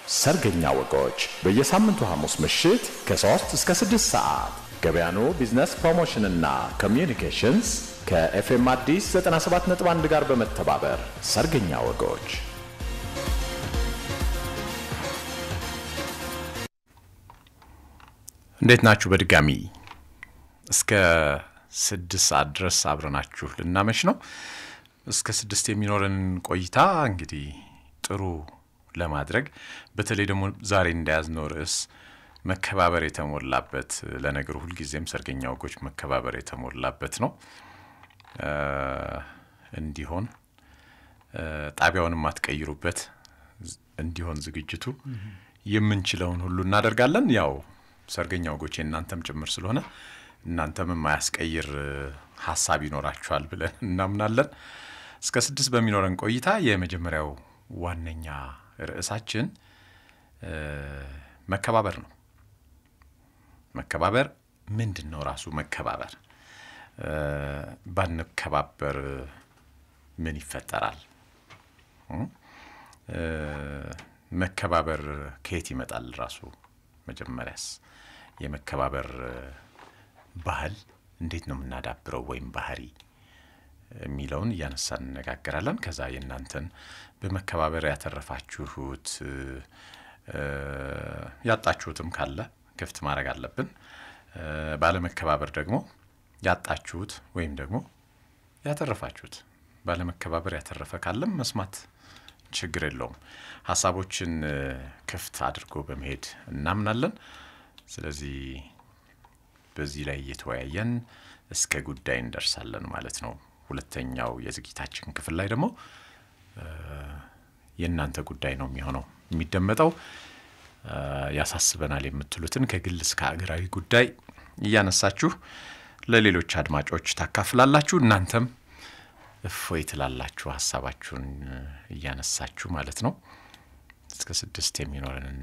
ሰርገኛ ወጎች በየሳምንቱ ሐሙስ ምሽት ከ3 እስከ 6 ሰዓት ገበያኑ ቢዝነስ ፕሮሞሽንና ኮሚዩኒኬሽንስ ከኤፍኤም አዲስ 97.1 ጋር በመተባበር ሰርገኛ ወጎች እንዴት ናችሁ? በድጋሚ እስከ ስድስት ሰዓት ድረስ አብረናችሁ ልናመሽ ነው። እስከ ስድስት የሚኖረን ቆይታ እንግዲህ ጥሩ ለማድረግ በተለይ ደግሞ ዛሬ እንደያዝነው ርዕስ መከባበር የተሞላበት ለነገሩ ሁልጊዜም ሰርገኛ ወጎች መከባበር የተሞላበት ነው እንዲሆን ጣቢያውን የማትቀይሩበት እንዲሆን ዝግጅቱ የምንችለውን ሁሉ እናደርጋለን። ያው ሰርገኛ ወጎች እናንተም ጭምር ስለሆነ እናንተም የማያስቀይር ሀሳብ ይኖራችኋል ብለን እናምናለን። እስከ ስድስት በሚኖረን ቆይታ የመጀመሪያው ዋነኛ ርዕሳችን መከባበር ነው። መከባበር ምንድን ነው? ራሱ መከባበር ባንከባበር ምን ይፈጠራል? መከባበር ከየት ይመጣል? ራሱ መጀመሪያስ የመከባበር ባህል እንዴት ነው የምናዳብረው ወይም ባህሪ የሚለውን እያነሳን እንነጋገራለን። ከዛ የእናንተን በመከባበር ያተረፋችሁት ያጣችሁትም ካለ ክፍት ማድረግ አለብን። ባለመከባበር ደግሞ ያጣችሁት ወይም ደግሞ ያተረፋችሁት ባለመከባበር ያተረፈ ካለም መስማት ችግር የለውም። ሀሳቦችን ክፍት አድርጎ በመሄድ እናምናለን። ስለዚህ በዚህ ላይ እየተወያየን እስከ ጉዳይ እንደርሳለን ማለት ነው። ሁለተኛው የዝግጅታችን ክፍል ላይ ደግሞ የእናንተ ጉዳይ ነው የሚሆነው የሚደመጠው ያሳስበናል የምትሉትን ከግል እስከ ሀገራዊ ጉዳይ እያነሳችሁ ለሌሎች አድማጮች ታካፍላላችሁ። እናንተም እፎይ ትላላችሁ ሀሳባችሁን እያነሳችሁ ማለት ነው። እስከ ስድስት የሚኖረንን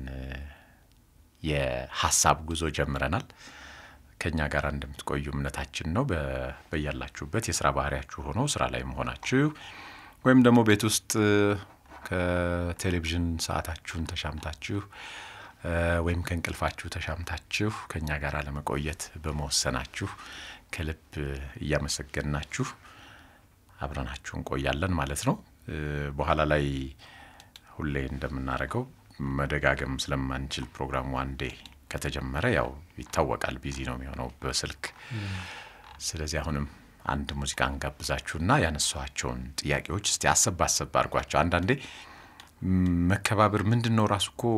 የሀሳብ ጉዞ ጀምረናል። ከኛ ጋር እንደምትቆዩ እምነታችን ነው። በያላችሁበት የስራ ባህሪያችሁ ሆኖ ስራ ላይ መሆናችሁ ወይም ደግሞ ቤት ውስጥ ከቴሌቪዥን ሰዓታችሁን ተሻምታችሁ ወይም ከእንቅልፋችሁ ተሻምታችሁ ከኛ ጋር ለመቆየት በመወሰናችሁ ከልብ እያመሰገናችሁ አብረናችሁ እንቆያለን ማለት ነው። በኋላ ላይ ሁሌ እንደምናደርገው መደጋገም ስለማንችል ፕሮግራሙ አንዴ ከተጀመረ ያው ይታወቃል፣ ቢዚ ነው የሚሆነው በስልክ። ስለዚህ አሁንም አንድ ሙዚቃ እንጋብዛችሁና ያነሷቸውን ጥያቄዎች እስቲ አሰብ አሰብ አድርጓቸው። አንዳንዴ መከባበር ምንድን ነው ራሱ እኮ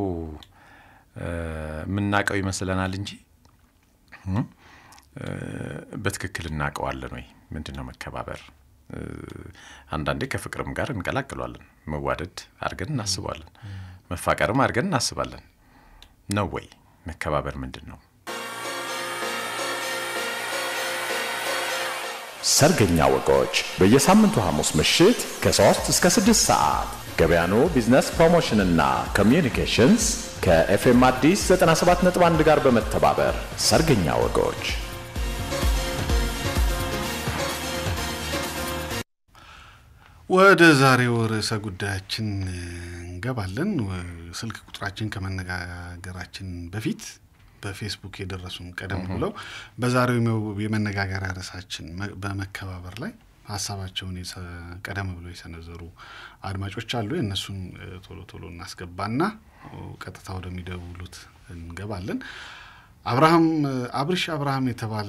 የምናውቀው ይመስለናል እንጂ በትክክል እናውቀዋለን ወይ? ምንድን ነው መከባበር? አንዳንዴ ከፍቅርም ጋር እንቀላቅሏለን። መዋደድ አድርገን እናስባለን፣ መፋቀርም አድርገን እናስባለን። ነው ወይ? መከባበር ምንድን ነው? ሰርገኛ ወጎች በየሳምንቱ ሐሙስ ምሽት ከ3 እስከ 6 ሰዓት ገበያኑ ቢዝነስ ፕሮሞሽንና ኮሚዩኒኬሽንስ ከኤፍኤም አዲስ 97.1 ጋር በመተባበር ሰርገኛ ወጎች ወደ ዛሬው ርዕሰ ጉዳያችን እንገባለን። ስልክ ቁጥራችን ከመነጋገራችን በፊት በፌስቡክ የደረሱን ቀደም ብለው በዛሬው የመነጋገሪያ ርዕሳችን በመከባበር ላይ ሀሳባቸውን ቀደም ብለው የሰነዘሩ አድማጮች አሉ። የእነሱን ቶሎ ቶሎ እናስገባና ቀጥታ ወደሚደውሉት እንገባለን። አብርሃም አብርሽ አብርሃም የተባለ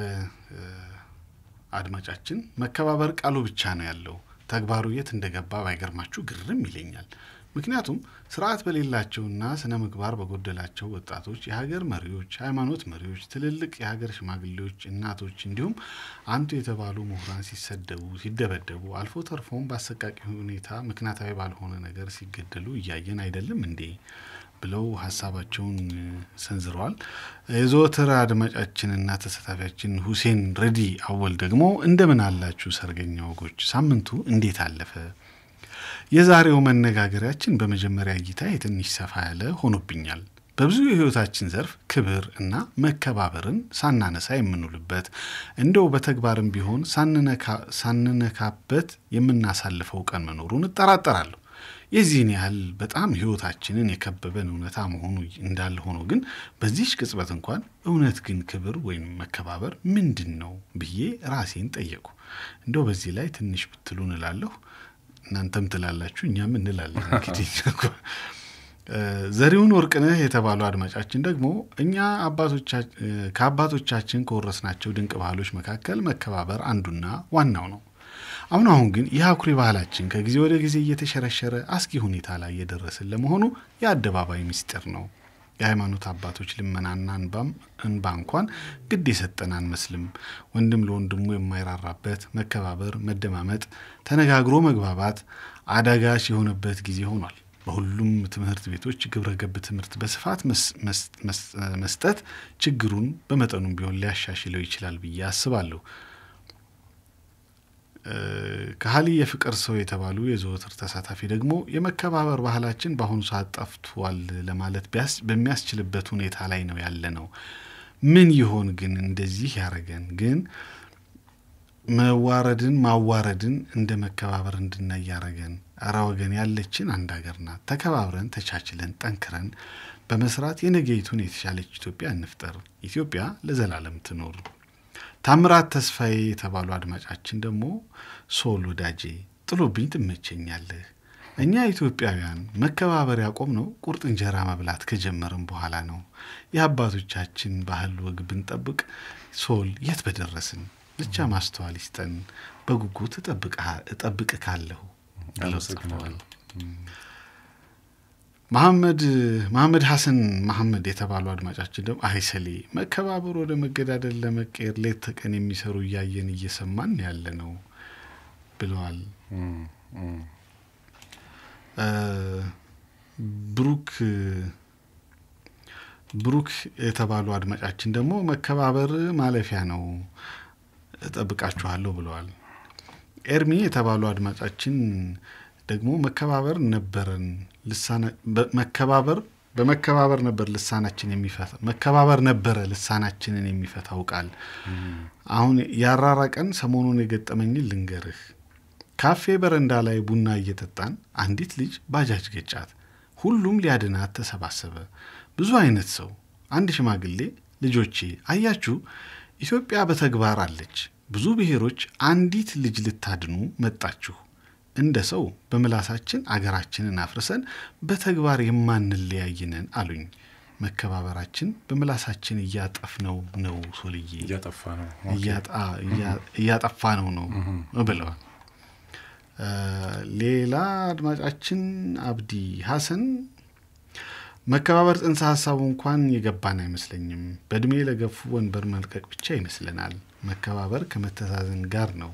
አድማጫችን መከባበር ቃሉ ብቻ ነው ያለው ተግባሩ የት እንደገባ ባይገርማችሁ ግርም ይለኛል። ምክንያቱም ስርዓት በሌላቸውና ስነ ምግባር በጎደላቸው ወጣቶች፣ የሀገር መሪዎች፣ ሃይማኖት መሪዎች፣ ትልልቅ የሀገር ሽማግሌዎች፣ እናቶች እንዲሁም አንቱ የተባሉ ምሁራን ሲሰደቡ፣ ሲደበደቡ አልፎ ተርፎም በአሰቃቂ ሁኔታ ምክንያታዊ ባልሆነ ነገር ሲገደሉ እያየን አይደለም እንዴ ብለው ሀሳባቸውን ሰንዝረዋል። የዘወትር አድማጫችንና ተሳታፊያችን ሁሴን ረዲ አወል ደግሞ እንደምን አላችሁ ሰርገኛ ወጎች፣ ሳምንቱ እንዴት አለፈ? የዛሬው መነጋገሪያችን በመጀመሪያ እይታ የትንሽ ሰፋ ያለ ሆኖብኛል። በብዙ የህይወታችን ዘርፍ ክብር እና መከባበርን ሳናነሳ የምንውልበት እንደው በተግባርም ቢሆን ሳንነካበት የምናሳልፈው ቀን መኖሩን እጠራጠራለሁ። የዚህን ያህል በጣም ሕይወታችንን የከበበን እውነታ መሆኑ እንዳለ ሆኖ ግን በዚህች ቅጽበት እንኳን እውነት ግን ክብር ወይም መከባበር ምንድን ነው ብዬ ራሴን ጠየቁ። እንደው በዚህ ላይ ትንሽ ብትሉ እንላለሁ። እናንተም ትላላችሁ፣ እኛም እንላለን። እንግዲህ ዘሪሁን ወርቅነህ የተባሉ አድማጫችን ደግሞ እኛ ከአባቶቻችን ከወረስናቸው ድንቅ ባህሎች መካከል መከባበር አንዱና ዋናው ነው። አሁን አሁን ግን ይህ አኩሪ ባህላችን ከጊዜ ወደ ጊዜ እየተሸረሸረ አስጊ ሁኔታ ላይ እየደረስን ለመሆኑ የአደባባይ ምስጢር ነው። የሃይማኖት አባቶች ልመናና እንባ እንኳን ግድ የሰጠን አንመስልም። ወንድም ለወንድሙ የማይራራበት መከባበር፣ መደማመጥ፣ ተነጋግሮ መግባባት አዳጋች የሆነበት ጊዜ ሆኗል። በሁሉም ትምህርት ቤቶች ግብረ ገብ ትምህርት በስፋት መስጠት ችግሩን በመጠኑም ቢሆን ሊያሻሽለው ይችላል ብዬ አስባለሁ። ከሀሊ የፍቅር ሰው የተባሉ የዘወትር ተሳታፊ ደግሞ የመከባበር ባህላችን በአሁኑ ሰዓት ጠፍቷል ለማለት በሚያስችልበት ሁኔታ ላይ ነው ያለ ነው። ምን ይሆን ግን እንደዚህ ያደረገን? ግን መዋረድን ማዋረድን እንደ መከባበር እንድናይ ያደረገን? እረ ወገን ያለችን አንድ ሀገር ናት። ተከባብረን ተቻችለን ጠንክረን በመስራት የነገይቱን የተሻለች ኢትዮጵያ እንፍጠር። ኢትዮጵያ ለዘላለም ትኖር። ታምራት ተስፋዬ የተባሉ አድማጫችን ደግሞ ሶል ወዳጄ ጥሎብኝ ትመቸኛለህ። እኛ ኢትዮጵያውያን መከባበር ያቆምነው ቁርጥ እንጀራ መብላት ከጀመርን በኋላ ነው። የአባቶቻችን ባህል ወግ ብንጠብቅ ሶል የት በደረስን። ብቻ ማስተዋል ይስጠን። በጉጉት እጠብቅ ካለሁ ብለው ጽፈዋል። መሐመድ መሐመድ ሐሰን መሐመድ የተባሉ አድማጫችን ደግሞ አይሰሌ መከባበር ወደ መገዳደል ለመቀየር ሌት ተቀን የሚሰሩ እያየን እየሰማን ያለ ነው ብለዋል። ብሩክ ብሩክ የተባሉ አድማጫችን ደግሞ መከባበር ማለፊያ ነው እጠብቃችኋለሁ ብለዋል። ኤርሚ የተባሉ አድማጫችን ደግሞ መከባበር ነበረን መከባበር በመከባበር ነበር ልሳናችን የሚፈታ መከባበር ነበረ ልሳናችንን የሚፈታው ቃል። አሁን ያራራቀን ሰሞኑን የገጠመኝን ልንገርህ። ካፌ በረንዳ ላይ ቡና እየጠጣን አንዲት ልጅ ባጃጅ ገጫት። ሁሉም ሊያድናት ተሰባሰበ። ብዙ አይነት ሰው። አንድ ሽማግሌ ልጆቼ አያችሁ፣ ኢትዮጵያ በተግባር አለች። ብዙ ብሔሮች አንዲት ልጅ ልታድኑ መጣችሁ። እንደ ሰው በምላሳችን አገራችንን አፍርሰን በተግባር የማንለያይነን አሉኝ። መከባበራችን በምላሳችን እያጠፍነው ነው ሶልዬ፣ እያጠፋ ነው ነው ብለዋል። ሌላ አድማጫችን አብዲ ሀሰን መከባበር ጽንሰ ሀሳቡ እንኳን የገባን አይመስለኝም። በእድሜ ለገፉ ወንበር መልቀቅ ብቻ ይመስለናል። መከባበር ከመተዛዘን ጋር ነው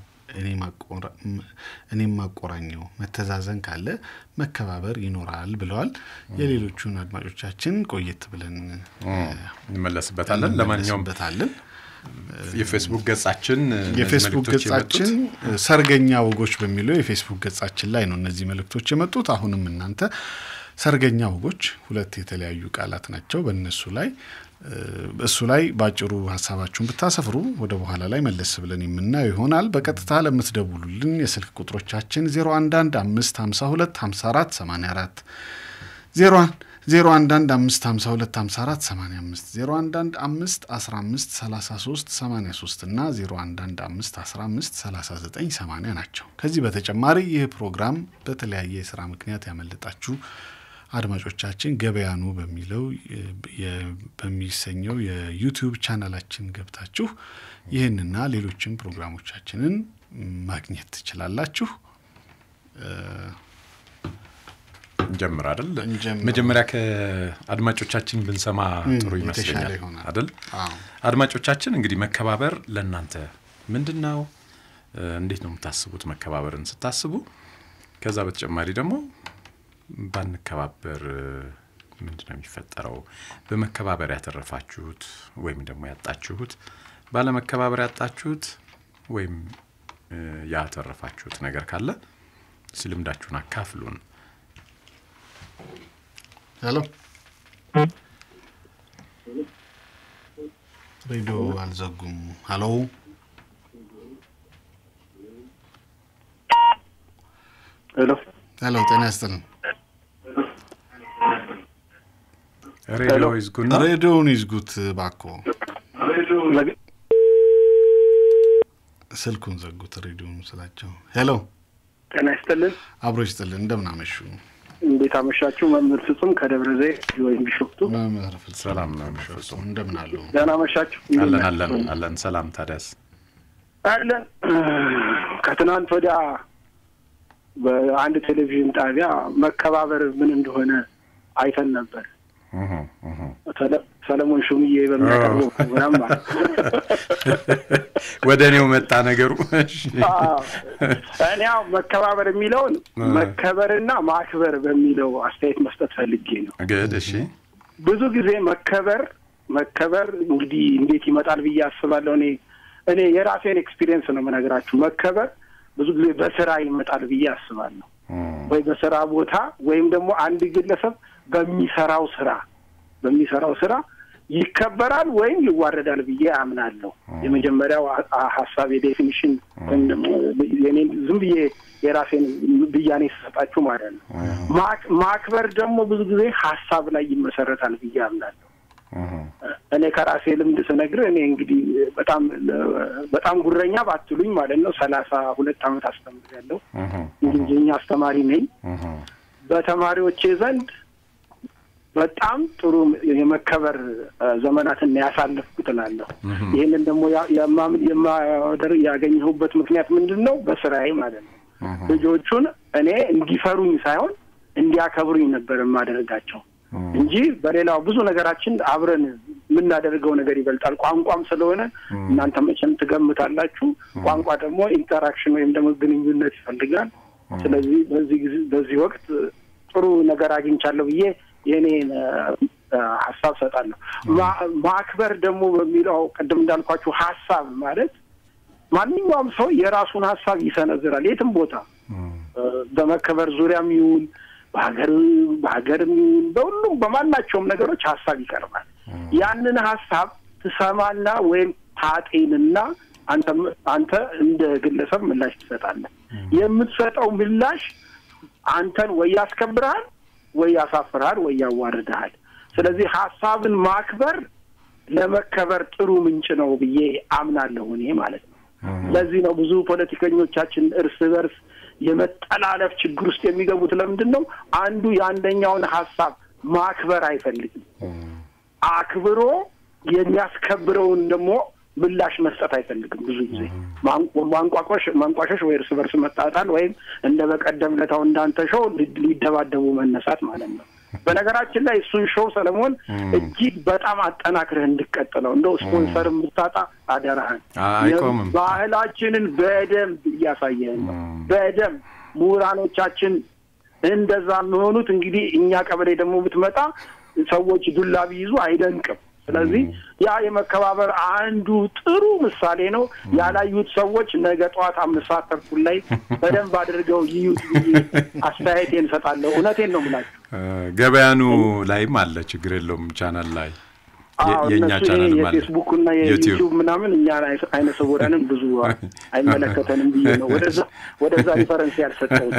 እኔም ማቆራኘው። መተዛዘን ካለ መከባበር ይኖራል ብለዋል። የሌሎቹን አድማጮቻችን ቆየት ብለን እንመለስበታለን። ለማንኛውም በታለን የፌስቡክ ገጻችን የፌስቡክ ገጻችን ሰርገኛ ወጎች በሚለው የፌስቡክ ገጻችን ላይ ነው እነዚህ መልእክቶች የመጡት። አሁንም እናንተ ሰርገኛ ወጎች ሁለት የተለያዩ ቃላት ናቸው። በእነሱ ላይ እሱ ላይ በአጭሩ ሀሳባችሁን ብታሰፍሩ ወደ በኋላ ላይ መለስ ብለን የምናየው ይሆናል። በቀጥታ ለምትደውሉልን የስልክ ቁጥሮቻችን 011 552 54 84 011 552 54 85 011 5 15 33 83 እና 011 5 15 39 80 ናቸው። ከዚህ በተጨማሪ ይህ ፕሮግራም በተለያየ የስራ ምክንያት ያመለጣችሁ አድማጮቻችን ገበያኑ በሚለው በሚሰኘው የዩቲዩብ ቻናላችን ገብታችሁ ይህንና ሌሎችን ፕሮግራሞቻችንን ማግኘት ትችላላችሁ። እንጀምር አይደል? መጀመሪያ ከአድማጮቻችን ብንሰማ ጥሩ ይመስለኛል አይደል? አድማጮቻችን እንግዲህ መከባበር ለእናንተ ምንድን ነው? እንዴት ነው የምታስቡት? መከባበርን ስታስቡ ከዛ በተጨማሪ ደግሞ ባንከባበር ምንድን ነው የሚፈጠረው? በመከባበር ያተረፋችሁት ወይም ደግሞ ያጣችሁት፣ ባለመከባበር ያጣችሁት ወይም ያተረፋችሁት ነገር ካለ እስኪ ልምዳችሁን አካፍሉን። ሄሎ፣ ሬዲዮ አልዘጉም። ሄሎ፣ ሄሎ ሄሎ፣ ጤና ይስጥልን። ሬዲዮ ይዝጉና ሬዲዮውን ይዝጉት ባኮ። ስልኩን ዘጉት፣ ሬዲዮን ስላቸው። ሄሎ፣ ጤና ይስጥልን። አብሮ ይስጥልን። እንደምን አመሹ? እንዴት አመሻችሁ? መምህር ፍጹም ከደብረ ዘይት ወይም ቢሾፍቱ። መምህር ፍጹም ሰላም ነው የሚፈጹ እንደምን አሉ? ደህና አመሻችሁ? አለን አለን አለን። ሰላም ታዲያስ አለን። ከትናንት ወዲያ በአንድ ቴሌቪዥን ጣቢያ መከባበር ምን እንደሆነ አይተን ነበር። እህ እህ ሰለ- ሰለሞን ሹምዬ በሚያቀርበው ፕሮግራም ማለት ወደ እኔው መጣ ነገሩ። እሺ አዎ። እኔ ያው መከባበር የሚለውን መከበርና ማክበር በሚለው አስተያየት መስጠት ፈልጌ ነው። ግድ እሺ ብዙ ጊዜ መከበር መከበር እንግዲህ እንዴት ይመጣል ብዬ አስባለሁ። እኔ እኔ የራሴን ኤክስፒሪየንስ ነው የምነግራችሁ። መከበር ብዙ ጊዜ በስራ ይመጣል ብዬ አስባለሁ። እም፣ ወይ በስራ ቦታ ወይም ደግሞ አንድ ግለሰብ በሚሰራው ስራ በሚሰራው ስራ ይከበራል ወይም ይዋረዳል ብዬ አምናለሁ። የመጀመሪያው አ- አ- ሀሳብ የዴፊኒሽን ወይም ደግሞ የኔን ዝም ብዬ የራሴን ብያኔ ስሰጣችሁ ማለት ነው። ማክ- ማክበር ደግሞ ብዙ ጊዜ ሀሳብ ላይ ይመሰረታል ብዬ አምናለሁ። እህ እኔ ከራሴ ልምድ ስነግር እኔ እንግዲህ በጣም በጣም ጉረኛ ባትሉኝ ማለት ነው ሰላሳ ሁለት ዓመት አስተምሬያለሁ። እህ እንግሊዝኛ አስተማሪ ነኝ። እህ በተማሪዎቼ ዘንድ በጣም ጥሩ የመከበር እ፣ ዘመናትን ያሳለፍኩት እላለሁ። ይህንን ደግሞ ያ- የማምን የማደር ያገኘሁበት ምክንያት ምንድን ነው? በስራዬ ማለት ነው። ልጆቹን እኔ እንዲፈሩኝ ሳይሆን እንዲያከብሩኝ ነበር የማደርጋቸው እንጂ በሌላው ብዙ ነገራችን አብረን የምናደርገው ነገር ይበልጣል። ቋንቋም ስለሆነ እናንተ መቼም ትገምታላችሁ። ቋንቋ ደግሞ ኢንተራክሽን ወይም ደግሞ ግንኙነት ይፈልጋል። ስለዚህ በዚህ ጊዜ በዚህ ወቅት ጥሩ ነገር አግኝቻለሁ ብዬ የእኔን እ፣ ሀሳብ ሰጣለሁ። ማ- ማክበር ደግሞ በሚለው ቅድም እንዳልኳችሁ ሀሳብ ማለት ማንኛውም ሰው የራሱን ሀሳብ ይሰነዝራል የትም ቦታ እ፣ በመከበር ዙሪያም ይሁን በሀገር በሀገርም ይሁን በሁሉም በማናቸውም ነገሮች ሀሳብ ይቀርባል። ያንን ሀሳብ ትሰማና ወይም ታጤንና አንተ አንተ እንደ ግለሰብ ምላሽ ትሰጣለህ። የምትሰጠው ምላሽ አንተን ወይ ያስከብርሃል ወይ ያሳፍርሃል ወይ ያዋርድሃል። ስለዚህ ሀሳብን ማክበር ለመከበር ጥሩ ምንጭ ነው ብዬ አምናለሁ እኔ ማለት ነው። ለዚህ ነው ብዙ ፖለቲከኞቻችን እርስ በርስ የመጠላለፍ ችግር ውስጥ የሚገቡት። ለምንድን ነው? አንዱ የአንደኛውን ሀሳብ ማክበር አይፈልግም። አክብሮ የሚያስከብረውን ደግሞ ምላሽ መስጠት አይፈልግም። ብዙ ጊዜ ማንቆ- ማንቋቆሽ ማንቋሸሽ ወይ እርስ በርስ መጣጣል ወይም እንደ በቀደም ለታው እንዳንተ ሾው ሊ- ሊደባደቡ መነሳት ማለት ነው። በነገራችን ላይ እሱን ሾው ሰለሞን እጅግ በጣም አጠናክረህ እንድቀጥለው እንደው ስፖንሰር የምታጣ አደራህን አይቆምም። ባህላችንን በደንብ እያሳየህን ነው። በደንብ ምሁራኖቻችን እንደዛ የሚሆኑት እንግዲህ እኛ ቀበሌ ደግሞ ብትመጣ ሰዎች ዱላ ቢይዙ አይደንቅም። ስለዚህ ያ የመከባበር አንዱ ጥሩ ምሳሌ ነው። ያላዩት ሰዎች ነገ ጠዋት አምስት ሰዓት ተኩል ላይ በደንብ አድርገው ይዩት ብዬ አስተያየቴን እሰጣለሁ። እውነቴን ነው የምላችሁ። ገበያኑ ላይም አለ፣ ችግር የለውም። ቻናል ላይ የ- አዎ የእኛ እነሱ ይሄ ቻናልም አለ። የፌስቡክ እና ዩቲዩብ የዩቲዩብ ምናምን እኛ አይነ ስውራንን ብዙ አይመለከተንም ብዬ ነው ወደዛ ወደዛ ሪፈረንስ ያልሰጠሁት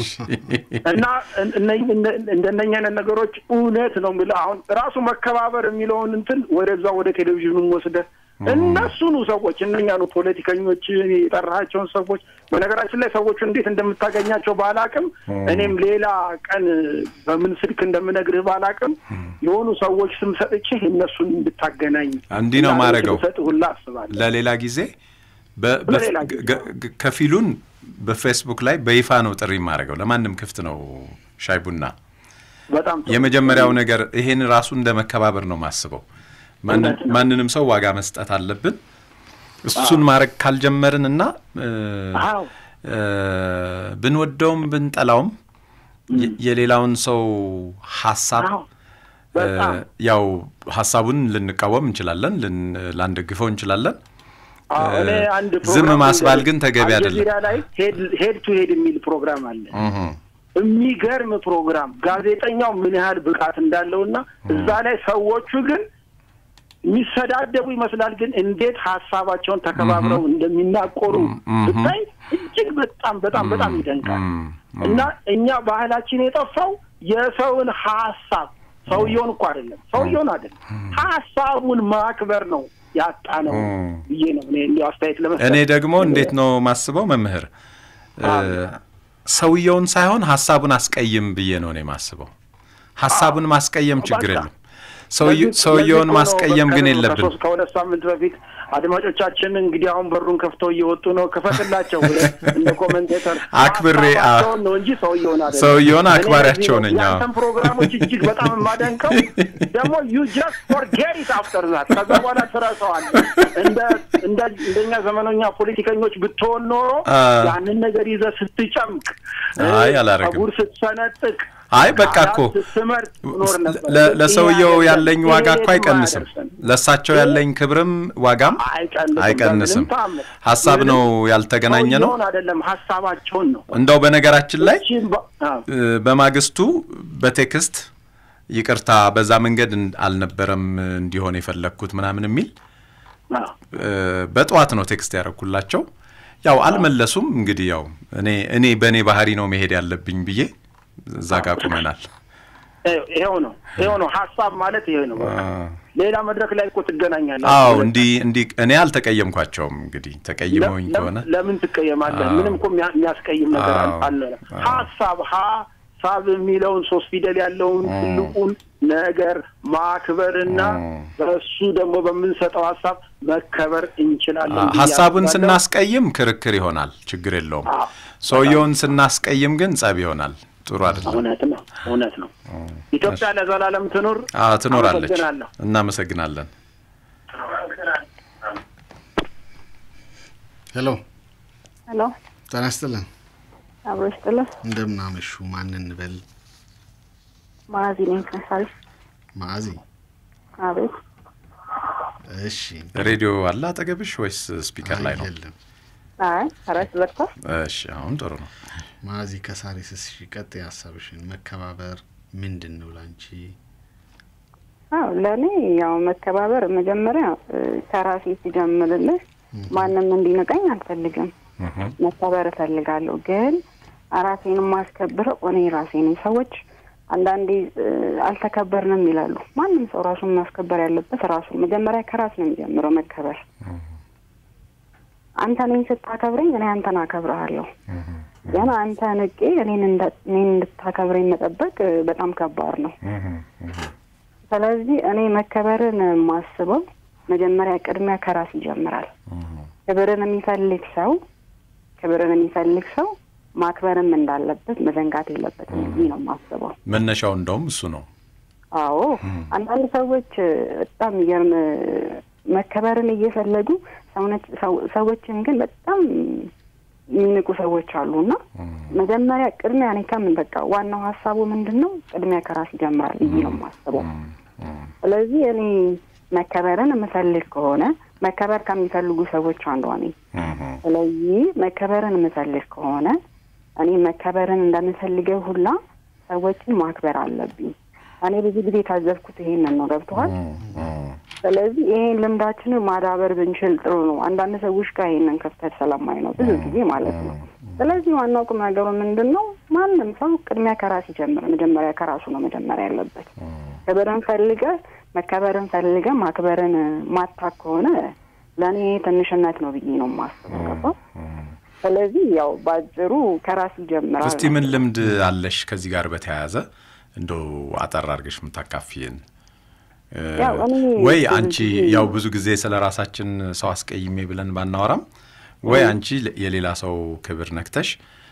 እና እነ- እነ- እንደነኛ አይነት ነገሮች እውነት ነው የምልህ። አሁን ራሱ መከባበር የሚለውን እንትን ወደዛ ወደ ቴሌቪዥኑም ወስደህ እነሱኑ ሰዎች እነኛኑ ፖለቲከኞች የጠራሃቸውን ሰዎች በነገራችን ላይ ሰዎቹ እንዴት እንደምታገኛቸው ባላቅም እኔም ሌላ ቀን በምን ስልክ እንደምነግርህ ባላቅም የሆኑ ሰዎች ስም ሰጥቼ እነሱን እንድታገናኝ እንዲህ ነው ማረገው። ሰጥ ሁላ አስባለሁ። ለሌላ ጊዜ በ- በ- ለሌላ ጊዜ። ገ- ገ- ከፊሉን በፌስቡክ ላይ በይፋ ነው ጥሪ የማደርገው። ለማንም ክፍት ነው ሻይ ቡና። በጣም ጥሩ። የመጀመሪያው ነገር ይሄን ራሱ እንደ መከባበር ነው ማስበው። ማንን- እውነት ነው። ማንንም ሰው ዋጋ መስጠት አለብን። እሱን ማድረግ ካልጀመርን እና እ፣ አዎ እ፣ ብንወደውም ብንጠላውም የ- የሌላውን ሰው ሀሳብ አዎ በጣም እ፣ ያው ሀሳቡን ልንቃወም እንችላለን፣ ልን- ላንደግፈው እንችላለን። አዎ፣ እኔ አንድ ዝም ፕሮግራም ማስባል ልንገርህ። ግን ተገቢ አይደለም። አልጀዚራ ላይ ሄድ ሄድ ቱ ሄድ የሚል ፕሮግራም አለ። እህ፣ የሚገርም ፕሮግራም ጋዜጠኛው ምን ያህል ብቃት እንዳለውና እዛ ላይ ሰዎቹ ግን የሚሰዳደቡ ይመስላል፣ ግን እንዴት ሀሳባቸውን ተከባብረው እንደሚናቆሩ ብታይ እጅግ በጣም በጣም በጣም ይደንቃል። እና እኛ ባህላችን የጠፋው የሰውን ሀሳብ ሰውየውን እኮ አይደለም ሰውየውን አይደለም ሀሳቡን ማክበር ነው ያጣ ነው ብዬ ነው እኔ እንዲያው አስተያየት ለመስጠት እኔ ደግሞ እንዴት ነው ማስበው መምህር ሰውየውን ሳይሆን ሀሳቡን አስቀይም ብዬ ነው እኔ ማስበው። ሀሳቡን ማስቀየም ችግር የለም። ሰውየውን ማስቀየም ግን የለብን። ከሁለት ሳምንት በፊት አድማጮቻችን እንግዲህ አሁን በሩን ከፍተው እየወጡ ነው፣ ክፈትላቸው እንደ ኮመንቴተር አክብሬ ነው እንጂ ሰውየውን አይደለም። ሰውየውን አክባሪያቸው ነኝ። ያንተን ፕሮግራሞች እጅግ በጣም የማደንቀው ደግሞ ዩ ጀስት ፎርጌት ኢት አፍተር ዛት ከዛ በኋላ ትረሳዋለህ። እንደ እንደ እንደኛ ዘመነኛ ፖለቲከኞች ብትሆን ኖሮ ያንን ነገር ይዘህ ስትጨምቅ፣ አይ አላረግም፣ ጸጉር ስትሰነጥቅ አይ በቃ እኮ ለሰውየው ያለኝ ዋጋ እኮ አይቀንስም። ለእሳቸው ያለኝ ክብርም ዋጋም አይቀንስም። ሀሳብ ነው ያልተገናኘ ነው አይደለም፣ ሀሳባቸውን ነው። እንደው በነገራችን ላይ በማግስቱ በቴክስት ይቅርታ፣ በዛ መንገድ አልነበረም እንዲሆን የፈለግኩት ምናምን የሚል በጠዋት ነው ቴክስት ያደረኩላቸው። ያው አልመለሱም። እንግዲህ ያው እኔ እኔ በእኔ ባህሪ ነው መሄድ ያለብኝ ብዬ እዛ ጋር ቁመናል። ይኸው ነው ይኸው ነው ሀሳብ ማለት ይሄ ነው። ሌላ መድረክ ላይ እኮ ትገናኛለህ። አዎ እንዲህ እንዲህ እኔ አልተቀየምኳቸውም። እንግዲህ ተቀይመውኝ ከሆነ ለምን ትቀየማለህ? ምንም እኮ የሚያስቀይም ነገር አለ። ሀሳብ ሀሳብ የሚለውን ሶስት ፊደል ያለውን ትልቁን ነገር ማክበርና በእሱ ደግሞ በምንሰጠው ሀሳብ መከበር እንችላለን። ሀሳቡን ስናስቀይም ክርክር ይሆናል፣ ችግር የለውም። ሰውየውን ስናስቀይም ግን ጸብ ይሆናል። ጥሩ አይደለም። እውነት ነው፣ እውነት ነው። ኢትዮጵያ ለዘላለም ትኑር። ትኖራለች። እናመሰግናለን። ሄሎ ሄሎ፣ ጤና ይስጥልን። አብሮ ይስጥልን። እንደምን አመሹ? ማን እንበል? ማዚ ነኝ ከሳሪ። ማዚ። አቤት። እሺ፣ ሬዲዮ አለ አጠገብሽ ወይስ ስፒከር ላይ ነው? የለም። አይ ራስ ዘግቷል። እሺ፣ አሁን ጥሩ ነው። ማዚ ከሳሪስ፣ እሺ፣ ቀጥይ ሀሳብሽን። መከባበር ምንድን ነው ላንቺ? አዎ ለእኔ ያው መከባበር መጀመሪያ ከራሴ ሲጀምርልህ ማንም እንዲንቀኝ አልፈልግም። መከበር እፈልጋለሁ። ግን ራሴን የማስከብረው እኔ ራሴ ነኝ። ሰዎች አንዳንዴ አልተከበርንም ይላሉ። ማንም ሰው ራሱን ማስከበር ያለበት ራሱ መጀመሪያ ከራስ ነው የሚጀምረው መከበር። አንተ እኔን ስታከብረኝ እኔ አንተን አከብረሃለሁ። ግን አንተ ንቄ እኔን እንድታከብረኝ መጠበቅ በጣም ከባድ ነው። ስለዚህ እኔ መከበርን የማስበው መጀመሪያ ቅድሚያ ከራስ ይጀምራል። ክብርን የሚፈልግ ሰው ክብርን የሚፈልግ ሰው ማክበርም እንዳለበት መዘንጋት የለበትም ብዬ ነው የማስበው። መነሻው እንደውም እሱ ነው። አዎ አንዳንድ ሰዎች በጣም የሚገርም መከበርን እየፈለጉ ሰዎችን ግን በጣም የሚንቁ ሰዎች አሉ እና መጀመሪያ ቅድሚያ እኔ ከምን በቃ ዋናው ሀሳቡ ምንድን ነው? ቅድሚያ ከራስ ይጀምራል ብዬ ነው የማስበው። ስለዚህ እኔ መከበርን የምፈልግ ከሆነ መከበር ከሚፈልጉ ሰዎች አንዷ ነኝ። ስለዚህ መከበርን የምፈልግ ከሆነ እኔ መከበርን እንደምፈልገው ሁላ ሰዎችን ማክበር አለብኝ። እኔ ብዙ ጊዜ የታዘብኩት ይሄንን ነው። ገብተዋል። ስለዚህ ይሄን ልምዳችንን ማዳበር ብንችል ጥሩ ነው። አንዳንድ ሰዎች ጋር ይሄንን ክፍተት ስለማይ ነው ብዙ ጊዜ ማለት ነው። ስለዚህ ዋናው ቁም ነገሩ ምንድን ነው? ማንም ሰው ቅድሚያ ከራስ ይጀምር። መጀመሪያ ከራሱ ነው መጀመሪያ ያለበት። ክብርን ፈልገ መከበርን ፈልገ ማክበርን ማታ ከሆነ ለእኔ ትንሽነት ነው ብዬ ነው የማስበው። ገባ? ስለዚህ ያው በአጭሩ ከራስ ይጀምራል። እስቲ ምን ልምድ አለሽ ከዚህ ጋር በተያያዘ እንደው አጠር አድርገሽ የምታካፊን ወይ አንቺ ያው ብዙ ጊዜ ስለ ራሳችን ሰው አስቀይሜ ብለን ባናወራም ወይ አንቺ የሌላ ሰው ክብር ነክተሽ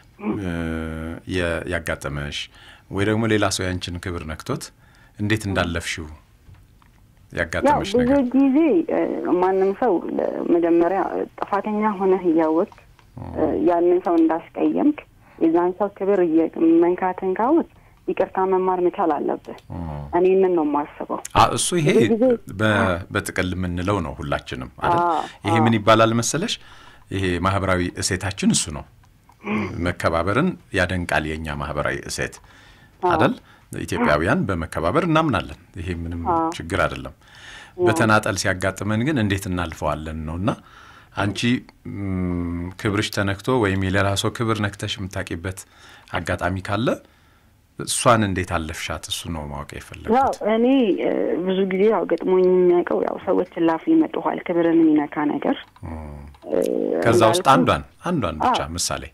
ያጋጠመሽ ወይ ደግሞ ሌላ ሰው ያንቺን ክብር ነክቶት እንዴት እንዳለፍሽው ያጋጠመሽ ብዙ ነገር ጊዜ ማንም ሰው መጀመሪያ ጥፋተኛ ሆነህ እያወቅ ያንን ሰው እንዳስቀየምክ የዛን ሰው ክብር መንካትን ካወቅ ይቅርታ መማር መቻል አለብህ። እኔ ምን ነው የማስበው እሱ ይሄ በጥቅል የምንለው ነው ሁላችንም አይደል? ይሄ ምን ይባላል መሰለሽ? ይሄ ማህበራዊ እሴታችን እሱ ነው። መከባበርን ያደንቃል የእኛ ማህበራዊ እሴት አይደል? ኢትዮጵያውያን በመከባበር እናምናለን። ይሄ ምንም ችግር አይደለም። በተናጠል ሲያጋጥመን ግን እንዴት እናልፈዋለን ነው እና አንቺ ክብርሽ ተነክቶ ወይም የሌላ ሰው ክብር ነክተሽ የምታውቂበት አጋጣሚ ካለ እሷን እንዴት አለፍሻት? እሱ ነው ማወቅ የፈለጉት። ያው እኔ ብዙ ጊዜ ያው ገጥሞኝ የሚያውቀው ያው ሰዎችን ላፍ ይመጡኋል ክብርን የሚነካ ነገር። ከዛ ውስጥ አንዷን አንዷን ብቻ ምሳሌ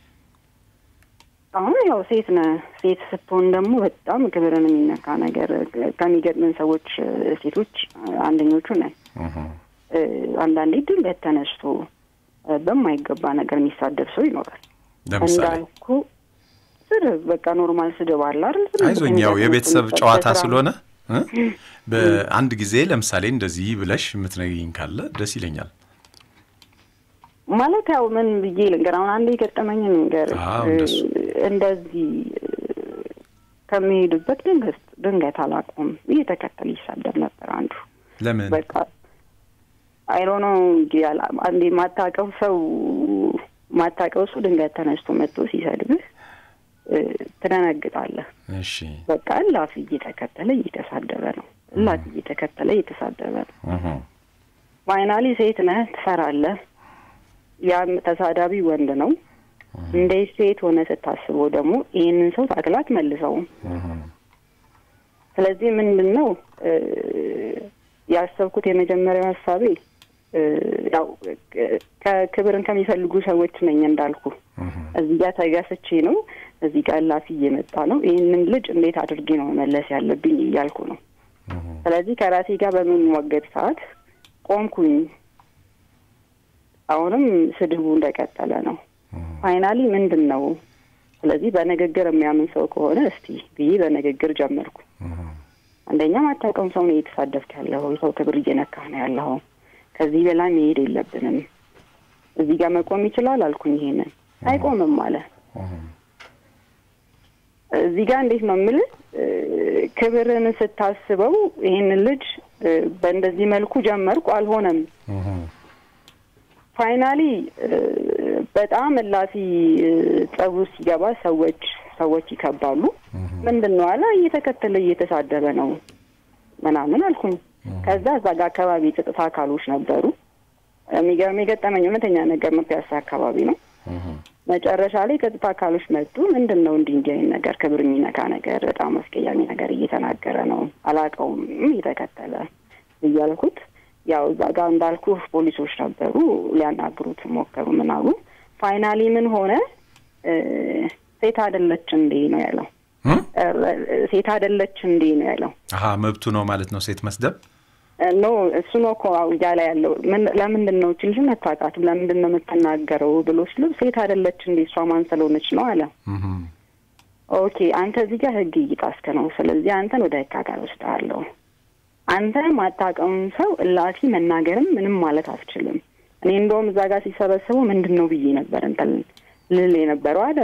አሁን ያው ሴት ነህ። ሴት ስትሆን ደግሞ በጣም ክብርን የሚነካ ነገር ከሚገጥምን ሰዎች ሴቶች አንደኞቹ ነን። አንዳንዴ ድንገት ተነስቶ በማይገባ ነገር የሚሳደብ ሰው ይኖራል። ለምሳሌ እንዳልኩ ስድብ በቃ ኖርማል ስድብ አለ አይደል? አይዞኝ፣ ያው የቤተሰብ ጨዋታ ስለሆነ በአንድ ጊዜ ለምሳሌ እንደዚህ ብለሽ የምትነግሪኝ ካለ ደስ ይለኛል። ማለት ያው ምን ብዬ ልንገር፣ አሁን አንድ የገጠመኝ ነገር እንደሱ እንደዚህ ከሚሄዱበት ድንገት ድንገት አላውቀውም እየተከተለ ይሳደብ ነበር አንዱ ለምን በቃ አይሮኖ አንዴ ማታቀው ሰው ማታቀው ሰው ድንገት ተነስቶ መጥቶ ሲሰድብህ ትደነግጣለህ። እሺ በቃ እላፊ እየተከተለ እየተሳደበ ነው። እላፊ እየተከተለ እየተሳደበ ነው። ፋይናሊ ሴት ነህ ትፈራለህ። ያም ተሳዳቢ ወንድ ነው። እንደ ሴት ሆነ ስታስበው ደግሞ ይህንን ሰው ታክላት መልሰውም። ስለዚህ ምንድን ነው ያሰብኩት የመጀመሪያው ሀሳቤ ያው ከክብርን ከሚፈልጉ ሰዎች ነኝ እንዳልኩ እዚህ ጋር ተገስቼ ነው። እዚህ ጋር ላፊ እየመጣ ነው። ይህንን ልጅ እንዴት አድርጌ ነው መመለስ ያለብኝ እያልኩ ነው። ስለዚህ ከራሴ ጋር በምንሟገድ ሰዓት ቆምኩኝ። አሁንም ስድቡ እንደቀጠለ ነው። ፋይናሊ ምንድን ነው ስለዚህ በንግግር የሚያምን ሰው ከሆነ እስቲ ብዬ በንግግር ጀመርኩ። አንደኛ ማታውቀውም ሰው ነው እየተሳደብክ ያለው፣ የሰው ክብር እየነካህ ነው ያለው። ከዚህ በላይ መሄድ የለብንም። እዚህ ጋር መቆም ይችላል አልኩኝ። ይሄንን አይቆምም አለ። እዚህ ጋር እንዴት ነው የምልህ፣ ክብርን ስታስበው ይሄንን ልጅ በእንደዚህ መልኩ ጀመርኩ፣ አልሆነም። ፋይናሊ በጣም እላፊ ጸቡ ሲገባ ሰዎች ሰዎች ይከባሉ። ምንድን ነው አለ እየተከተለ እየተሳደበ ነው ምናምን አልኩኝ። ከዛ እዛ ጋር አካባቢ ጸጥታ አካሎች ነበሩ። የሚገርም የገጠመኝ እውነተኛ ነገር ነው። ፒያሳ አካባቢ ነው። መጨረሻ ላይ ጸጥታ አካሎች መጡ። ምንድን ነው እንዲህ እንዲህ አይነት ነገር ክብር የሚነካ ነገር፣ በጣም አስቀያሚ ነገር እየተናገረ ነው፣ አላውቀውም እየተከተለ እያልኩት ያው እዛ ጋር እንዳልኩ ፖሊሶች ነበሩ። ሊያናግሩት ሞከሩ ምናሉ። ፋይናሊ ምን ሆነ? ሴት አይደለች እንዴ ነው ያለው። ሴት አይደለች እንዴ ነው ያለው። አሀ መብቱ ነው ማለት ነው ሴት መስደብ። ኖ እሱ ነው እኮ እያለ ያለው። ለምንድን ነው ችልሽ መታቃትም ለምንድን ነው የምትናገረው ብሎ ሲሉ ሴት አይደለች እንዴ እሷ ማን ስለሆነች ነው አለ። ኦኬ አንተ እዚህ ጋር ህግ እየጣስክ ነው። ስለዚህ አንተን ወደ ህግ አካል ወስደሃለሁ። አንተ ማታውቀውን ሰው እላፊ መናገርም ምንም ማለት አትችልም። እኔ እንደውም እዛ ጋር ሲሰበሰቡ ምንድን ነው ብዬ ነበር እንትን ልል የነበረው አለ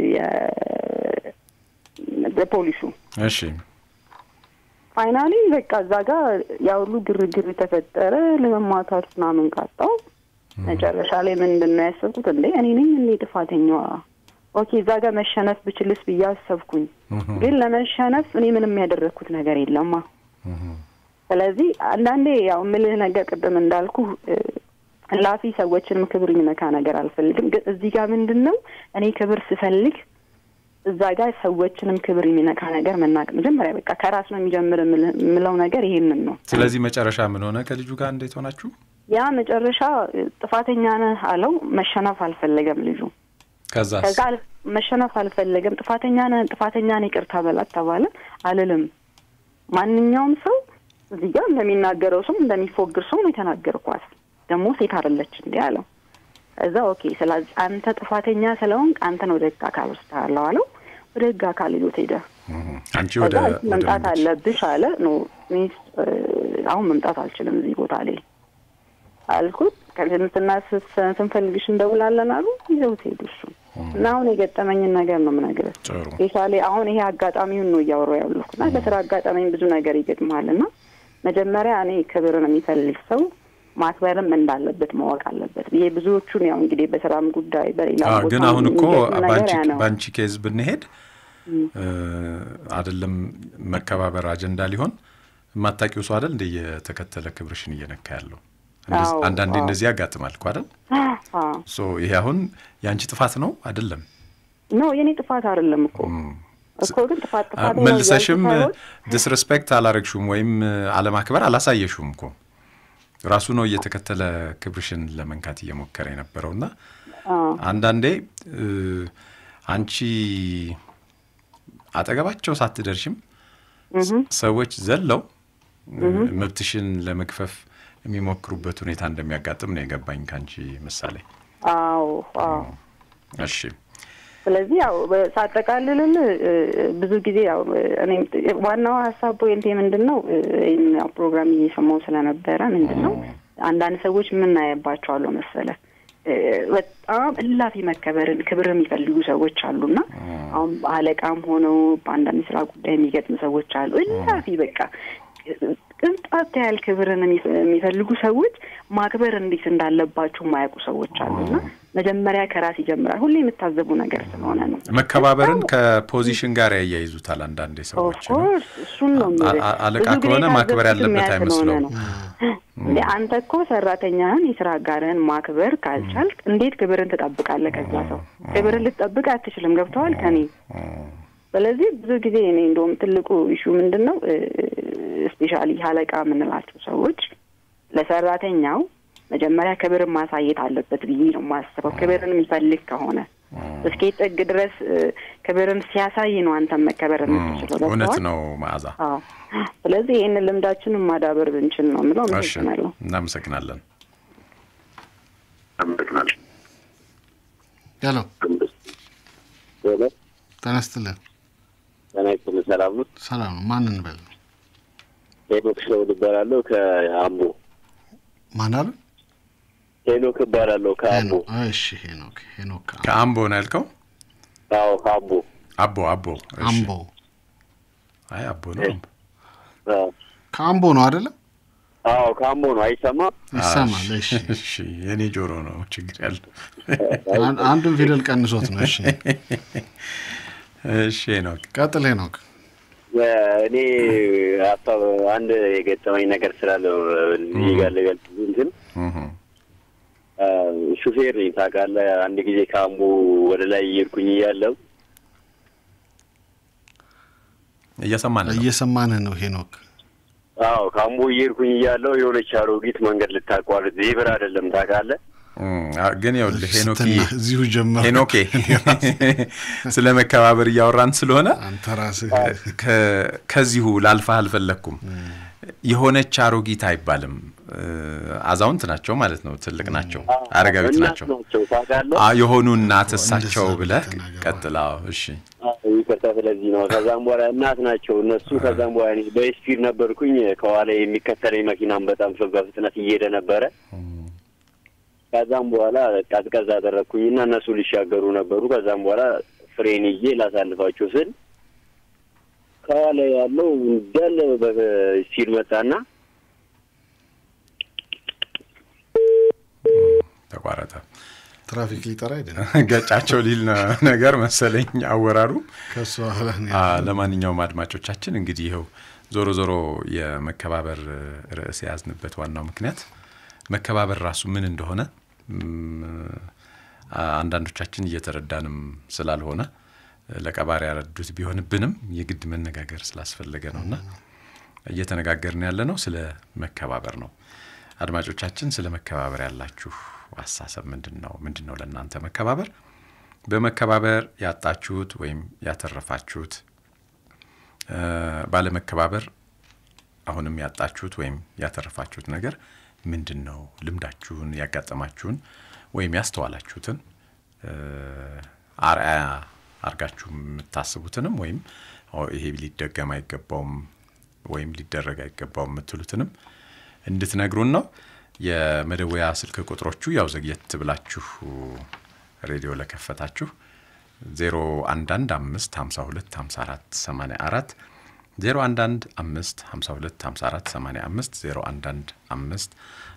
ፖሊሱ። እሺ ፋይናሊ በቃ እዛ ጋር ያ ሁሉ ግርግር ተፈጠረ። ለመማታት ምናምን ቃጣው። መጨረሻ ላይ ምንድን ነው ያሰብኩት፣ እንዴ እኔ ነኝ እንዴ ጥፋተኛዋ? ኦኬ እዛ ጋር መሸነፍ ብችልስ ብዬ አሰብኩኝ። ግን ለመሸነፍ እኔ ምንም ያደረግኩት ነገር የለማ። ስለዚህ አንዳንዴ ያው ምልህ ነገር ቅድም እንዳልኩ ላፊ ሰዎችንም ክብር የሚነካ ነገር አልፈልግም። ግን እዚህ ጋር ምንድን ነው እኔ ክብር ስፈልግ እዛ ጋር ሰዎችንም ክብር የሚነካ ነገር መናቅ መጀመሪያ በቃ ከራስ ነው የሚጀምር የምለው ነገር ይሄንን ነው። ስለዚህ መጨረሻ ምን ሆነ? ከልጁ ጋር እንዴት ሆናችሁ? ያ መጨረሻ ጥፋተኛ ነህ አለው። መሸነፍ አልፈለገም ልጁ። ከዛ ከዛ መሸነፍ አልፈለገም። ጥፋተኛ ነህ ጥፋተኛ ነህ ይቅርታ በላት ተባለ። አልልም ማንኛውም ሰው እዚህ ጋር እንደሚናገረው ሰው እንደሚፎግር ሰው ነው የተናገርኳት። ደግሞ ሴት አይደለች እንዲህ አለው። እዛ ኦኬ፣ ስለዚህ አንተ ጥፋተኛ ስለሆንክ አንተን ወደ ህግ አካል ወስድሃለሁ አለው። ወደ ህግ አካል ይዞት ሄደ። አንቺ ወደ መምጣት አለብሽ አለ። ኖ ሚስ አሁን መምጣት አልችልም እዚህ ቦታ ላይ አልኩት። ከልምትና ስንፈልግሽ እንደውላለን አሉ። ይዘውት ሄዱ እሱ እና አሁን የገጠመኝን ነገር ነው የምነግርህ። ጥሩ ስፔሻሊ አሁን ይሄ አጋጣሚውን ነው እያወራሁ ያለሁት እና በስራ አጋጣሚኝ ብዙ ነገር ይገጥመሃል እና መጀመሪያ እኔ ክብርን የሚፈልግ ሰው ማክበርም እንዳለበት ማወቅ አለበት ብዬ ብዙዎቹን ያው እንግዲህ በስራም ጉዳይ በሌላ ግን አሁን እኮ በአንቺ ኬዝ ብንሄድ አይደለም መከባበር አጀንዳ ሊሆን የማታውቂው ሰው አይደል እንደ እየተከተለ ክብርሽን እየነካ ያለው እንደዚ- አዎ፣ አንዳንዴ አዎ። እንደዚህ ያጋጥማል እኮ አይደል? አዎ። ሶ ይሄ አሁን የአንቺ ጥፋት ነው አይደለም? ኖ የኔ ጥፋት አይደለም እኮ እኮ ግን ጥፋት ጥፋት ነው መልሰሽም እያልኩ ሳይሆን ዲስሬስፔክት አላረግሹም ወይም አለማክበር አላሳየሹም እኮ ራሱ ነው እየተከተለ ክብርሽን ለመንካት እየሞከረ የነበረውና አዎ፣ አንዳንዴ እ፣ አንቺ አጠገባቸው ሳትደርሽም ሰዎች ዘለው እ፣ መብትሽን ለመግፈፍ የሚሞክሩበት ሁኔታ እንደሚያጋጥም ነው የገባኝ ከአንቺ ምሳሌ። አዎ አዎ እሺ ስለዚህ ያው በ- ሳጠቃልልል እ፣ ብዙ ጊዜ ያው እ፣ እኔም ዋናው ሀሳብ ፖይንቴ ምንድን ነው እ፣ ይህን ያው ፕሮግራም እየሰማው ስለነበረ ምንድን ነው አንዳንድ ሰዎች የምናየባቸዋለሁ መሰለ እ፣ በጣም እላፊ መከበርን ክብር የሚፈልጉ ሰዎች አሉና አሁን አለቃም ሆነው በአንዳንድ ስራ ጉዳይ የሚገጥም ሰዎች አሉ። እላፊ በቃ ቅንጣት ያህል ክብርን የሚፈ- የሚፈልጉ ሰዎች ማክበር እንዴት እንዳለባቸው የማያውቁ ሰዎች አሉና መጀመሪያ ከራስ ይጀምራል። ሁሌ የምታዘቡ ነገር ስለሆነ ነው። መከባበርን ከፖዚሽን ጋር ያያይዙታል አንዳንዴ ሰዎች ነው። ኦፍኮርስ እሱን ነው አ- የምልህ። አ- አለቃ ብዙ ጊዜ ከሆነ ማክበር የታዘብኩት ያለበት ያ ስለሆነ አይመስለውም። ነው። እንዴ አንተ እኮ ሰራተኛህን የስራ አጋርህን ማክበር ካልቻልክ እንዴት ክብርን ትጠብቃለህ? ከዛ ሰው ክብርን ልትጠብቅ አትችልም። ገብተዋል ከኔ ስለዚህ ብዙ ጊዜ እኔ እንደውም ትልቁ ኢሹ ምንድን ነው ስፔሻሊ አለቃ የምንላቸው ሰዎች ለሰራተኛው መጀመሪያ ክብርን ማሳየት አለበት ብዬ ነው የማስበው። ክብርን የሚፈልግ ከሆነ እስከ ጥግ ድረስ እ፣ ክብርን ሲያሳይ ነው አንተም መከበር የምትችለው። እውነት ገብቶሃል? ነው መዓዛ። አዎ። ስለዚህ ይህንን ልምዳችንን ማዳበር ብንችል ነው የምለው። እሺ አመሰግናለሁ። እናመሰግናለን። አመሰግናለሁ። ያሎ ሄሎ ተነስትልን። ጤና ይስጥልኝ። ሰላም ነው? ሰላም ነው። ማን እንበል? ሄኖክ ሸውድ እባላለሁ ከአምቦ። ማን አሉ? ሄኖክ እባላለሁ ከአምቦ። ሄኖ- እሺ ሄኖክ ሄኖክ ከአምቦ ነው ያልከው? አዎ ከአምቦ። አቦ አቦ። እሺ። አምቦ አይ አቦ ነው። አዎ ከአምቦ ነው አይደለም? አዎ ከአምቦ ነው። አይሰማም? ይሰማል። እሺ እሺ የኔ ጆሮ ነው ችግር ያለው። አን- አንዱን ፊደል ቀንሶት ነው። እሺ እሺ ሄኖክ ቀጥል ሄኖክ። እኔ ሀሳብ አንድ የገጠመኝ ነገር ስላለ ነው እዚህ ጋር ልገልጽ እንትን እህ አ፣ ሹፌር ነኝ ታውቃለህ። አንድ ጊዜ ከአምቦ ወደ ላይ እየሄድኩኝ እያለሁ እየሰማን ነው። እየሰማንህ ነው ሄኖክ። አዎ ከአምቦ እየሄድኩኝ እያለሁ የሆነች አሮጊት መንገድ ልታቋርጥ ዜብር አይደለም ታውቃለህ። እም፣ አ- ግን ይኸውልህ ሄኖክ ስትና እዚሁ ጀመር። ሄኖኬ ስለ መከባበር እያወራን ስለሆነ አንተ ራስህ ከ- ከዚሁ ላልፋህ አልፈለግኩም። የሆነች አሮጊት አይባልም። እ፣ አዛውንት ናቸው ማለት ነው። ትልቅ ናቸው፣ አረጋዊት እናት ናቸው። ናቸው ታውቃለህ። አ የሆኑ እናት እሳቸው እንደዛ ብለህ ተናገረው። ቀጥላው። እሺ አዎ፣ ይቅርታ ስለዚህ ነው። ከዛም በኋላ እናት ናቸው እነሱ። ከዛም በኋላ እኔ በስፒድ ነበርኩኝ። ከኋላ የሚከተለኝ መኪናም በጣም ፍ- በፍጥነት እየሄደ ነበረ። ከዛም በኋላ ቀዝቀዝ አደረግኩኝና እነሱ ሊሻገሩ ነበሩ። ከዛም በኋላ ፍሬን ይዤ ላሳልፋቸው ስል ከኋላ ያለው እንዳለ በስፒድ መጣና ተቋረጠ። ትራፊክ ሊጠራ አይደለም ገጫቸው ሊል ነ- ነገር መሰለኝ አወራሩ። ከእሱ በኋላ ነው አ፣ ያለው። ለማንኛውም አድማጮቻችን እንግዲህ ይኸው ዞሮ ዞሮ የመከባበር ርዕስ የያዝንበት ዋናው ምክንያት መከባበር ራሱ ምን እንደሆነ እም፣ አ፣ አንዳንዶቻችን እየተረዳንም ስላልሆነ ለቀባሪ ያረዱት ቢሆንብንም የግድ መነጋገር ስላስፈለገ ነውና እየተነጋገርን ያለ ነው ስለ መከባበር ነው። አድማጮቻችን ስለ መከባበር ያላችሁ አሳሰብ ምንድን ነው? ምንድን ነው ለእናንተ መከባበር? በመከባበር ያጣችሁት ወይም ያተረፋችሁት እ፣ ባለመከባበር አሁንም ያጣችሁት ወይም ያተረፋችሁት ነገር ምንድን ነው? ልምዳችሁን፣ ያጋጠማችሁን ወይም ያስተዋላችሁትን እ፣ አርአያ አርጋችሁ የምታስቡትንም ወይም ኦ፣ ይሄ ሊደገም አይገባውም ወይም ሊደረግ አይገባውም የምትሉትንም እንድትነግሩን ነው። የመደወያ ስልክ ቁጥሮቹ ያው ዘግየት ብላችሁ ሬዲዮ ለከፈታችሁ 0115525484 0115525485 0115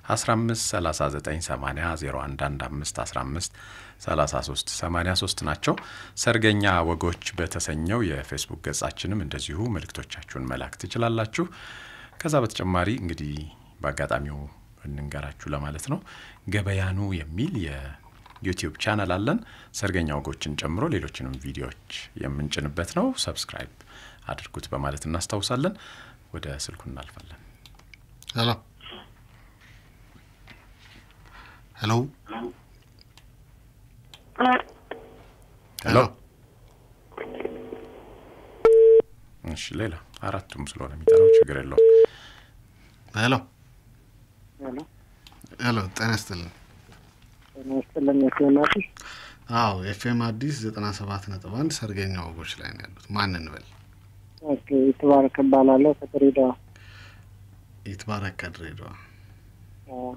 153980 0115153383 ናቸው። ሰርገኛ ወጎች በተሰኘው የፌስቡክ ገጻችንም እንደዚሁ መልእክቶቻችሁን መላክ ትችላላችሁ። ከዛ በተጨማሪ እንግዲህ በአጋጣሚው እንንገራችሁ ለማለት ነው ገበያኑ የሚል የዩቲዩብ ቻናል አለን። ሰርገኛ ወጎችን ጨምሮ ሌሎችንም ቪዲዮዎች የምንጭንበት ነው። ሰብስክራይብ አድርጉት በማለት እናስታውሳለን። ወደ ስልኩ እናልፋለን። ሄሎ ሄሎ ሄሎ እሺ፣ ሌላ አራቱም ስለሆነ የሚጠራው ችግር የለውም። ሄሎ ሄሎ ሄሎ ጤና ይስጥልን። ጤና ይስጥልን የፊዮናፊ አዎ ኤፍኤም አዲስ ዘጠና ሰባት ነጥብ አንድ ሰርገኛ ወጎች ላይ ነው ያሉት። ማን እንበል? ኦኬ ይትባረክ እባላለሁ ከድሬዳዋ ይትባረክ ከድሬዳዋ። አዎ።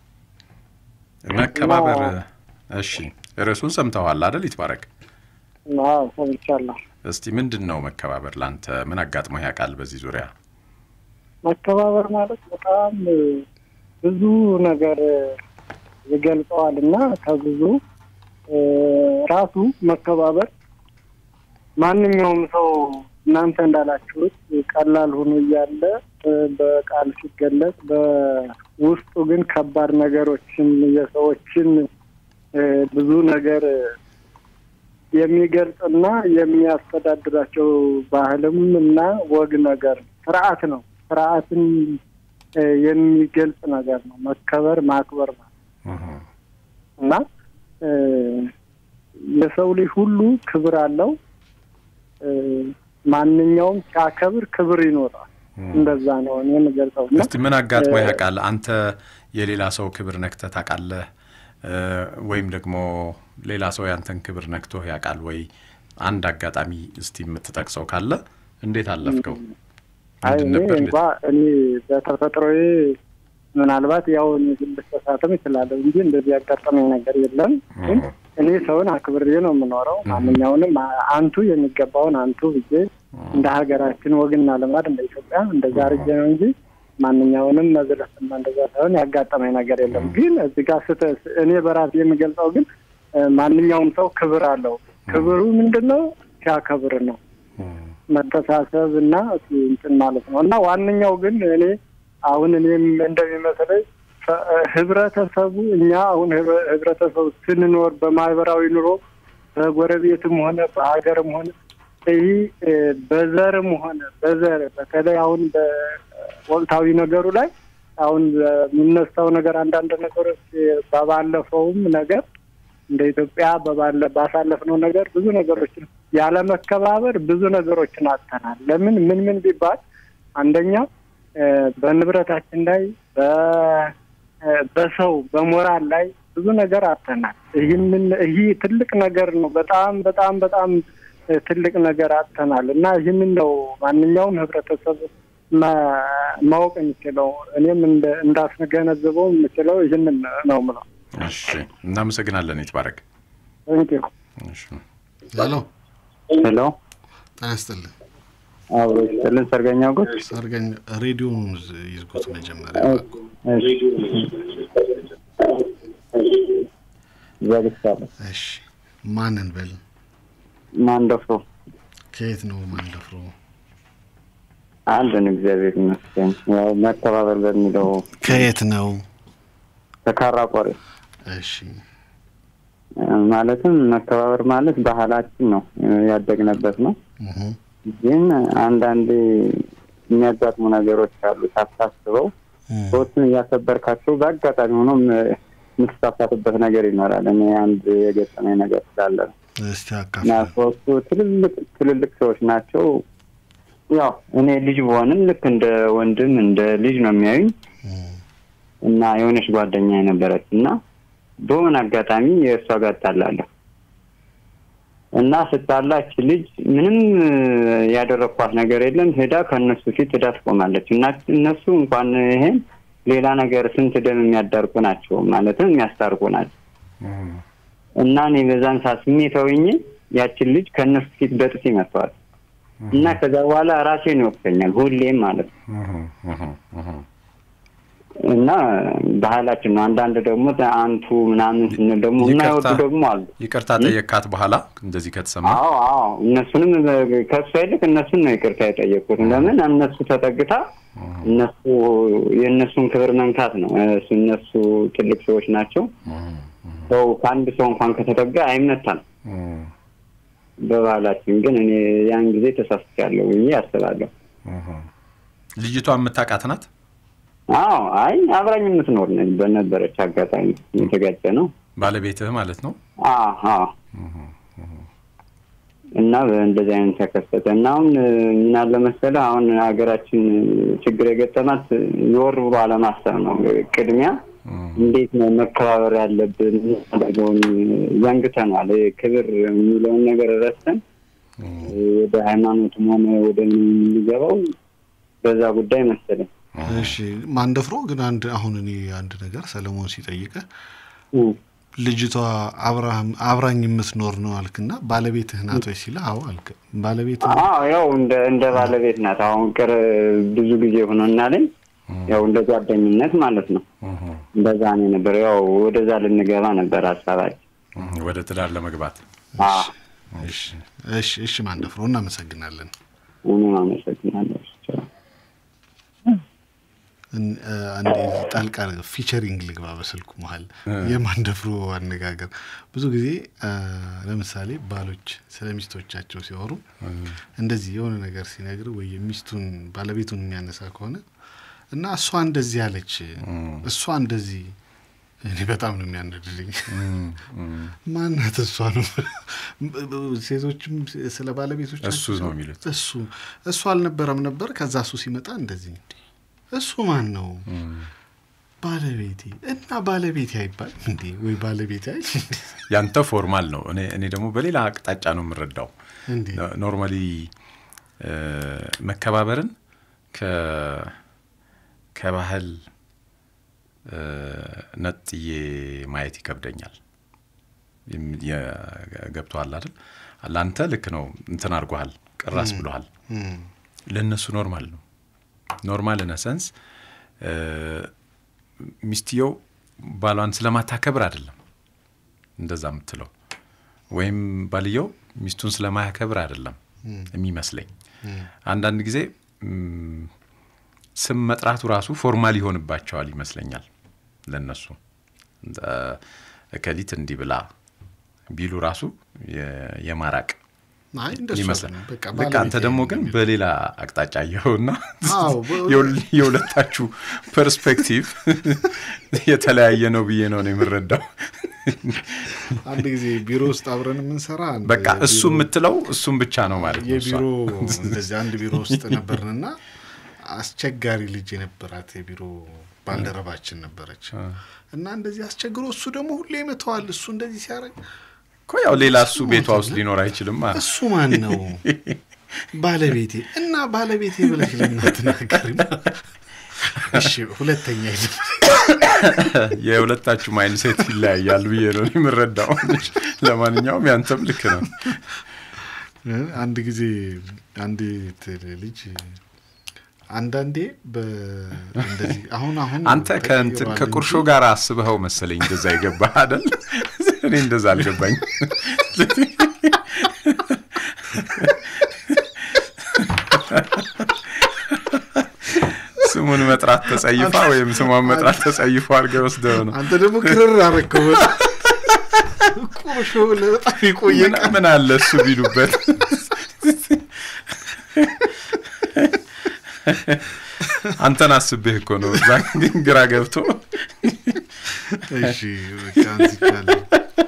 መከባበር እና- እሺ፣ ርዕሱን ሰምተዋል አደል? ይትባረክ አዎ ሰምቻለሁ እስቲ ምንድን ነው መከባበር ላንተ ምን አጋጥሞ ያውቃል በዚህ ዙሪያ? መከባበር ማለት በጣም እ፣ ብዙ ነገር እ፣ ይገልጸዋል እና ከብዙ እ፣ ራሱ መከባበር ማንኛውም ሰው እናንተ እንዳላችሁት ቀላል ሆኖ እያለ እ፣ በቃል ሲገለጽ በውስጡ ግን ከባድ ነገሮችን የሰዎችን እ፣ ብዙ ነገር እ፣ የሚገልጽና የሚያስተዳድራቸው ባህልም እና ወግ ነገር ስርዓት ነው። ስርዓትን እ፣ የሚገልጽ ነገር ነው። መከበር ማክበር ማለት እህ፣ እና እ፣ የሰው ልጅ ሁሉ ክብር አለው። እ፣ ማንኛውም ሲያከብር ክብር ይኖራል። እንደዛ ነው እኔ የምገልጸው እና እስቲ ምን አጋጥሞ እ፣ ያውቃል? አንተ የሌላ ሰው ክብር ነክተህ ታውቃለህ? እ፣ ወይም ደግሞ ሌላ ሰው ያንተን ክብር ነክቶህ ያውቃል ወይ? አንድ አጋጣሚ እስቲ የምትጠቅሰው ካለ እንዴት አለፍከው? አይ ምንድን እኔ ነበር? እንኳ እኔ በተፈጥሮዬ ምናልባት ያው እኔ ልሳሳትም እችላለሁ እንጂ እንደዚህ ያጋጠመኝ ነገር የለም። ግን እህ፣ እኔ ሰውን አክብሬ ነው የምኖረው። ማንኛውንም አ- አንቱ የሚገባውን አንቱ ብዬ እንደ ሀገራችን ወግና ልማድ እንደ ኢትዮጵያ እንደዛ አድርጌ ነው እንጂ ማንኛውንም መዝለፍና እንደዛ ሳይሆን ያጋጠመኝ ነገር የለም። ግን እዚህ ጋር ስተ እኔ በራሴ የምገልጸው ግን እ፣ ማንኛውም ሰው ክብር አለው። ክብሩ ምንድን ነው? ሲያከብር ነው እህ፣ መተሳሰብ እና እንትን ማለት ነው። እና ዋነኛው ግን እኔ አሁን እኔም እንደሚመስለኝ ፈ- ህብረተሰቡ እኛ አሁን ህብረ- ህብረተሰቡ ስንኖር በማህበራዊ ኑሮ በጎረቤትም ሆነ በሀገርም ሆነ ይህ እ፣ በዘርም ሆነ በዘር በተለይ አሁን በወቅታዊ ነገሩ ላይ አሁን የሚነሳው ነገር አንዳንድ ነገሮች በባለፈውም ነገር እንደ ኢትዮጵያ በባለ ባሳለፍነው ነገር ብዙ ነገሮችን ያለመከባበር ብዙ ነገሮችን አጥተናል። ለምን ምን ምን ቢባል አንደኛ እ፣ በንብረታችን ላይ በ- እ፣ በሰው በሞራል ላይ ብዙ ነገር አጥተናል። ይህንን ይህ ትልቅ ነገር ነው። በጣም በጣም በጣም እ፣ ትልቅ ነገር አጥተናል እና ይህንን ነው ማንኛውም ህብረተሰብ ማ- ማወቅ የሚችለው እኔም እንደ- እንዳስገነዝበው የምችለው ይህንን ነው ምለው። እሺ፣ እናመሰግናለን ይትባረክ። እንኪሁ እሺ፣ ሄሎ ሄሎ ጤና ይስጥልን። አብሮ ይስጥልን ሰርገኛ ወጎች ሰርገኛ ሬዲዮን ይዝጉት መጀመሪያ። ዘግቻለሁ እሺ ማን እንበል? ማን ደፍሮ ከየት ነው ማን ደፍሮ? አለን እግዚአብሔር ይመስገን ያው መተባበር በሚለው ከየት ነው? ተካራ ቆሬ እሺ ማለትም መተባበር ማለት ባህላችን ነው ያደግንበት ነው እህ፣ ግን አንዳንዴ የሚያጋጥሙ ነገሮች አሉ ሳታስበው እህ፣ ሰዎችን እያከበርካቸው በአጋጣሚ ሆኖ የምትሳሳትበት ነገር ይኖራል እኔ አንድ የገጠመኝ ነገር ስላለ ነው እስቲ እና አካፍል። ሶስቱ ትልልቅ ትልልቅ ሰዎች ናቸው። ያው እኔ ልጅ በሆንም ልክ እንደ ወንድም እንደ ልጅ ነው የሚያዩኝ እህ፣ እና የሆነች ጓደኛ የነበረች እና በሆነ አጋጣሚ የእሷ ጋር እጣላለሁ እና ስጣላች ልጅ ምንም ያደረግኳት ነገር የለም። ሄዳ ከእነሱ ፊት ሄዳ ትቆማለች እና እነሱ እንኳን ይሄን ሌላ ነገር ስንት ደም የሚያዳርቁ ናቸው ማለትም የሚያስታርቁ ናቸው እህ፣ እና እኔ በዛን ሰዓት ስሜታዊ ሆኜ ያችን ልጅ ከእነሱ ፊት በጥፊ መተዋል እና ከዛ በኋላ ራሴን ይወቅሰኛል ሁሌም ማለት ነው። እህ፣ እህ፣ እህ። እና ባህላችን ነው። አንዳንድ ደግሞ አንቱ ምናምን ስንል ደግሞ የማይወዱ ይቅርታ- ደግሞ አሉ። ይቅርታ ጠየካት በኋላ እንደዚህ ከተሰማ አዎ አዎ፣ እነሱንም ከእሷ ይልቅ እነሱን ነው ይቅርታ የጠየቁት። ለምን እነሱ ተጠግታ እነሱ የእነሱን ክብር መንካት ነው። እሱ እነሱ ትልቅ ሰዎች ናቸው። ሰው ከአንድ ሰው እንኳን ከተጠጋ አይመታም እም፣ በባህላችን። ግን እኔ ያን ጊዜ ተሳስቻለሁ ብዬ አስባለሁ። እም። ልጅቷ የምታውቃት ናት? አዎ አይ አብራኝ የምትኖር ነኝ። በነበረች አጋጣሚ የተጋጨ ነው። ባለቤትህ ማለት ነው? አዎ አዎ። እና እንደዚህ አይነት ተከሰተ እና አሁን ምን አለ መሰለህ አሁን ሀገራችን ችግር የገጠማት ዞር ብሎ አለማሰብ ነው። ቅድሚያ እንዴት ነው መከባበር ያለብን የሚያደርገውን ዘንግተናል። ይሄ ክብር የሚለውን ነገር ረስተን ወደ ሃይማኖትም ሆነ ወደ ምን የምንገባው በዛ ጉዳይ መሰለኝ። እሺ ማንደፍሮ ግን አንድ አሁን እኔ አንድ ነገር ሰለሞን ሲጠይቅህ እም። ልጅቷ አብርሃም አብራኝ የምትኖር ነው አልክና ባለቤትህ ናት ወይ ሲልህ አዎ አልክ። ባለቤትህ አዎ ያው እንደ እንደ ባለቤት ናት። አሁን ቅር ብዙ ጊዜ ሆኖናለኝ። ያው እንደ ጓደኝነት ማለት ነው። እንደዛ ነው የነበረው። ያው ወደዛ ልንገባ ነበር ሀሳባችን። እም፣ ወደ ትዳር ለመግባት አዎ እሺ እሺ እሺ ማንደፍሮ እናመሰግናለን። እኔም አመሰግናለሁ። እን- እ፣ አንዴ ጣልቃ ፊቸሪንግ ልግባ በስልኩ መሀል የማንደፍሮ አነጋገር ብዙ ጊዜ እ፣ ለምሳሌ ባሎች ስለ ሚስቶቻቸው ሲያወሩ እንደዚህ የሆነ ነገር ሲነግር ወይ የሚስቱን ባለቤቱን የሚያነሳ ከሆነ እና እሷ እንደዚህ ያለች እሷ እንደዚህ እኔ በጣም ነው የሚያነድልኝ። ማናት እሷ ነው? ሴቶችም ስለ ባለቤቶቻቸው እሱ ነው የሚሉት። እሱ እሱ አልነበረም ነበር። ከዛ እሱ ሲመጣ እንደዚህ እንዴ እሱ ማን ነው? ባለቤቴ እና ባለቤቴ አይባልም እንዴ? ወይ ባለቤቴ አይ ያንተ ፎርማል ነው። እኔ እኔ ደግሞ በሌላ አቅጣጫ ነው የምረዳው። እንዴ ኖርማሊ መከባበርን ከ ከባህል እ፣ ነጥዬ ማየት ይከብደኛል። የም- የ- ገብቶሃል አይደል? ለአንተ ልክ ነው፣ እንትን አድርጎሃል፣ ቅራስ ብሎሃል። እም፣ ለእነሱ ኖርማል ነው። ኖርማል ነሰንስ ሚስትየው ባሏን ስለማታከብር አይደለም እንደዛ የምትለው፣ ወይም ባልየው ሚስቱን ስለማያከብር አይደለም የሚመስለኝ። አንዳንድ ጊዜ ም፣ ስም መጥራቱ ራሱ ፎርማል ይሆንባቸዋል ይመስለኛል ለነሱ እንደ እከሊት እንዲህ ብላ ቢሉ ራሱ የ- የማራቅ አይ እንደሱ ይመስላል። አይደለም። በቃ ልክ አንተ ባለቤቴ ደግሞ ነው ግን የሚለው። በሌላ አቅጣጫ አየኸውና አዎ፣ በ- የሁል- የሁለታችሁ ፐርስፔክቲቭ የተለያየ ነው ብዬ ነው ነው የምረዳው። አንድ ጊዜ ቢሮ ውስጥ አብረን የምንሰራ አንድ በቃ እሱ የቢሮ- የምትለው እሱም ብቻ ነው ማለት ነው። እሷ። የቢሮ እንደዚህ አንድ ቢሮ ውስጥ ነበርንና አስቸጋሪ ልጅ የነበራት የቢሮ ባልደረባችን ነበረች እና እንደዚህ አስቸግሮ እሱ ደግሞ ሁሌ ይመተዋል። እሱ እንደዚህ ሲያደርግ እኮ ያው ሌላ እሱ ቤቷ ውስጥ ሊኖር አይችልም። እሱ ማን ነው? ባለቤቴ እና ባለቤቴ ብለሽ ለምን አትናገሪም? እሺ ሁለተኛ የለም። የሁለታችሁ ማይንድ ሴት ይለያያል ብዬ ነው እኔ የምረዳው። ለማንኛውም ያንተም ልክ ነው። አንድ ጊዜ አንዲት ልጅ አንዳንዴ በ- እንደዚህ አሁን አሁን አንተ ከእንትን ተቀይሯል ከቁርሾ እንጂ ጋር አስበኸው መሰለኝ እንደዛ ይገባህ አይደል? እኔ እንደዛ አልገባኝ። ስሙን መጥራት ተጸይፋ ወይም ስሟን መጥራት ተጸይፎ አድርገህ ወስደው ነው። አንተ ደግሞ ክርር አረከው ቁርሾ ብለህ በጣም የቆየ ምን- ምን አለ እሱ ቢሉበት አንተን አስቤህ እኮ ነው። እዛ ግን ግራ ገብቶ እሺ በቃ አንስቻለሁ።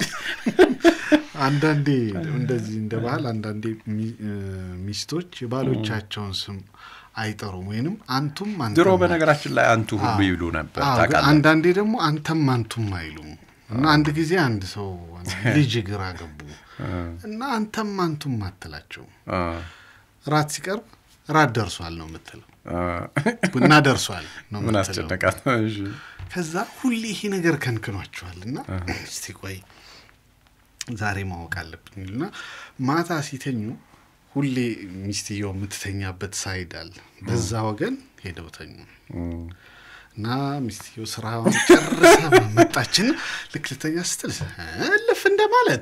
አንዳንዴ እንደዚህ እንደ ባህል አንዳንዴ ሚ- እ፣ ሚስቶች የባሎቻቸውን ስም አይጠሩም ወይንም አንቱም አንተም ድሮ በነገራችን ላይ አንቱ ሁሉ ይሉ ነበር አዎ፣ ግን ታውቃለህ። አንዳንዴ ደግሞ አንተም አንቱም አይሉም እና አንድ ጊዜ አንድ ሰው ልጅ ግራ ገቡ እና አንተም አንቱም አትላቸው አ፣ ራት ሲቀርብ ራት ደርሷል ነው የምትለው አ፣ ቡና ደርሷል ነው ምን የምትለው አስጨነቃት? እሺ። ከዛ ሁሌ ይሄ ነገር ከንክኗቸዋል እና እስቲ ቆይ ዛሬ ማወቅ አለብኝ እና ማታ ሲተኙ ሁሌ ሚስትየው የምትተኛበት ሳይድ አለ በዛ ወገን ሄደው ተኙ እና ሚስትየው ስራውን ጨርሳ መጣችን። ልክ ልተኛ ስትል እልፍ እንደማለት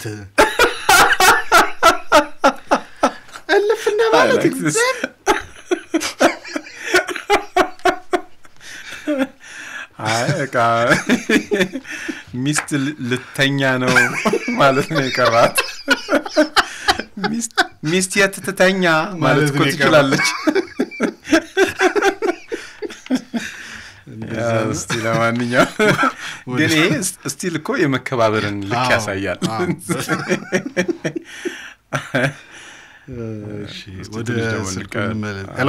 እልፍ እንደማለት like this. አይ በቃ ሚስት ል- ልተኛ ነው ማለት ነው የቀራት። ሚስት- ሚስት የት ትተኛ ማለት ማለት እኮ ነው የቀራት። ትችላለች። ያ፣ እስቲ ለማንኛውም ግን ይሄ ስ- ስቲል እኮ የመከባበርን ልክ አዎ፣ ያሳያል። አዎ። እሺ፣ እስቲ ወደ ትንሽ ደግሞ ስልኩ እንቀ- እንመለስ። አዎ። ሄሎ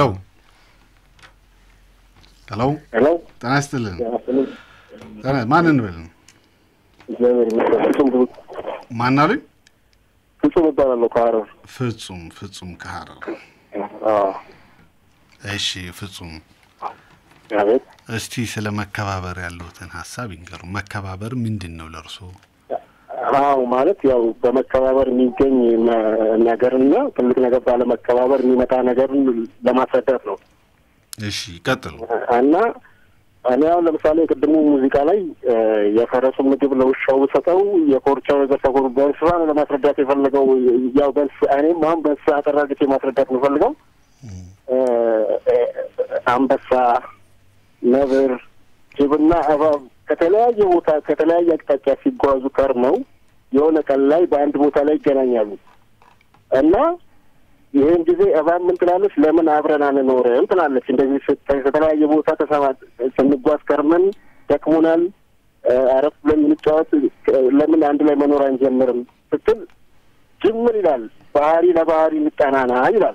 ሄሎ፣ ሄሎ ጤና ይስጥልን። ጤና- ማን እንበል? እግዚአብሔር ይመስገን። ፍጹም ብዙ ማን አሉኝ? ፍጹም እባላለሁ ከሀረር። ፍጹም ፍጹም ከሀረር። አዎ፣ እሺ ፍጹም፣ አቤት። እስቲ ስለ መከባበር ያለሁትን ሀሳብ ይንገሩ። መከባበር ምንድን ነው ለእርሶ? አዎ ማለት ያው በመከባበር የሚገኝ መ- ነገርና ትልቅ ነገር ባለመከባበር የሚመጣ ነገርን ለማስረዳት ነው እሺ ቀጥሉ። እና እኔ አሁን ለምሳሌ የቅድሙ ሙዚቃ ላይ እ፣ የፈረሱ ምግብ ለውሻው ሰጠው የኮርቻው የገሰጎሩ በእንስሳ ነው ለማስረዳት የፈለገው ያው በእንስ እኔም አሁን በእንስሳ አጠራግቼ ማስረዳት የምፈልገው እ፣ እ፣ አንበሳ፣ ነብር፣ ጅብና እባብ ከተለያየ ቦታ ከተለያየ አቅጣጫ ሲጓዙ ከርመው የሆነ ቀን ላይ በአንድ ቦታ ላይ ይገናኛሉ እና ይህን ጊዜ እባብ ምን ትላለች? ለምን አብረን አንኖርም ትላለች። እንደዚህ ስታይ ከተለያየ ቦታ ተሰማ ስንጓዝ ከርመን ደክሞናል፣ እ፣ አረፍ ብለን እንጫወት፣ እ፣ ለምን አንድ ላይ መኖር አንጀምርም ስትል ጅምር ይላል። ባህሪ ለባህሪ እንጠናና ይላል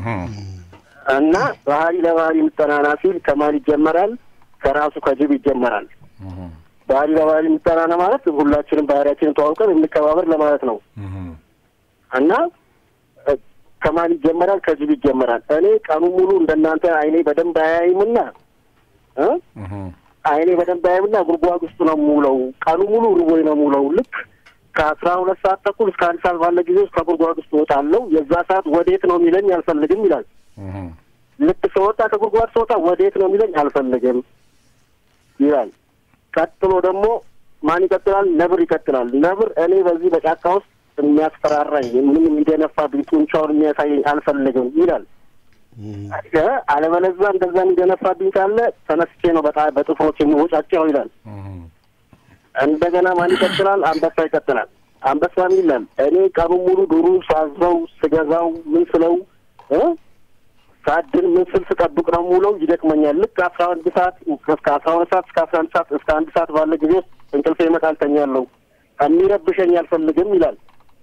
እና ባህሪ ለባህሪ እንጠናና ሲል ከማን ይጀመራል? ከራሱ ከጅብ ይጀመራል። ባህሪ ለባህሪ እንጠናና ማለት ሁላችንም ባህሪያችንን ተዋውቀን እንከባበር ለማለት ነው እና እ፣ ከማን ይጀመራል? ከጅብ ይጀመራል። እኔ ቀኑ ሙሉ እንደናንተ አይኔ በደንብ አያይምና እ አይኔ በደንብ አያይምና ጉድጓድ ውስጥ ነው የምውለው። ቀኑ ሙሉ ርቦኝ ነው የምውለው። ልክ ከአስራ ሁለት ሰዓት ተኩል እስከ አንድ ሰዓት ባለ ጊዜ ውስጥ ከጉድጓድ ውስጥ እወጣለሁ። የዛ ሰዓት ወዴት ነው የሚለኝ አልፈልግም ይላል። ልክ ስወጣ ከጉድጓድ ስወጣ ወዴት ነው የሚለኝ አልፈልግም ይላል። ቀጥሎ ደግሞ ማን ይቀጥላል? ነብር ይቀጥላል። ነብር እኔ በዚህ በጫካ ውስጥ የሚያስፈራራኝ ምንም የሚደነፋብኝ ጡንቻውን የሚያሳየኝ አልፈልግም ይላል። እ፣ አለበለዚያ እንደዛ የሚደነፋብኝ ካለ ተነስቼ ነው በጣም በጥፍሮች የሚወጫጨው ይላል። እንደገና ማን ይቀጥላል? አንበሳ ይቀጥላል። አንበሳ ይላል እኔ ቀኑ ሙሉ ዱሩ ሳዘው ስገዛው ምን ስለው እ ሳድን ምን ስል ስጠብቅ ነው የምውለው። ይደክመኛል። ልክ አስራ አንድ ሰዓት እስከ አስራ ሁለት ሰዓት እስከ አስራ አንድ ሰዓት እስከ አንድ ሰዓት ባለ ጊዜ ውስጥ እንቅልፌ ይመጣል፣ ተኛለሁ። የሚረብሸኝ አልፈልግም ይላል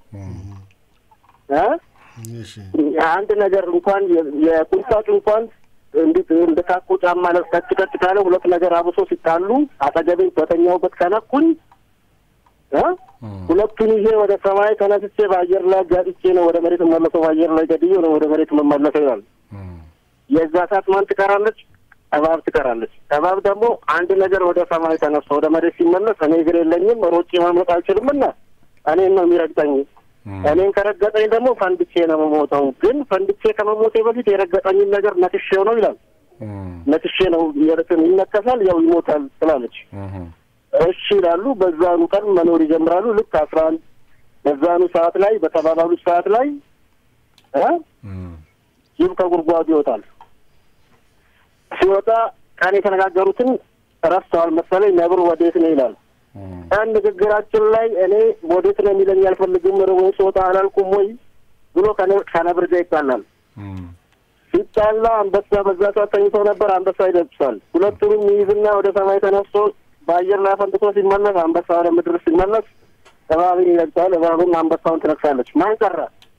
እ እሺ አንድ ነገር እንኳን የ- የቁንጣጭ እንኳን እንዲህ እንደ ታኮ ጫማ ለ ቀጭ ቀጭ ካለ ሁለት ነገር አብሶ ሲጣሉ አጠገቤ በተኛውበት ከነኩኝ እ ሁለቱን ይዤ ወደ ሰማይ ተነስቼ በአየር ላይ ጋጥቼ ነው ወደ መሬት መለሰው በአየር ላይ ገድዬ ነው ወደ መሬት መመለሰው ይላል። የዛ ሰዓት ማን ትቀራለች? እባብ ትቀራለች። እባብ ደግሞ አንድ ነገር ወደ ሰማይ ተነስቶ ወደ መሬት ሲመለስ እኔ እግር የለኝም ሮጬ ማምለጥ አልችልምና እኔን ነው የሚረግጠኝ። እኔን ከረገጠኝ ደግሞ ፈንድቼ ነው የምሞተው። ግን ፈንድቼ ከመሞቴ በፊት የረገጠኝን ነገር ነክሼው ነው ይላል። ነክሼ ነው የርትን ይነከሳል፣ ያው ይሞታል ትላለች። እሺ ይላሉ። በዛኑ ቀን መኖር ይጀምራሉ። ልክ አስራ አንድ በዛኑ ሰዓት ላይ በተባባሉት ሰዓት ላይ እ ጅብ ከጉድጓዱ ይወጣል። ሲወጣ ቀን የተነጋገሩትን ረስተዋል መሰለኝ። ነብር ወዴት ነው ይላል። ቀን ንግግራችን ላይ እኔ ወዴት ነው የሚለኝ አልፈልግም፣ ርቦኝ ስወጣ አላልኩም ወይ ብሎ ከነ- ከነብር ጋር ይጣላል። ሲጣላ አንበሳ በዛ ሰዓት ተኝቶ ነበር። አንበሳ ይደብሳል። ሁለቱንም ይይዝና ወደ ሰማይ ተነስቶ በአየር ላይ ፈንጥቶ ሲመለስ አንበሳ ወደ ምድር ሲመለስ እባብን ይነግሳል። እባብን አንበሳውን ትነክሳለች። ማን ቀረ?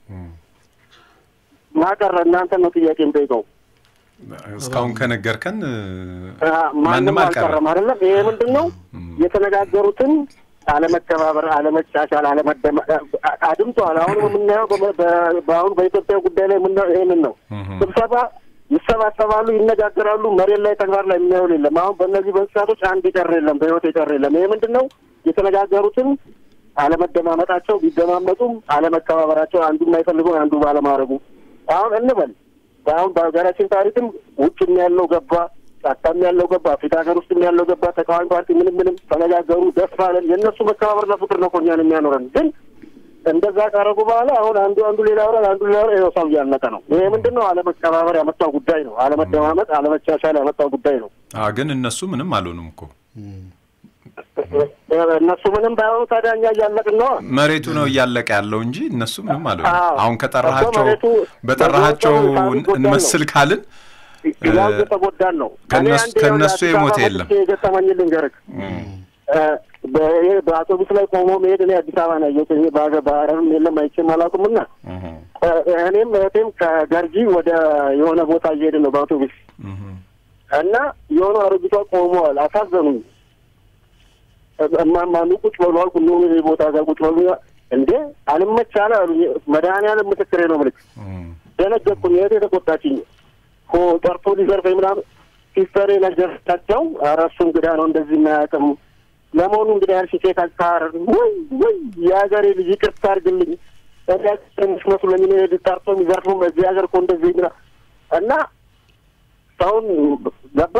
ማን ቀረ? እናንተን ነው ጥያቄ የምጠይቀው። እስካሁን ከነገርከን አ፣ ማንም ማንም አልቀረም። አልቀረም አይደለም። ይሄ ምንድን ነው የተነጋገሩትን አለመከባበር፣ አለመቻቻል፣ አለመደመ አ- አድምጠዋል። አሁን የምናየው በ- በ- በአሁን በኢትዮጵያ ጉዳይ ላይ የምናየው ይሄንን ነው። ስብሰባ ይሰባሰባሉ፣ ይነጋገራሉ። መሬት ላይ ተግባር ላይ የሚያውል የለም። አሁን በእነዚህ በእንስሳቶች አንድ የቀረ የለም፣ በህይወት የቀረ የለም። ይሄ ምንድን ነው የተነጋገሩትን አለመደማመጣቸው፣ ቢደማመጡም አለመከባበራቸው፣ አንዱ የማይፈልገውን አንዱ ባለማድረጉ አሁን እንበል አሁን በሀገራችን ታሪክም ውጭም ያለው ገባ ጫካም ያለው ገባ፣ አፍሪካ ሀገር ውስጥም ያለው ገባ። ተቃዋሚ ፓርቲ ምንም ምንም ተነጋገሩ፣ ደስ አለን። የእነሱ መከባበርና ፍቅር ነው እኮ እኛን የሚያኖረን። ግን እንደዛ ካረጉ በኋላ አሁን አንዱ አንዱ ሌላ ወራል አንዱ ሌላ ወራል ሰው እያለቀ ነው። ይሄ ምንድን ነው? አለመከባበር ያመጣው ጉዳይ ነው። አለመደማመጥ፣ አለመቻቻል ያመጣው ጉዳይ ነው። አዎ፣ ግን እነሱ ምንም አልሆኑም እኮ እነሱ ምንም ባይሆኑ ታዲያ እኛ እያለቅን ነው። መሬቱ ነው እያለቀ ያለው እንጂ እነሱ ምንም አልሆኑም። አዎ። አሁን ከጠራሃቸው መሬቱ በጠራሃቸው በዞን ሰው ሳቢጎዳ ነው። እንመስል ካልን ያው እየተጎዳን ነው። ከእነሱ- እኔ አንዴ ከእነሱ አዲስ የሞተ አበባ የለም። መጥቼ የገጠመኝ ልንገርህ። በይሄ በአውቶቡስ ላይ ቆሞ መሄድ እኔ አዲስ አበባ ነው ያየሁት። እኔ በሀገር በሀረርም የለም አይቼም አላውቅም። እና እኔም እህቴም ከገርጂ ወደ የሆነ ቦታ እየሄድን ነው በአውቶቡስ እና የሆኑ አሮጊቷ ቆመዋል። አሳዘኑኝ። እማማ ኑ ቁጭ በሉ አልኩ። ኑ ይሄ ቦታ ጋር ቁጭ በሉ እንዴ አልመች አለ አሉኝ። መድኃኒዓለም ምስክሬ ነው ምልክ ደነገጥኩኝ። እህቴ ተቆጣችኝ። ሆ ጠርቶ ሊዘርፈኝ ምናምን ሲስተሬ ነገርቻቸው። ኧረ እሱ እንግዳ ነው እንደዚህ የማያውቅም። ለመሆኑ እንግዳ ያልሽ ሴት አልታር ወይ ወይ የሀገሬ ልጅ ይቅርታ አድርግልኝ ትንሽ መስሎኝ እኔ ጠርቶ የሚዘርፉም እዚህ ሀገር እኮ እንደዚህ ምና እና ሰውን ገባ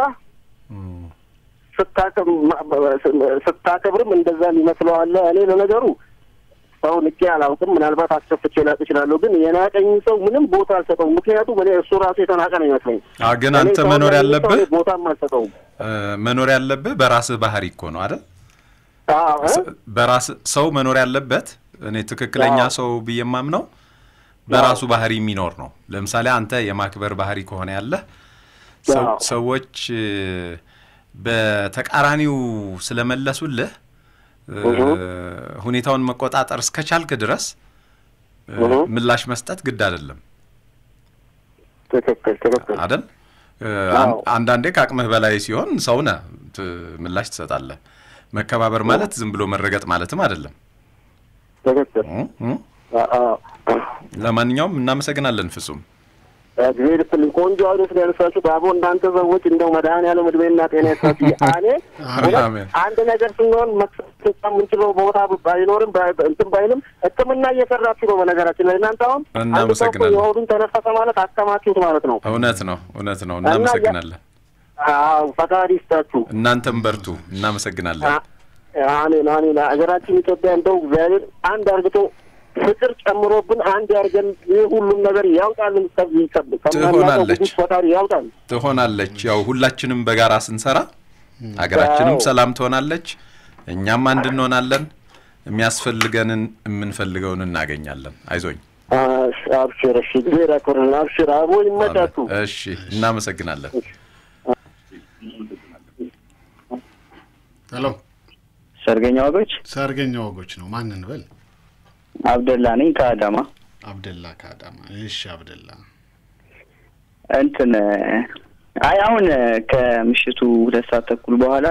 ስታከብርም እንደዛ የሚመስለው አለ። እኔ ለነገሩ ሰው ንቄ አላውቅም። ምናልባት አስከፍቼ ላቅ እችላለሁ። ግን የናቀኝ ሰው ምንም ቦታ አልሰጠውም። ምክንያቱም እኔ እሱ ራሱ የተናቀ ነው ይመስለኝ። አዎ፣ ግን እኔ አንተ ሰው መኖር ለሚል ያለብህ ሰው ቦታም አልሰጠውም። እ፣ መኖር ያለብህ በራስህ ባህሪ እኮ ነው አይደል? አዎ እ? ስ- በራስ ሰው መኖር ያለበት እኔ ትክክለኛ አዎ። ሰው ብዬ የማምነው በራሱ ባህሪ የሚኖር ነው። ለምሳሌ አንተ የማክበር ባህሪ ከሆነ ያለህ ሰው- አዎ። ሰዎች እ፣ በተቃራኒው ስለመለሱልህ እ፣ ሁኔታውን መቆጣጠር እስከቻልክ ድረስ እ፣ እሁ። ምላሽ መስጠት ግድ አይደለም ትክክል ትክክል። አይደል? እ፣ አዎ። አን- አንዳንዴ ከአቅምህ በላይ ሲሆን ሰው ነህ ት- ምላሽ ትሰጣለህ። መከባበር ማለት ዝም ብሎ መረገጥ ማለትም አይደለም። ትክክል። እ፣ እ። አዎ። ለማንኛውም እናመሰግናለን ፍጹም። ጊዜ ልትልኝ ቆንጆ አይነት ነው ያነሳችሁ። ባቦ እንዳንተ ሰዎች እንደው መድኃኒዓለም እድሜና ጤና ይስጣችሁ። እኔ እውነት አሜን። አንድ ነገር ስንሆን መክሰስ የምንችለው ቦታ ባይኖርም ባይ- እንትን ባይልም ሕክምና እየሰራችሁ ነው። በነገራችን ላይ እናንተ አሁን አንድ ሰው እኮ እናመሰግናለን። የሆዱን ተነፈሰ ማለት አከማችሁት ማለት ነው። እውነት ነው፣ እውነት ነው። እናመሰግናለን። አዎ ፈጣሪ ይስጣችሁ። እናንተም በርቱ። እናመሰግናለን። አ- አሜን አሜን። ሀገራችን ኢትዮጵያ እንደው እግዚአብሔር አንድ አርግቶ ፍቅር ጨምሮብን አንድ ያርገን። ይህ ሁሉም ነገር ያውጣልን። ከዚህ ከብ- ከማናውቀው ትሆናለች። ጉጉት ፈጣሪ ያውጣል። ትሆናለች። ያው ሁላችንም በጋራ ስንሰራ ሀገራችንም አዎ። ሰላም ትሆናለች፣ እኛም አንድ እንሆናለን። የሚያስፈልገንን የምንፈልገውን እናገኛለን። አይዞኝ። አሽ- አብሽር። እሺ ጊዜ ዳኮርን አብሽር። አቦ ይመቻችሁ። እሺ፣ እናመሰግናለን። ሄሎ ሰርገኛ ወጎች ሰርገኛ ወጎች ነው። ማንን በል? አብደላ ነኝ ከአዳማ። አብደላ ከአዳማ። እሺ አብደላ እንትን አይ አሁን ከምሽቱ ሁለት ሰዓት ተኩል በኋላ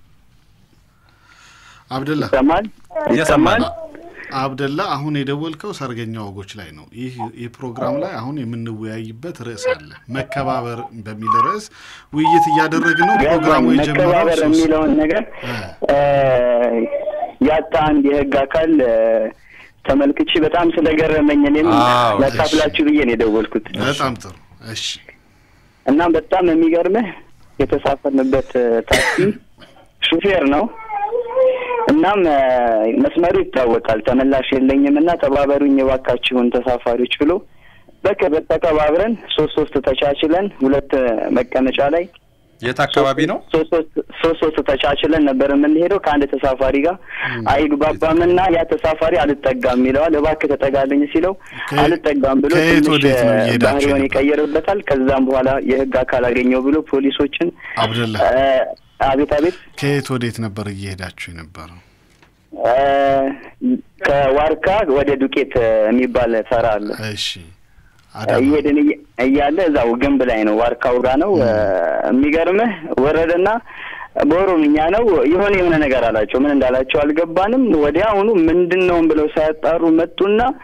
አብደላ ይሰማል እየሰማን ይሰማል። አብደላ አሁን የደወልከው ሰርገኛ ወጎች ላይ ነው። ይህ ይህ ፕሮግራም ላይ አሁን የምንወያይበት ርዕስ አለ። መከባበር በሚል ርዕስ ውይይት እያደረግን ነው። ፕሮግራሙ ገባኝ። የጀመረው መከባበር ሶስት የሚለውን ነገር እ፣ ያጣ አንድ የህግ አካል እ፣ ተመልክቼ በጣም ስለገረመኝ እኔም አዎ፣ ላካፍላችሁ ብዬ ነው የደወልኩት። በጣም ጥሩ። እሺ እና በጣም የሚገርምህ የተሳፈርንበት እ፣ ታክሲ ሹፌር ነው። እናም እ፣ መስመሩ ይታወቃል። ተመላሽ የለኝም እና ተባበሩኝ የባካችሁን ተሳፋሪዎች ብሎ በቃ ተቀባብረን ሶስት ሶስት ተቻችለን ሁለት እ፣ መቀመጫ ላይ የት አካባቢ ነው? ሶስት ሶስት ሶስት ሶስት ተቻችለን ነበር የምንሄደው ከአንድ ተሳፋሪ ጋር አይግባባምና ያ ተሳፋሪ አልጠጋም ይለዋል። እባክህ ተጠጋልኝ ሲለው ከየ- አልጠጋም ብሎ ከየት ትንሽ ወዴት ነው እየሄዳችሁ ባህሪውን የነበረው? ይቀየርበታል። ከዛም በኋላ የህግ አካል አገኘው ብሎ ፖሊሶችን አብደላ እ፣ አቤት አቤት ከየት ወዴት ነበር እየሄዳችሁ የነበረው? እ፣ ከዋርካ ወደ ዱቄት የሚባል ተራ አለ። እሺ አዳማ እየሄድን እየ- እያለ እዛው ግንብ ላይ ነው ዋርካው ጋ ነው። እ፣ የሚገርምህ ወረደና በኦሮምኛ ነው የሆነ የሆነ ነገር አላቸው። ምን እንዳላቸው አልገባንም። ወዲያውኑ ምንድን ነው ብለው ሳያጣሩ መጡና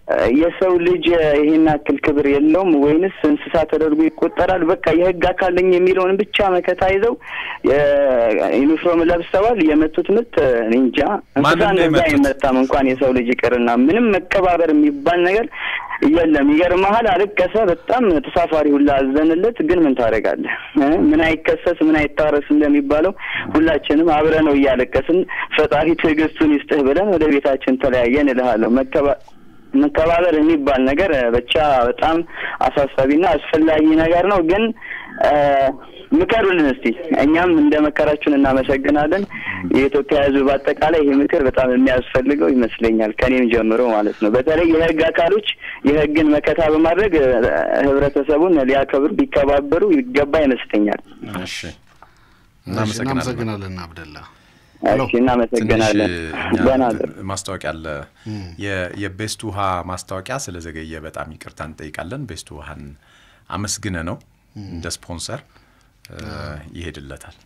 የሰው ልጅ ይሄን ያክል ክብር የለውም ወይንስ እንስሳ ተደርጎ ይቆጠራል? በቃ የህግ አካል ነኝ የሚለውን ብቻ መከታ ይዘው ዩኒፎርም ለብሰዋል። የመቱት ምት እኔ እንጃ። እንስሳ እንደዛ አይመታም። እንኳን የሰው ልጅ ይቅርና ምንም መከባበር የሚባል ነገር የለም። ይገርመሃል፣ አለቀሰ። በጣም ተሳፋሪ ሁላ አዘንለት። ግን ምን ታደርጋለህ? ምን አይከሰስ ምን አይታረስ እንደሚባለው ሁላችንም አብረ ነው እያለቀስን ፈጣሪ ትዕግስቱን ይስጥህ ብለን ወደ ቤታችን ተለያየን እልሃለሁ። መከባ መከባበር የሚባል ነገር ብቻ በጣም አሳሳቢና አስፈላጊ ነገር ነው። ግን ምከሩልን እስቲ። እኛም እንደ መከራችሁን እናመሰግናለን። የኢትዮጵያ ሕዝብ በአጠቃላይ ይህ ምክር በጣም የሚያስፈልገው ይመስለኛል፣ ከኔም ጀምሮ ማለት ነው። በተለይ የህግ አካሎች የህግን መከታ በማድረግ ህብረተሰቡን ሊያከብሩ ቢከባበሩ ይገባ ይመስለኛል። እሺ፣ እናመሰግናለን አብደላ። እሺ፣ እናመሰግናለን። ደህና ማስታወቂያ አለ። የቤስት ውሃ ማስታወቂያ ስለዘገየ በጣም ይቅርታ እንጠይቃለን። ቤስት ውሃን አመስግነ ነው እንደ ስፖንሰር ይሄድለታል።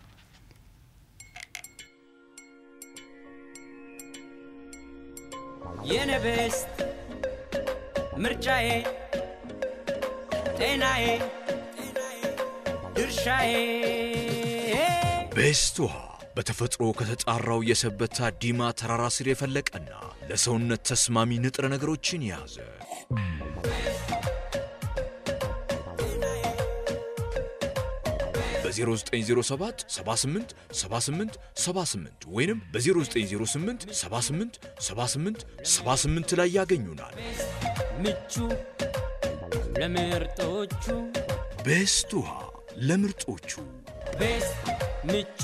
የኔ ቤስት ምርጫዬ ጤናዬ ድርሻዬ ቤስት ውሃ በተፈጥሮ ከተጣራው የሰበታ ዲማ ተራራ ስር የፈለቀና ለሰውነት ተስማሚ ንጥረ ነገሮችን የያዘ በ0907 78 78 78 ወይንም በ0908 78 78 78 ላይ ያገኙናል። ምቹ ለምርጦቹ ቤስት ውሃ ለምርጦቹ ቤስት ምቹ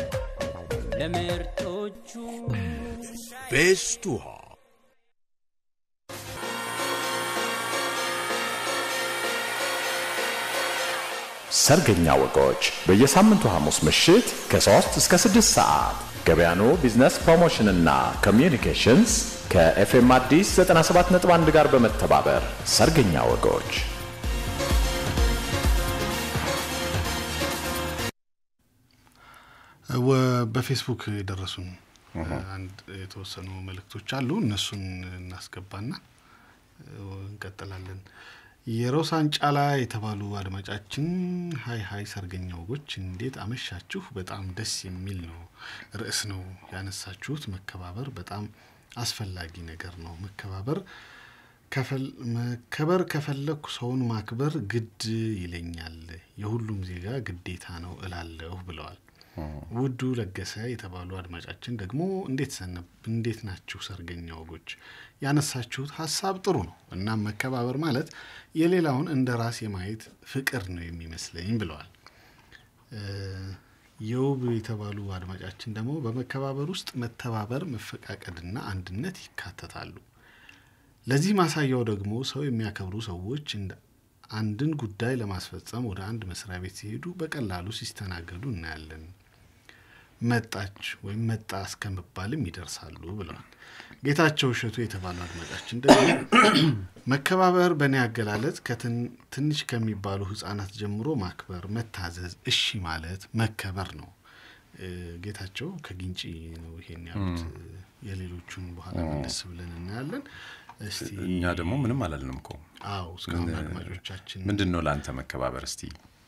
ለምርጦቹ ቤስት ውሃ ሰርገኛ ወጎች በየሳምንቱ ሐሙስ ምሽት ከ3 እስከ 6 ሰዓት ገበያኖ ቢዝነስ ፕሮሞሽንና ኮሚዩኒኬሽንስ ከኤፍኤም አዲስ 97.1 ጋር በመተባበር ሰርገኛ ወጎች በፌስቡክ የደረሱን አንድ የተወሰኑ መልእክቶች አሉ። እነሱን እናስገባና እንቀጥላለን። የሮሳን ጫላ የተባሉ አድማጫችን ሀይ ሀይ ሰርገኛ ወጎች እንዴት አመሻችሁ? በጣም ደስ የሚል ነው ርዕስ ነው ያነሳችሁት። መከባበር በጣም አስፈላጊ ነገር ነው። መከባበር መከበር ከፈለግኩ ሰውን ማክበር ግድ ይለኛል፣ የሁሉም ዜጋ ግዴታ ነው እላለሁ ብለዋል። ውዱ ለገሰ የተባሉ አድማጫችን ደግሞ እንዴት ሰነብ እንዴት ናችሁ ሰርገኛ ወጎች? ያነሳችሁት ሀሳብ ጥሩ ነው። እናም መከባበር ማለት የሌላውን እንደ ራስ የማየት ፍቅር ነው የሚመስለኝ ብለዋል። የውብ የተባሉ አድማጫችን ደግሞ በመከባበር ውስጥ መተባበር፣ መፈቃቀድና አንድነት ይካተታሉ። ለዚህ ማሳያው ደግሞ ሰው የሚያከብሩ ሰዎች አንድን ጉዳይ ለማስፈጸም ወደ አንድ መስሪያ ቤት ሲሄዱ በቀላሉ ሲስተናገዱ እናያለን። መጣች ወይም መጣ እስከመባልም ይደርሳሉ ብለዋል። ጌታቸው እሸቱ የተባሉ አድማጫችን ደግሞ መከባበር በእኔ አገላለጽ ትንሽ ከሚባሉ ሕጻናት ጀምሮ ማክበር፣ መታዘዝ፣ እሺ ማለት መከበር ነው። ጌታቸው ከግንጪ ነው ይሄን ያሉት። የሌሎቹን በኋላ መለስ ብለን እናያለን። እስቲ እኛ ደግሞ ምንም አላልንም እኮ። አዎ እስካሁን አድማጮቻችን ምንድን ነው ለአንተ መከባበር? እስቲ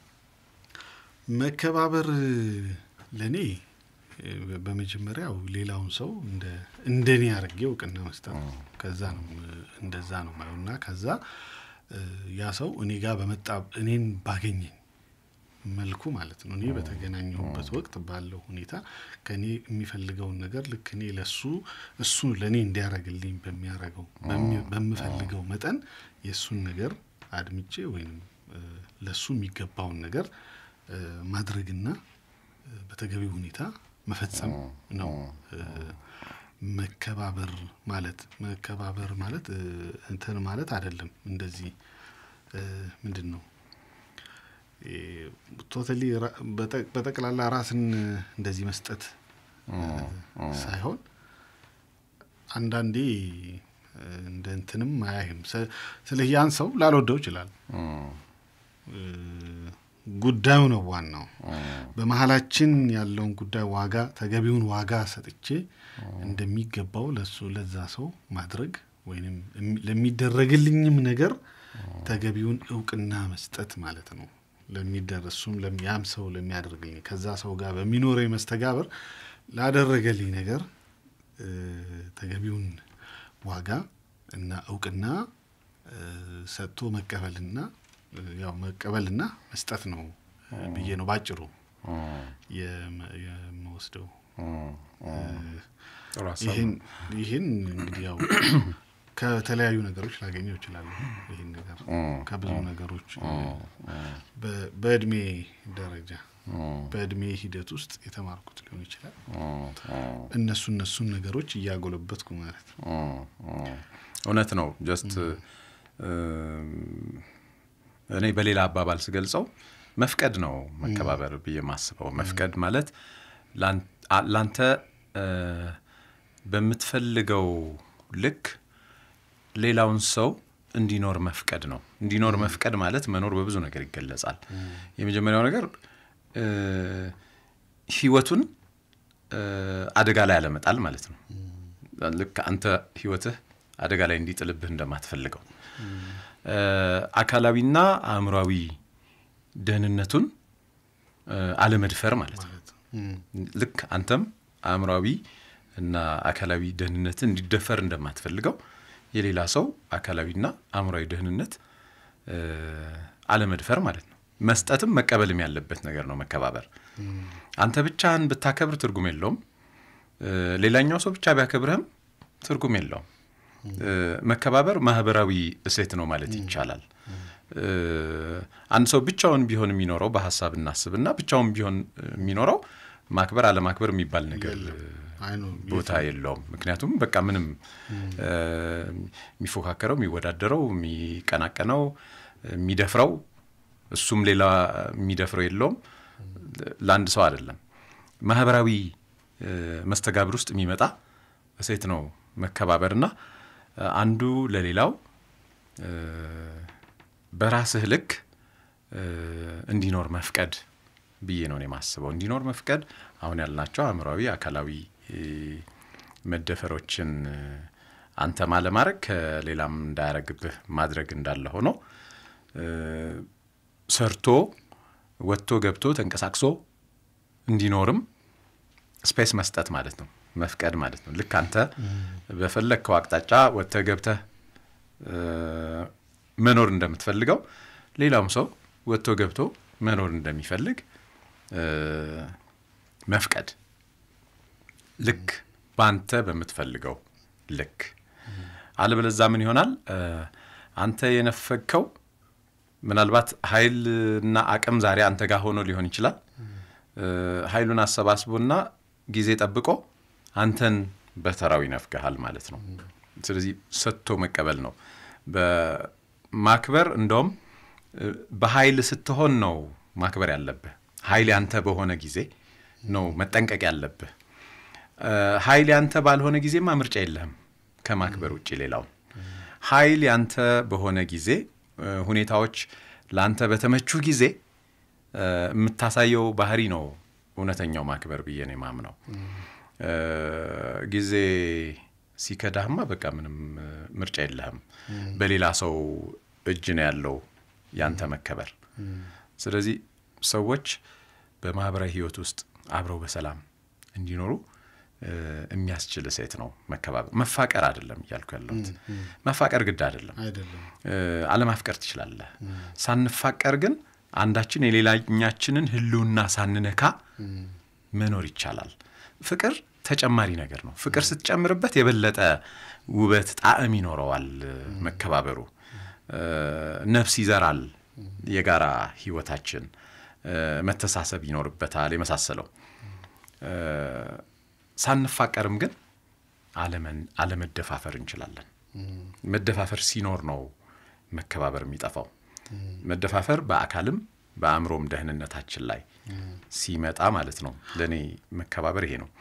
መከባበር ለእኔ በመጀመሪያው ሌላውን ሰው እንደኔ አድርጌ እውቅና መስጠት ነው። ከዛ ነው እንደዛ ነው ማየው እና ከዛ ያ ሰው እኔ ጋር በመጣ እኔን ባገኘኝ መልኩ ማለት ነው እኔ በተገናኘሁበት ወቅት ባለው ሁኔታ ከእኔ የሚፈልገውን ነገር ልክ እኔ ለሱ እሱ ለእኔ እንዲያደርግልኝ በሚያደርገው በምፈልገው መጠን የእሱን ነገር አድምጬ ወይም ለሱ የሚገባውን ነገር ማድረግና በተገቢው ሁኔታ መፈጸም ነው መከባበር ማለት። መከባበር ማለት እንትን ማለት አይደለም። እንደዚህ ምንድን ነው ቶታሊ በጠቅላላ ራስን እንደዚህ መስጠት ሳይሆን አንዳንዴ እንደ እንትንም አያይም። ስለ ያን ሰው ላልወደው ይችላል። ጉዳዩ ነው ዋናው። በመሀላችን ያለውን ጉዳይ ዋጋ ተገቢውን ዋጋ ሰጥቼ እንደሚገባው ለሱ ለዛ ሰው ማድረግ ወይም ለሚደረግልኝም ነገር ተገቢውን እውቅና መስጠት ማለት ነው። ለሚደረሱም ያም ሰው ለሚያደርግልኝ ከዛ ሰው ጋር በሚኖረኝ መስተጋበር ላደረገልኝ ነገር ተገቢውን ዋጋ እና እውቅና ሰጥቶ መቀበልና ያው መቀበልና መስጠት ነው ብዬ ነው ባጭሩ የምወስደው። ይህን እንግዲህ ያው ከተለያዩ ነገሮች ላገኘው እችላለሁ። ይህን ነገር ከብዙ ነገሮች በእድሜ ደረጃ በእድሜ ሂደት ውስጥ የተማርኩት ሊሆን ይችላል። እነሱ እነሱን ነገሮች እያጎለበትኩ ማለት ነው። እውነት ነው። ጀስት እኔ በሌላ አባባል ስገልጸው መፍቀድ ነው መከባበር ብዬ ማስበው። መፍቀድ ማለት ላንተ በምትፈልገው ልክ ሌላውን ሰው እንዲኖር መፍቀድ ነው። እንዲኖር መፍቀድ ማለት መኖር በብዙ ነገር ይገለጻል። የመጀመሪያው ነገር ህይወቱን አደጋ ላይ ያለመጣል ማለት ነው። ልክ አንተ ህይወትህ አደጋ ላይ እንዲጥልብህ እንደማትፈልገው አካላዊና አእምሯዊ ደህንነቱን አለመድፈር ማለት ነው። ልክ አንተም አእምሯዊ እና አካላዊ ደህንነት እንዲደፈር እንደማትፈልገው የሌላ ሰው አካላዊና አእምሯዊ ደህንነት አለመድፈር ማለት ነው። መስጠትም መቀበልም ያለበት ነገር ነው መከባበር። አንተ ብቻህን ብታከብር ትርጉም የለውም። ሌላኛው ሰው ብቻ ቢያከብርህም ትርጉም የለውም። መከባበር ማህበራዊ እሴት ነው ማለት ይቻላል። አንድ ሰው ብቻውን ቢሆን የሚኖረው በሀሳብ እናስብና ብቻውን ቢሆን የሚኖረው ማክበር አለማክበር የሚባል ነገር ቦታ የለውም። ምክንያቱም በቃ ምንም የሚፎካከረው፣ የሚወዳደረው፣ የሚቀናቀነው፣ የሚደፍረው እሱም ሌላ የሚደፍረው የለውም። ለአንድ ሰው አይደለም። ማህበራዊ መስተጋብር ውስጥ የሚመጣ እሴት ነው መከባበርና አንዱ ለሌላው በራስህ ልክ እንዲኖር መፍቀድ ብዬ ነው የማስበው። እንዲኖር መፍቀድ አሁን ያልናቸው አእምሯዊ፣ አካላዊ መደፈሮችን አንተ ማለማድረግ ከሌላም እንዳያረግብህ ማድረግ እንዳለ ሆኖ ሰርቶ ወጥቶ ገብቶ ተንቀሳቅሶ እንዲኖርም ስፔስ መስጠት ማለት ነው መፍቀድ ማለት ነው። ልክ አንተ በፈለግከው አቅጣጫ ወጥተህ ገብተህ መኖር እንደምትፈልገው ሌላውም ሰው ወጥቶ ገብቶ መኖር እንደሚፈልግ መፍቀድ ልክ በአንተ በምትፈልገው ልክ። አለበለዛ ምን ይሆናል? አንተ የነፈግከው ምናልባት ኃይልና አቅም ዛሬ አንተ ጋር ሆኖ ሊሆን ይችላል። ኃይሉን አሰባስቦና ጊዜ ጠብቆ አንተን በተራው ይነፍግሃል ማለት ነው። ስለዚህ ሰጥቶ መቀበል ነው። በማክበር እንደውም በኃይል ስትሆን ነው ማክበር ያለብህ። ኃይል ያንተ በሆነ ጊዜ ነው መጠንቀቅ ያለብህ። ኃይል ያንተ ባልሆነ ጊዜማ ምርጫ የለህም ከማክበር ውጭ ሌላውን። ኃይል ያንተ በሆነ ጊዜ ሁኔታዎች ለአንተ በተመቹ ጊዜ የምታሳየው ባህሪ ነው እውነተኛው ማክበር ብዬ ነው የማምነው። ጊዜ ሲከዳህማ በቃ ምንም ምርጫ የለህም። በሌላ ሰው እጅ ነው ያለው ያንተ መከበር። ስለዚህ ሰዎች በማህበራዊ ህይወት ውስጥ አብረው በሰላም እንዲኖሩ የሚያስችል ሴት ነው መከባበር። መፋቀር አይደለም እያልኩ ያለሁት። መፋቀር ግድ አይደለም፣ አለማፍቀር ትችላለህ። ሳንፋቀር ግን አንዳችን የሌላኛችንን ህልውና ሳንነካ መኖር ይቻላል። ፍቅር ተጨማሪ ነገር ነው። ፍቅር ስትጨምርበት የበለጠ ውበት፣ ጣዕም ይኖረዋል። መከባበሩ ነፍስ ይዘራል። የጋራ ህይወታችን መተሳሰብ ይኖርበታል። የመሳሰለው ሳንፋቀርም ግን አለመደፋፈር እንችላለን። መደፋፈር ሲኖር ነው መከባበር የሚጠፋው። መደፋፈር በአካልም በአእምሮም ደህንነታችን ላይ ሲመጣ ማለት ነው። ለእኔ መከባበር ይሄ ነው።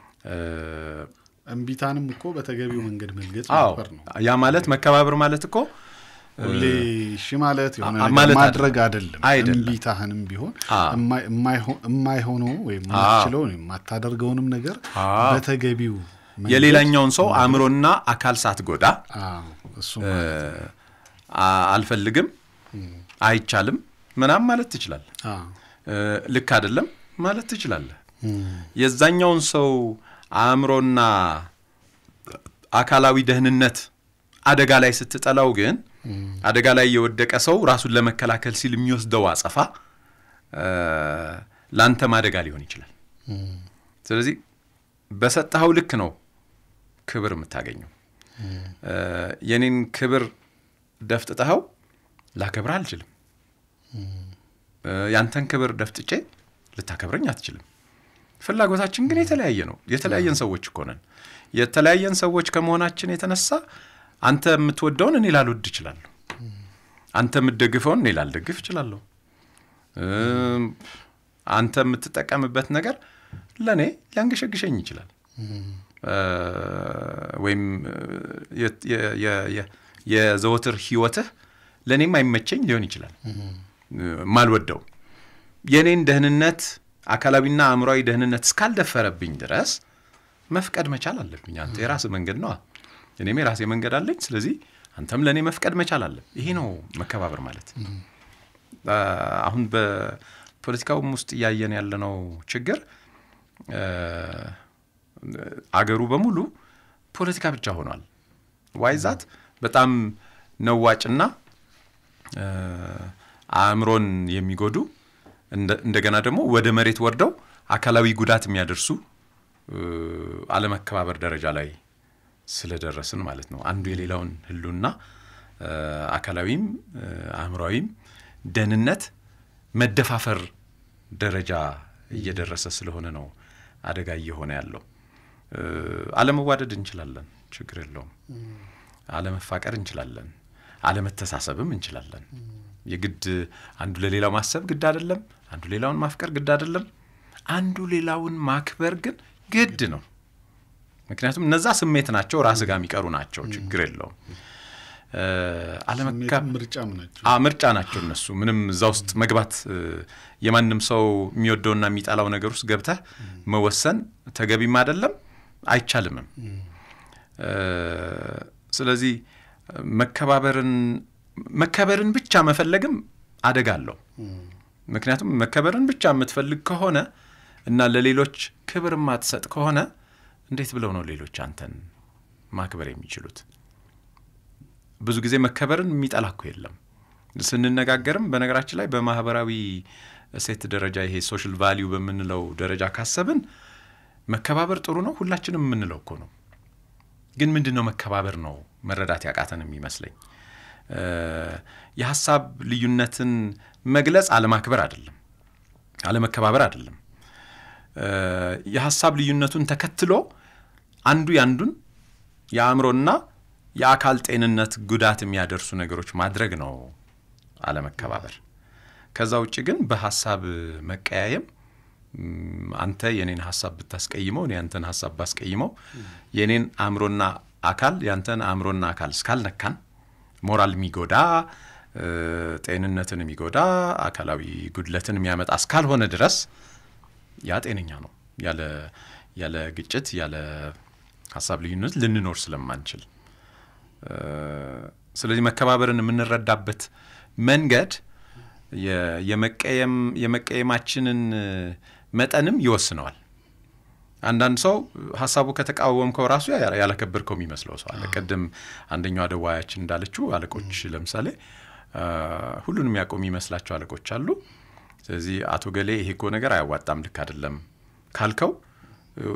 እምቢታንም እኮ በተገቢው መንገድ መልገጽ አዎ፣ ነበር ነው። ያ ማለት መከባበር ማለት እኮ ሁሌ እሺ ማለት የሆነ አ- ነገር ማለት ማድረግ አይደለም። አይደለም። አይደለም። እምቢታህንም ቢሆን አዎ። የማይ- የማይሆ- የማይሆነው ወይም አዎ። የማትችለውን የማታደርገውንም ነገር አዎ። በተገቢው የሌላኛውን ሰው አእምሮና አካል ሳትጎዳ አዎ፣ እሱ እ፣ አ- አልፈልግም፣ አይቻልም ምናም ማለት ትችላለህ። አዎ፣ እ፣ ልክ አይደለም ማለት ትችላለህ። የዛኛውን ሰው አእምሮና አካላዊ ደህንነት አደጋ ላይ ስትጠላው ግን አደጋ ላይ የወደቀ ሰው ራሱን ለመከላከል ሲል የሚወስደው አጸፋ እ፣ ለአንተም አደጋ ሊሆን ይችላል። ስለዚህ በሰጠኸው ልክ ነው ክብር የምታገኘው። እ፣ የኔን ክብር ደፍጥጠኸው ላከብርህ አልችልም። እ፣ ያንተን ክብር ደፍጥጬ ልታከብረኝ አትችልም። ፍላጎታችን ግን የተለያየ ነው። የተለያየን ሰዎች እኮ ነን። የተለያየን ሰዎች ከመሆናችን የተነሳ አንተ የምትወደውን እኔ ላልወድ እችላለሁ። አንተ የምትደግፈውን እኔ ላልደግፍ እችላለሁ። እም፣ አንተ የምትጠቀምበት ነገር ለእኔ ሊያንገሸግሸኝ ይችላል። እ፣ ወይም እ፣ የ- የ- የ- የ- የዘወትር ህይወትህ ለእኔም አይመቸኝ ሊሆን ይችላል። ማልወደው የእኔን ደህንነት አካላዊና አእምሯዊ ደህንነት እስካልደፈረብኝ ድረስ መፍቀድ መቻል አለብኝ። አንተ የራስህ መንገድ ነዋ፣ እኔም የራሴ መንገድ አለኝ። ስለዚህ አንተም ለእኔ መፍቀድ መቻል አለ። ይሄ ነው መከባበር ማለት። አ፣ አሁን በፖለቲካውም ውስጥ እያየን ያለነው ችግር እ፣ አገሩ በሙሉ ፖለቲካ ብቻ ሆኗል። ዋይዛት በጣም ነዋጭና እ፣ አእምሮን የሚጎዱ እንደ- እንደገና ደግሞ ወደ መሬት ወርደው አካላዊ ጉዳት የሚያደርሱ እ፣ አለመከባበር ደረጃ ላይ ስለደረስን ማለት ነው። አንዱ የሌላውን ህሉና እ፣ አካላዊም እ፣ አእምሯዊም ደህንነት መደፋፈር ደረጃ እየደረሰ ስለሆነ ነው አደጋ እየሆነ ያለው። እ፣ አለመዋደድ እንችላለን፣ ችግር የለውም። አለመፋቀር እንችላለን፣ አለመተሳሰብም እንችላለን። የግድ አንዱ ለሌላው ማሰብ ግድ አይደለም። አንዱ ሌላውን ማፍቀር ግድ አይደለም። አንዱ ሌላውን ማክበር ግን ግድ ነው። ምክንያቱም እነዛ ስሜት ናቸው፣ ራስ ጋር የሚቀሩ ናቸው። ችግር የለውም። እ፣ አለመካ ስሜትም ምርጫም ናቸው። አ ምርጫ ናቸው እነሱ። ምንም እዛ ውስጥ መግባት እ፣ የማንም ሰው የሚወደውና የሚጠላው ነገር ውስጥ ገብተህ መወሰን ተገቢም አይደለም አይቻልምም። እ፣ ስለዚህ መከባበርን መከበርን ብቻ መፈለግም አደጋ አለው። ምክንያቱም መከበርን ብቻ የምትፈልግ ከሆነ እና ለሌሎች ክብር የማትሰጥ ከሆነ እንዴት ብለው ነው ሌሎች አንተን ማክበር የሚችሉት? ብዙ ጊዜ መከበርን የሚጠላ እኮ የለም። ስንነጋገርም በነገራችን ላይ በማህበራዊ እሴት ደረጃ ይሄ ሶሻል ቫሊዩ በምንለው ደረጃ ካሰብን መከባበር ጥሩ ነው ሁላችንም የምንለው እኮ ነው። ግን ምንድን ነው መከባበር ነው መረዳት ያቃተን የሚመስለኝ። እ፣ የሀሳብ ልዩነትን መግለጽ አለማክበር አይደለም፣ አለመከባበር አይደለም። እ፣ የሀሳብ ልዩነቱን ተከትሎ አንዱ ያንዱን የአእምሮና የአካል ጤንነት ጉዳት የሚያደርሱ ነገሮች ማድረግ ነው አለመከባበር። ከዛ ውጭ ግን በሀሳብ መቀያየም ም፣ አንተ የኔን ሀሳብ ብታስቀይመው እኔ ያንተን ሀሳብ ባስቀይመው የኔን አእምሮና አካል ያንተን አእምሮና አካል እስካልነካን ሞራል የሚጎዳ እ፣ ጤንነትን የሚጎዳ አካላዊ ጉድለትን የሚያመጣ እስካልሆነ ድረስ ያ ጤነኛ ነው። ያለ ያለ ግጭት ያለ ሀሳብ ልዩነት ልንኖር ስለማንችል እ፣ ስለዚህ መከባበርን የምንረዳበት መንገድ የ- የመቀየም የመቀየማችንን መጠንም ይወስነዋል። አንዳንድ ሰው ሀሳቡ ከተቃወምከው ራሱ ያ- ያላከበርከው የሚመስለው ሰው አለ። ቅድም አንደኛው አደዋያችን እንዳለችው አለቆች ለምሳሌ አ፣ ሁሉንም ያውቁ የሚመስላቸው አለቆች አሉ። ስለዚህ አቶ ገሌ ይሄ እኮ ነገር አያዋጣም፣ ልክ አይደለም ካልከው እ፣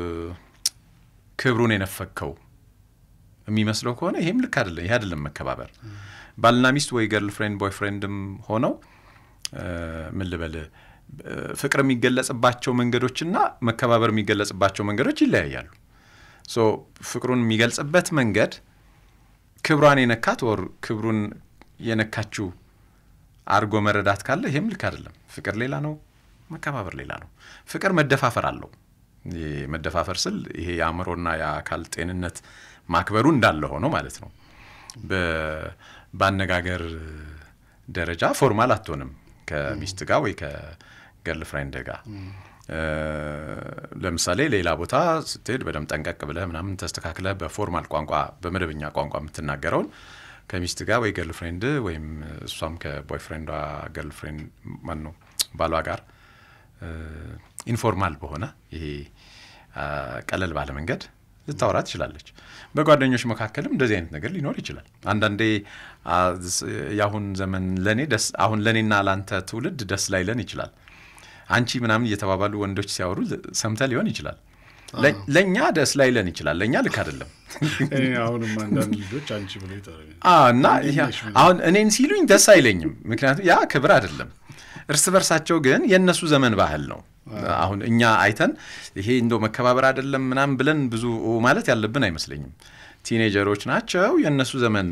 ክብሩን የነፈከው የሚመስለው ከሆነ ይሄም ልክ አይደለም። ይሄ አይደለም መከባበር። ባልና ሚስት ወይ ገርል ፍሬንድ ቦይ ፍሬንድም ሆነው እ፣ ምን ልበል እ፣ ፍቅር የሚገለጽባቸው መንገዶችና መከባበር የሚገለጽባቸው መንገዶች ይለያያሉ። ሶ ፍቅሩን የሚገልጽበት መንገድ ክብሯን የነካት ወር ክብሩን የነካችው አርጎ መረዳት ካለ ይሄም ልክ አይደለም። ፍቅር ሌላ ነው፣ መከባበር ሌላ ነው። ፍቅር መደፋፈር አለው። ይሄ መደፋፈር ስል ይሄ የአእምሮና የአካል ጤንነት ማክበሩ እንዳለ ሆኖ ማለት ነው። በ- በአነጋገር ደረጃ ፎርማል አትሆንም ከሚስት ጋር ወይ ከገርል ፍሬንድ ጋር ለምሳሌ ሌላ ቦታ ስትሄድ በደንብ ጠንቀቅ ብለህ ምናምን ተስተካክለህ በፎርማል ቋንቋ በመደበኛ ቋንቋ የምትናገረውን ከሚስት ጋር ወይ ገርልፍሬንድ ወይም እሷም ከቦይፍሬንዷ ገርልፍሬንድ ማን ነው ባሏ ጋር ኢንፎርማል በሆነ ይሄ ቀለል ባለ መንገድ ልታወራ ትችላለች። በጓደኞች መካከልም እንደዚህ አይነት ነገር ሊኖር ይችላል። አንዳንዴ የአሁን ዘመን ለእኔ ደስ አሁን ለእኔና ለአንተ ትውልድ ደስ ላይለን ይችላል። አንቺ ምናምን እየተባባሉ ወንዶች ሲያወሩ ሰምተ ሊሆን ይችላል። ለእኛ ደስ ላይለን ይችላል። ለእኛ ልክ አይደለም። አሁንም አንዳንድ ልጆች አንቺ ብሎ እና አሁን እኔን ሲሉኝ ደስ አይለኝም። ምክንያቱም ያ ክብር አይደለም። እርስ በርሳቸው ግን የእነሱ ዘመን ባህል ነው። አሁን እኛ አይተን ይሄ እንደው መከባበር አይደለም ምናምን ብለን ብዙ ማለት ያለብን አይመስለኝም። ቲኔጀሮች ናቸው። የእነሱ ዘመን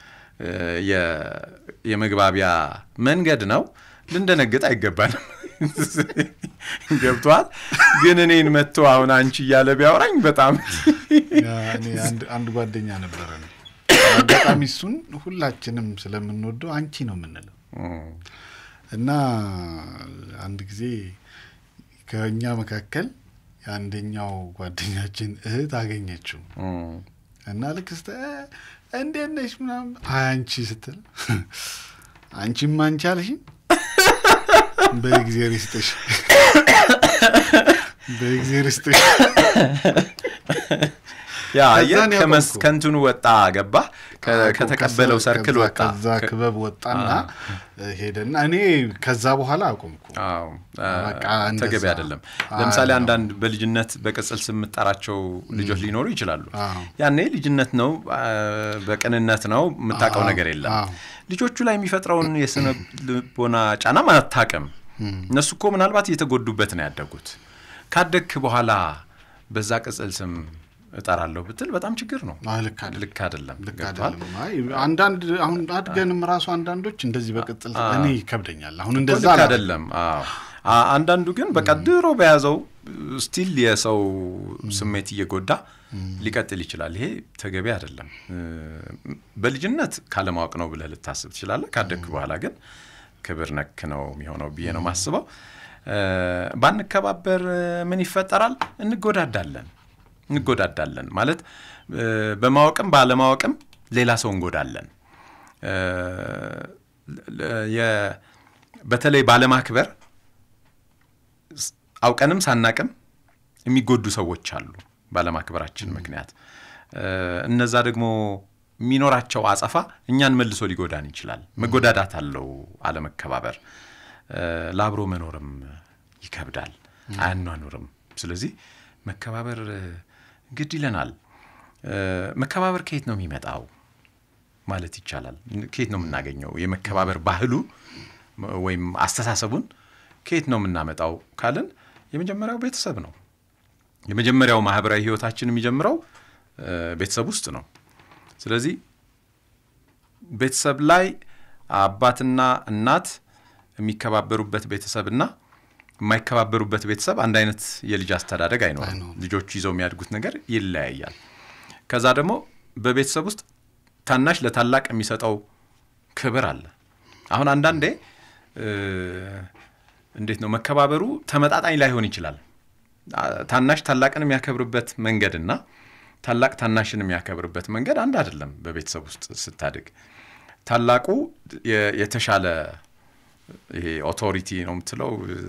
የመግባቢያ መንገድ ነው። ልንደነግጥ አይገባንም። ገብቷል። ግን እኔን መጥቶ አሁን አንቺ እያለ ቢያወራኝ በጣም አንድ ጓደኛ ነበረ ነው አጋጣሚ እሱን ሁላችንም ስለምንወደው አንቺ ነው የምንለው እና አንድ ጊዜ ከእኛ መካከል የአንደኛው ጓደኛችን እህት አገኘችው እና ልክ ስተ እንዴት ነሽ ምናምን አንቺ ስትል አንቺም አንቺ አልሽኝ በእግዜር ይስጥሽ በእግዜር ይስጥሽ ያ ከእንትኑ ወጣ ገባ ከተቀበለው ሰርክል ወጣ ከዛ ክበብ ወጣና ሄደና እኔ ከዛ በኋላ አቆምኩ። ተገቢ አይደለም። ለምሳሌ አንዳንድ በልጅነት በቅጽል ስም የምጠራቸው ልጆች ሊኖሩ ይችላሉ። ያኔ ልጅነት ነው፣ በቅንነት ነው፣ የምታውቀው ነገር የለም። ልጆቹ ላይ የሚፈጥረውን የስነ ልቦና ጫናም አታውቅም። እነሱ እኮ ምናልባት እየተጎዱበት ነው ያደጉት። ካደግክ በኋላ በዛ ቅጽል ስም እጠራለሁ ብትል በጣም ችግር ነው። ልክ አይደለም። አንዳንድ አሁን አድገንም ራሱ አንዳንዶች እንደዚህ በቅጽል እኔ ይከብደኛል። አሁን እንደዛ ልክ አይደለም። አንዳንዱ ግን በቃ ድሮ በያዘው ስቲል የሰው ስሜት እየጎዳ ሊቀጥል ይችላል። ይሄ ተገቢ አይደለም። በልጅነት ካለማወቅ ነው ብለህ ልታስብ ትችላለህ። ካደግክ በኋላ ግን ክብር ነክ ነው የሚሆነው ብዬ ነው ማስበው። ባንከባበር ምን ይፈጠራል? እንጎዳዳለን እንጎዳዳለን ማለት በማወቅም ባለማወቅም ሌላ ሰው እንጎዳለን። በተለይ ባለማክበር አውቀንም ሳናቅም የሚጎዱ ሰዎች አሉ ባለማክበራችን ምክንያት። እነዛ ደግሞ የሚኖራቸው አጸፋ እኛን መልሶ ሊጎዳን ይችላል። መጎዳዳት አለው አለመከባበር። ለአብሮ መኖርም ይከብዳል፣ አያኗኑርም። ስለዚህ መከባበር ግድ ይለናል። መከባበር ከየት ነው የሚመጣው ማለት ይቻላል? ከየት ነው የምናገኘው? የመከባበር ባህሉ ወይም አስተሳሰቡን ከየት ነው የምናመጣው ካልን የመጀመሪያው ቤተሰብ ነው። የመጀመሪያው ማህበራዊ ህይወታችን የሚጀምረው ቤተሰብ ውስጥ ነው። ስለዚህ ቤተሰብ ላይ አባትና እናት የሚከባበሩበት ቤተሰብና የማይከባበሩበት ቤተሰብ አንድ አይነት የልጅ አስተዳደግ አይኖርም። ልጆቹ ይዘው የሚያድጉት ነገር ይለያያል። ከዛ ደግሞ በቤተሰብ ውስጥ ታናሽ ለታላቅ የሚሰጠው ክብር አለ። አሁን አንዳንዴ እንዴት ነው መከባበሩ ተመጣጣኝ ላይሆን ይችላል። ታናሽ ታላቅን የሚያከብርበት መንገድና ታላቅ ታናሽን የሚያከብርበት መንገድ አንድ አይደለም። በቤተሰብ ውስጥ ስታድግ ታላቁ የተሻለ ይሄ ኦቶሪቲ ነው የምትለው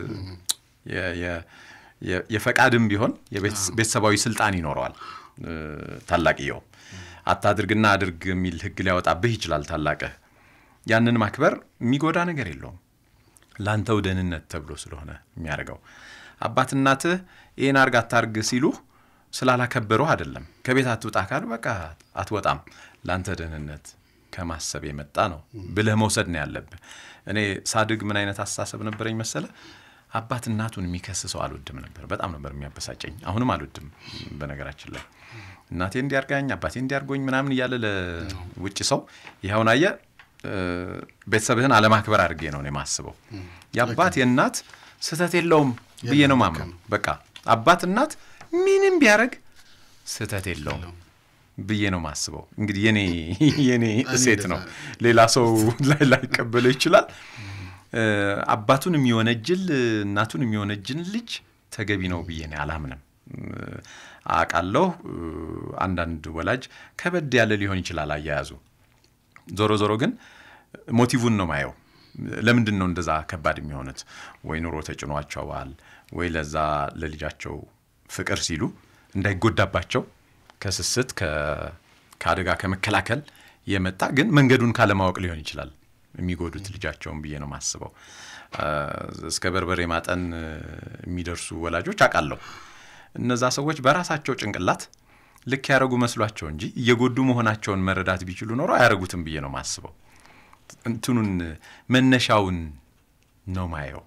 የፈቃድም ቢሆን ቤተሰባዊ ስልጣን ይኖረዋል። ታላቅየው አታድርግና አድርግ የሚል ህግ ሊያወጣብህ ይችላል ታላቅህ። ያንን ማክበር የሚጎዳ ነገር የለውም ለአንተው ደህንነት ተብሎ ስለሆነ የሚያደርገው። አባት እናትህ ይህን አርግ አታርግ ሲሉህ ስላላከበሩህ አይደለም። ከቤት አትውጣ ካሉ በቃ አትወጣም፣ ለአንተ ደህንነት ከማሰብ የመጣ ነው ብለህ መውሰድ ነው ያለብህ። እኔ ሳድግ ምን አይነት አስተሳሰብ ነበረኝ መሰለ? አባት እናቱን የሚከስ ሰው አልወድም ነበር። በጣም ነበር የሚያበሳጨኝ። አሁንም አልወድም። በነገራችን ላይ እናቴ እንዲያርጋኝ አባቴ እንዲያርጎኝ ምናምን እያለ ለውጭ ሰው ይኸውን አየህ፣ ቤተሰብህን አለማክበር አድርጌ ነው የማስበው። የአባት የእናት ስህተት የለውም ብዬ ነው ማምነው። በቃ አባት እናት ምንም ቢያደርግ ስህተት የለውም ብዬ ነው ማስበው። እንግዲህ የኔ የኔ እሴት ነው። ሌላ ሰው ላይ ላይቀበለው ይችላል። አባቱን የሚወነጅል እናቱን የሚወነጅል ልጅ ተገቢ ነው ብዬ እኔ አላምንም። አውቃለሁ አንዳንድ ወላጅ ከበድ ያለ ሊሆን ይችላል አያያዙ። ዞሮ ዞሮ ግን ሞቲቭን ነው ማየው። ለምንድን ነው እንደዛ ከባድ የሚሆኑት? ወይ ኑሮ ተጭኗቸዋል፣ ወይ ለዛ ለልጃቸው ፍቅር ሲሉ እንዳይጎዳባቸው ከስስት ከአደጋ ከመከላከል የመጣ ግን መንገዱን ካለማወቅ ሊሆን ይችላል የሚጎዱት ልጃቸውን ብዬ ነው የማስበው። እስከ በርበሬ ማጠን የሚደርሱ ወላጆች አውቃለሁ። እነዛ ሰዎች በራሳቸው ጭንቅላት ልክ ያደረጉ መስሏቸው እንጂ እየጎዱ መሆናቸውን መረዳት ቢችሉ ኖሮ አያደርጉትም ብዬ ነው የማስበው። እንትኑን መነሻውን ነው ማየው።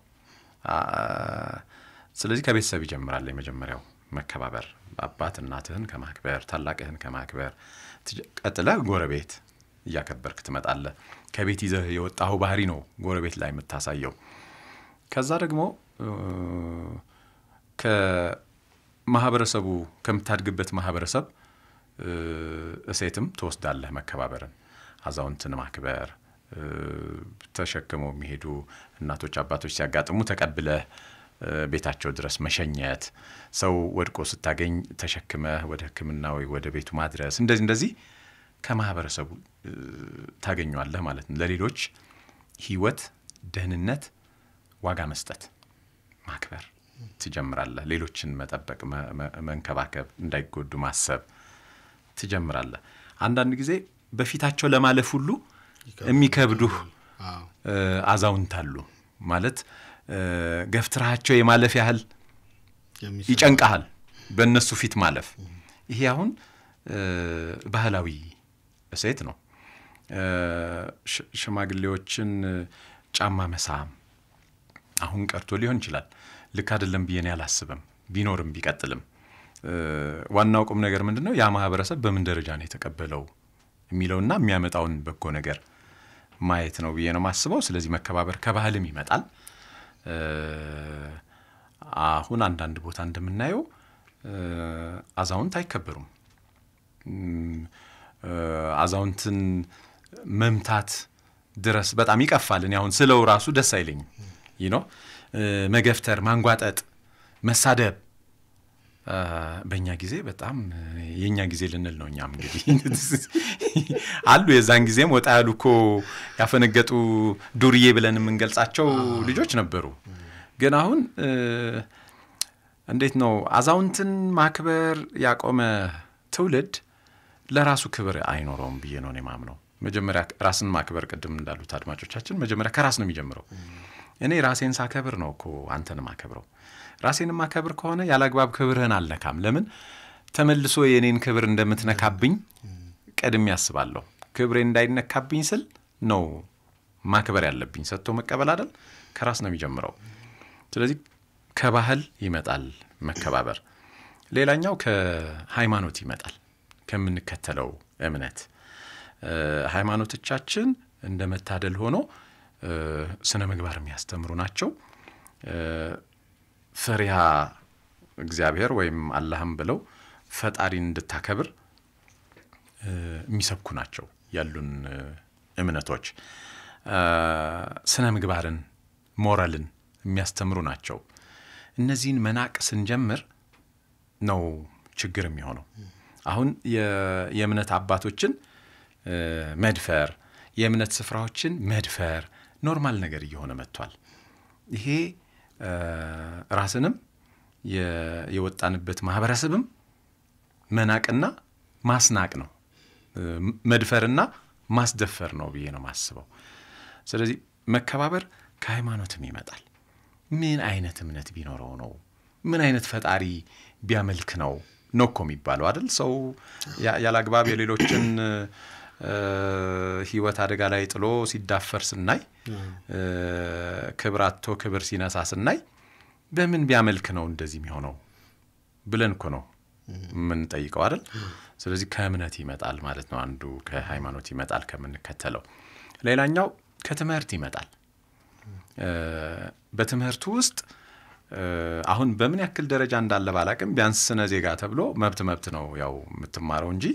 ስለዚህ ከቤተሰብ ይጀምራል። የመጀመሪያው መከባበር፣ አባት እናትህን ከማክበር ታላቅህን ከማክበር ቀጥለ ጎረቤት እያከበርክ ትመጣለህ። ከቤት ይዘህ የወጣኸው ባህሪ ነው ጎረቤት ላይ የምታሳየው። ከዛ ደግሞ ከማህበረሰቡ ከምታድግበት ማህበረሰብ እሴትም ትወስዳለህ መከባበርን፣ አዛውንትን ማክበር፣ ተሸክመው የሚሄዱ እናቶች አባቶች ሲያጋጥሙ ተቀብለህ ቤታቸው ድረስ መሸኘት፣ ሰው ወድቆ ስታገኝ ተሸክመህ ወደ ሕክምና ወይ ወደ ቤቱ ማድረስ፣ እንደዚህ እንደዚህ ከማህበረሰቡ ታገኘዋለህ ማለት ነው። ለሌሎች ህይወት፣ ደህንነት ዋጋ መስጠት፣ ማክበር ትጀምራለህ። ሌሎችን መጠበቅ፣ መንከባከብ፣ እንዳይጎዱ ማሰብ ትጀምራለህ። አንዳንድ ጊዜ በፊታቸው ለማለፍ ሁሉ የሚከብዱህ አዛውንት አሉ ማለት ገፍትራቸው የማለፍ ያህል ይጨንቀሃል፣ በእነሱ ፊት ማለፍ። ይሄ አሁን ባህላዊ እሴት ነው። ሽማግሌዎችን ጫማ መሳም አሁን ቀርቶ ሊሆን ይችላል። ልክ አይደለም ብዬ እኔ አላስብም። ቢኖርም ቢቀጥልም ዋናው ቁም ነገር ምንድን ነው? ያ ማህበረሰብ በምን ደረጃ ነው የተቀበለው የሚለውና የሚያመጣውን በጎ ነገር ማየት ነው ብዬ ነው የማስበው። ስለዚህ መከባበር ከባህልም ይመጣል። አሁን አንዳንድ ቦታ እንደምናየው አዛውንት አይከበሩም። አዛውንትን መምታት ድረስ በጣም ይቀፋል። እኔ አሁን ስለው ራሱ ደስ አይለኝም። ይህ ነው መገፍተር፣ ማንጓጠጥ፣ መሳደብ በእኛ ጊዜ በጣም የእኛ ጊዜ ልንል ነው። እኛም እንግዲህ አሉ የዛን ጊዜም ወጣ ያሉ እኮ ያፈነገጡ ዱርዬ ብለን የምንገልጻቸው ልጆች ነበሩ። ግን አሁን እንዴት ነው አዛውንትን ማክበር ያቆመ ትውልድ ለራሱ ክብር አይኖረውም ብዬ ነው እኔ ማምነው። መጀመሪያ ራስን ማክበር ቅድም እንዳሉት አድማጮቻችን መጀመሪያ ከራስ ነው የሚጀምረው። እኔ ራሴን ሳከብር ነው እኮ አንተን ማከብረው። ራሴን ማከብር ከሆነ ያለ አግባብ ክብርህን አልነካም። ለምን ተመልሶ የእኔን ክብር እንደምትነካብኝ ቀድሜ ያስባለሁ። ክብሬ እንዳይነካብኝ ስል ነው ማክበር ያለብኝ። ሰጥቶ መቀበል አይደል? ከራስ ነው የሚጀምረው። ስለዚህ ከባህል ይመጣል መከባበር። ሌላኛው ከሃይማኖት ይመጣል፣ ከምንከተለው እምነት። ሃይማኖቶቻችን እንደ መታደል ሆኖ ስነ ምግባር የሚያስተምሩ ናቸው። ፈሪሃ እግዚአብሔር ወይም አላህም ብለው ፈጣሪን እንድታከብር የሚሰብኩ ናቸው ያሉን እምነቶች። ስነ ምግባርን፣ ሞራልን የሚያስተምሩ ናቸው። እነዚህን መናቅ ስንጀምር ነው ችግር የሚሆነው። አሁን የእምነት አባቶችን መድፈር፣ የእምነት ስፍራዎችን መድፈር ኖርማል ነገር እየሆነ መጥቷል። ይሄ ራስንም የወጣንበት ማህበረሰብም መናቅና ማስናቅ ነው። መድፈርና ማስደፈር ነው ብዬ ነው ማስበው። ስለዚህ መከባበር ከሃይማኖትም ይመጣል። ምን አይነት እምነት ቢኖረው ነው? ምን አይነት ፈጣሪ ቢያመልክ ነው ነው እኮ የሚባለው አይደል? ሰው ያለ አግባብ የሌሎችን ህይወት አደጋ ላይ ጥሎ ሲዳፈር ስናይ፣ ክብር አጥቶ ክብር ሲነሳ ስናይ በምን ቢያመልክ ነው እንደዚህ የሚሆነው ብለን እኮ ነው የምንጠይቀው አይደል? ስለዚህ ከእምነት ይመጣል ማለት ነው። አንዱ ከሃይማኖት ይመጣል ከምንከተለው። ሌላኛው ከትምህርት ይመጣል። በትምህርቱ ውስጥ አሁን በምን ያክል ደረጃ እንዳለ ባላቅም ቢያንስ ስነ ዜጋ ተብሎ መብት መብት ነው ያው የምትማረው እንጂ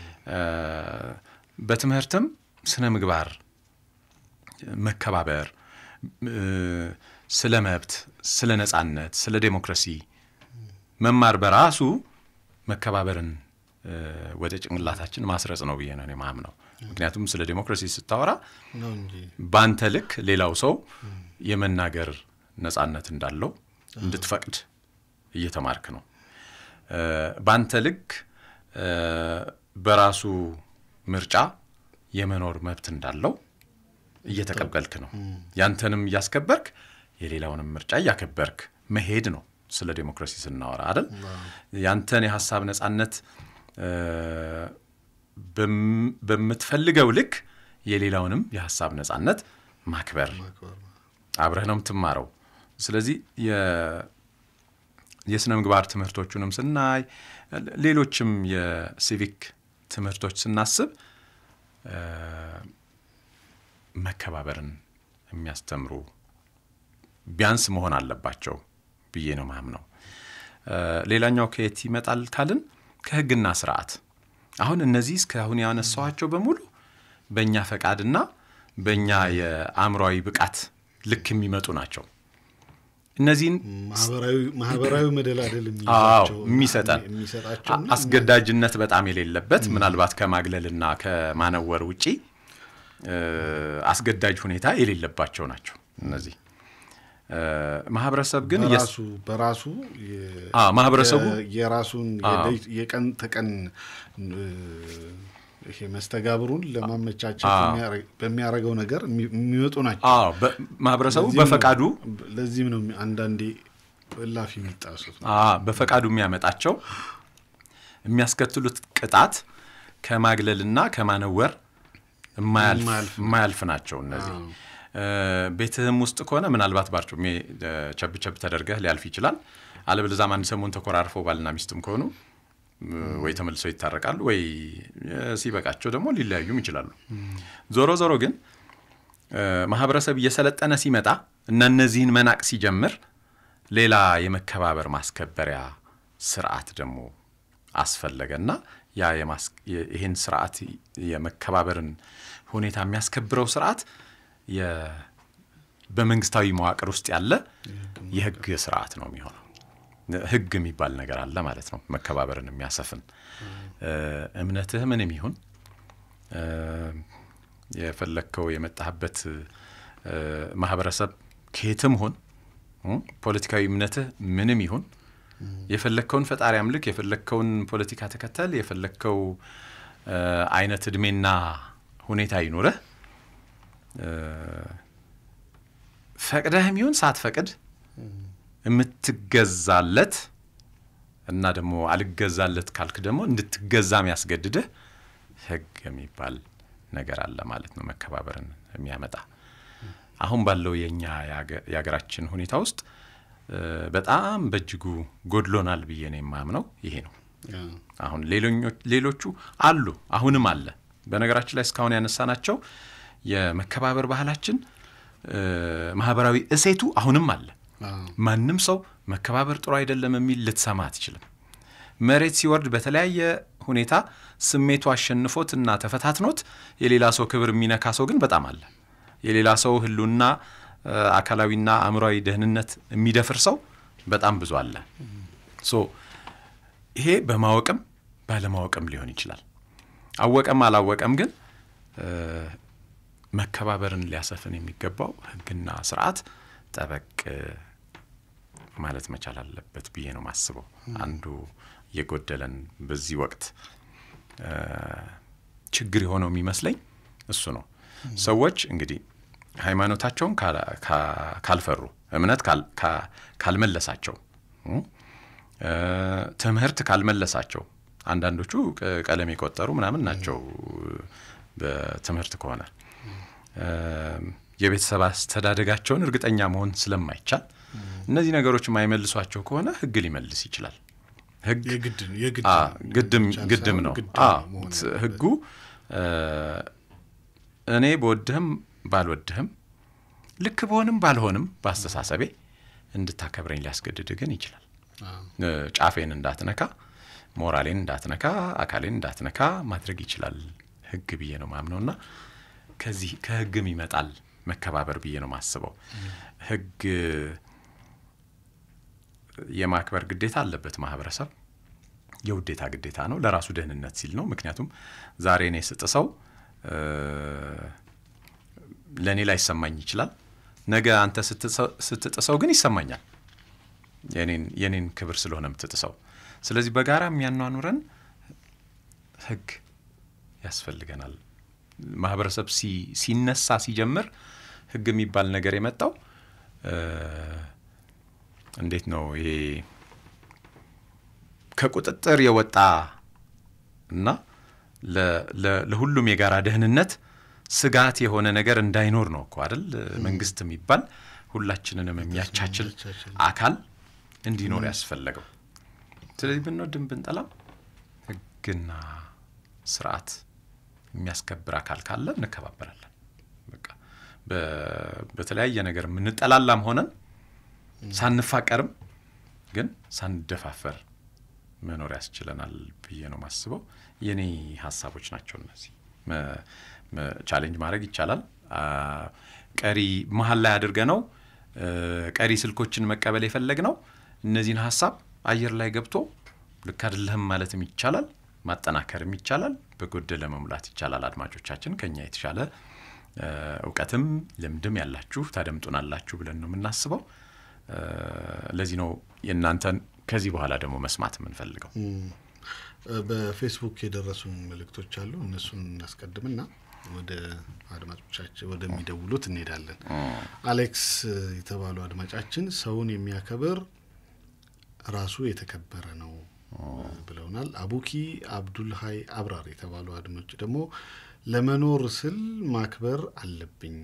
በትምህርትም ስነ ምግባር፣ መከባበር፣ ስለ መብት፣ ስለ ነጻነት፣ ስለ ዴሞክራሲ መማር በራሱ መከባበርን እ፣ ወደ ጭንቅላታችን ማስረጽ ነው ብዬ ነው እኔ ማምነው። ምክንያቱም ስለ ዲሞክራሲ ስታወራ ነው እንጂ በአንተ ልክ ሌላው ሰው የመናገር ነጻነት እንዳለው እንድትፈቅድ እየተማርክ ነው። እ፣ በአንተ ልክ እ፣ በራሱ ምርጫ የመኖር መብት እንዳለው እየተቀበልክ ነው። ያንተንም እያስከበርክ የሌላውንም ምርጫ እያከበርክ መሄድ ነው። ስለ ዴሞክራሲ ስናወራ አይደል? ያንተን የሀሳብ ነጻነት እ፣ በም- በምትፈልገው ልክ የሌላውንም የሀሳብ ነጻነት ማክበር አብረህ ነው የምትማረው። ስለዚህ የ- የስነ ምግባር ትምህርቶቹንም ስናይ ሌሎችም የሲቪክ ትምህርቶች ስናስብ እ፣ መከባበርን የሚያስተምሩ ቢያንስ መሆን አለባቸው ብዬ ነው ማምነው። እ፣ ሌላኛው ከየት ይመጣል ካልን ከህግና ስርዓት። አሁን እነዚህ እስካሁን ያነሳኋቸው በሙሉ በእኛ ፈቃድና በእኛ የአእምሯዊ ብቃት ልክ የሚመጡ ናቸው። እነዚህን ማህበራዊ ማህበራዊ መደላደል አዎ የሚይዛቸው የሚሰጠን የሚሰጣቸው አ- አስገዳጅነት በጣም የሌለበት ምናልባት ከማግለልና ከማነወር ውጪ እ፣ አስገዳጅ ሁኔታ የሌለባቸው ናቸው እነዚህ እ፣ ማህበረሰብ ግን የስ- በራሱ በራሱ የ- አዎ፣ ማህበረሰቡ የ- የራሱን አዎ። የደይ- የቀን ተቀን እ፣ ይሄ መስተጋብሩን ለማመቻቸት አዎ። የሚያረ- በሚያደርገው ነገር የሚ- የሚመጡ ናቸው። አዎ በ- ማህበረሰቡ ለዚህም ነው- በፈቃዱ ለዚህም ነው አንዳንዴ እላፊ የሚጣሱት። አ በፈቃዱ የሚያመጣቸው የሚያስከትሉት ቅጣት ከማግለልና ከማነወር የማያልፍ የማያልፍ የማያልፍ ናቸው እነዚህ እ፣ ቤትህም ውስጥ ከሆነ ምናልባት ባርጩሜ እ፣ ቸብ ቸብ ተደርገህ ሊያልፍ ይችላል። አለበለዚያም አንድ ሰሞን ተኮራርፈው ባልና ሚስትም ከሆኑ እ፣ ወይ ተመልሰው ይታረቃሉ ወይ እ፣ ሲበቃቸው ደግሞ ሊለያዩም ይችላሉ። ዞሮ ዞሮ ግን እ፣ ማህበረሰብ እየሰለጠነ ሲመጣ እና እነዚህን መናቅ ሲጀምር ሌላ የመከባበር ማስከበሪያ ስርዓት ደግሞ አስፈለገና ያ የማስ- የ- ይህን ስርዓት የመከባበርን ሁኔታ የሚያስከብረው ስርዓት የ- በመንግስታዊ መዋቅር ውስጥ ያለ የህግ ስርዓት ነው የሚሆነው። ህግ የሚባል ነገር አለ ማለት ነው፣ መከባበርን የሚያሰፍን እ፣ እምነትህ ምንም ይሁን እ፣ የፈለግከው የመጣህበት እ፣ ማህበረሰብ ከየትም ሁን እ፣ ፖለቲካዊ እምነትህ ምንም ይሁን የፈለግከውን ፈጣሪ አምልክ፣ የፈለግከውን ፖለቲካ ተከተል፣ የፈለግከው እ፣ አይነት እድሜና ሁኔታ ይኑረህ እ፣ ፈቅደህም ይሁን ሳትፈቅድ የምትገዛለት እና ደግሞ አልገዛለት ካልክ ደግሞ እንድትገዛ የሚያስገድድህ ህግ የሚባል ነገር አለ ማለት ነው፣ መከባበርን የሚያመጣ አሁን ባለው የእኛ የሀገ- የሀገራችን ሁኔታ ውስጥ እ፣ በጣም በእጅጉ ጎድሎናል ብዬ ነው የማምነው ይሄ ነው። አሁን ሌሎኞ- ሌሎቹ አሉ፣ አሁንም አለ። በነገራችን ላይ እስካሁን ያነሳናቸው የመከባበር ባህላችን እ፣ ማህበራዊ እሴቱ አሁንም አለ። ማንም ሰው መከባበር ጥሩ አይደለም የሚል ልትሰማ አትችልም። መሬት ሲወርድ በተለያየ ሁኔታ ስሜቱ አሸንፎት እና ተፈታትኖት የሌላ ሰው ክብር የሚነካ ሰው ግን በጣም አለ። የሌላ ሰው ህሉና እ፣ አካላዊና አእምሯዊ ደህንነት የሚደፍር ሰው በጣም ብዙ አለ። ሶ ይሄ በማወቅም ባለማወቅም ሊሆን ይችላል። አወቀም አላወቀም ግን እ፣ መከባበርን ሊያሰፍን የሚገባው ህግና ስርዓት ጠበቅ ማለት መቻል አለበት ብዬ ነው ማስበው። አንዱ የጎደለን በዚህ ወቅት እ፣ ችግር የሆነው የሚመስለኝ እሱ ነው። ሰዎች እንግዲህ ሃይማኖታቸውን ካላ- ካ- ካልፈሩ እምነት ካል- ካ- ካልመለሳቸው እ፣ ትምህርት ካልመለሳቸው አንዳንዶቹ ቅ- ቀለም የቆጠሩ ምናምን ናቸው በትምህርት ከሆነ እ፣ የቤተሰብ አስተዳደጋቸውን እርግጠኛ መሆን ስለማይቻል እነዚህ ነገሮች የማይመልሷቸው ከሆነ ህግ ሊመልስ ይችላል። ህግ የግድ የግድ አ፣ ነው። ግድም ብቻ ግድም ሳይሆን ነው። ግድ አ፣ ነው መሆን ት- ያለበት። ህጉ እ፣ እኔ በወድህም ባልወድህም ልክ በሆንም ባልሆንም በአስተሳሰቤ እንድታከብረኝ ሊያስገድድህ ግን ይችላል። እ፣ ጫፌን እንዳትነካ፣ ሞራሌን እንዳትነካ፣ አካሌን እንዳትነካ ማድረግ ይችላል ህግ ብዬ ነው ማምነው እና ከዚህ ከህግም ይመጣል መከባበር ብዬ ነው ማስበው። ህግ የማክበር ግዴታ አለበት ማህበረሰብ። የውዴታ ግዴታ ነው፣ ለራሱ ደህንነት ሲል ነው። ምክንያቱም ዛሬ እኔ ስጥሰው ለእኔ ላይሰማኝ ይችላል። ነገ አንተ ስትጥሰው ግን ይሰማኛል፣ የኔን ክብር ስለሆነ የምትጥሰው። ስለዚህ በጋራ የሚያኗኑረን ህግ ያስፈልገናል። ማህበረሰብ ሲነሳ ሲጀምር ህግ የሚባል ነገር የመጣው እንዴት ነው? ይሄ ከቁጥጥር የወጣ እና ለሁሉም የጋራ ደህንነት ስጋት የሆነ ነገር እንዳይኖር ነው እኮ አይደል? መንግስት የሚባል ሁላችንንም የሚያቻችል አካል እንዲኖር ያስፈለገው። ስለዚህ ብንወድም ብንጠላም ህግና ስርዓት የሚያስከብር አካል ካለ እንከባበራለን። በቃ በተለያየ ነገር የምንጠላላም ሆነን ሳንፋቀርም ግን ሳንደፋፈር መኖር ያስችለናል ብዬ ነው ማስበው። የኔ ሀሳቦች ናቸው እነዚህ። ቻሌንጅ ማድረግ ይቻላል። ቀሪ መሀል ላይ አድርገ ነው ቀሪ ስልኮችን መቀበል የፈለግ ነው። እነዚህን ሀሳብ አየር ላይ ገብቶ ልክ አይደለህም ማለትም ይቻላል፣ ማጠናከርም ይቻላል፣ በጎደለ መሙላት ይቻላል። አድማጮቻችን ከኛ የተሻለ እውቀትም ልምድም ያላችሁ ታደምጡናላችሁ ብለን ነው የምናስበው። ለዚህ ነው የእናንተን ከዚህ በኋላ ደግሞ መስማት የምንፈልገው። በፌስቡክ የደረሱን መልእክቶች አሉ። እነሱን እናስቀድምና ወደ አድማጮቻችን ወደሚደውሉት እንሄዳለን። አሌክስ የተባሉ አድማጫችን ሰውን የሚያከብር ራሱ የተከበረ ነው ብለውናል። አቡኪ አብዱል ሀይ አብራር የተባሉ አድማጭ ደግሞ ለመኖር ስል ማክበር አለብኝ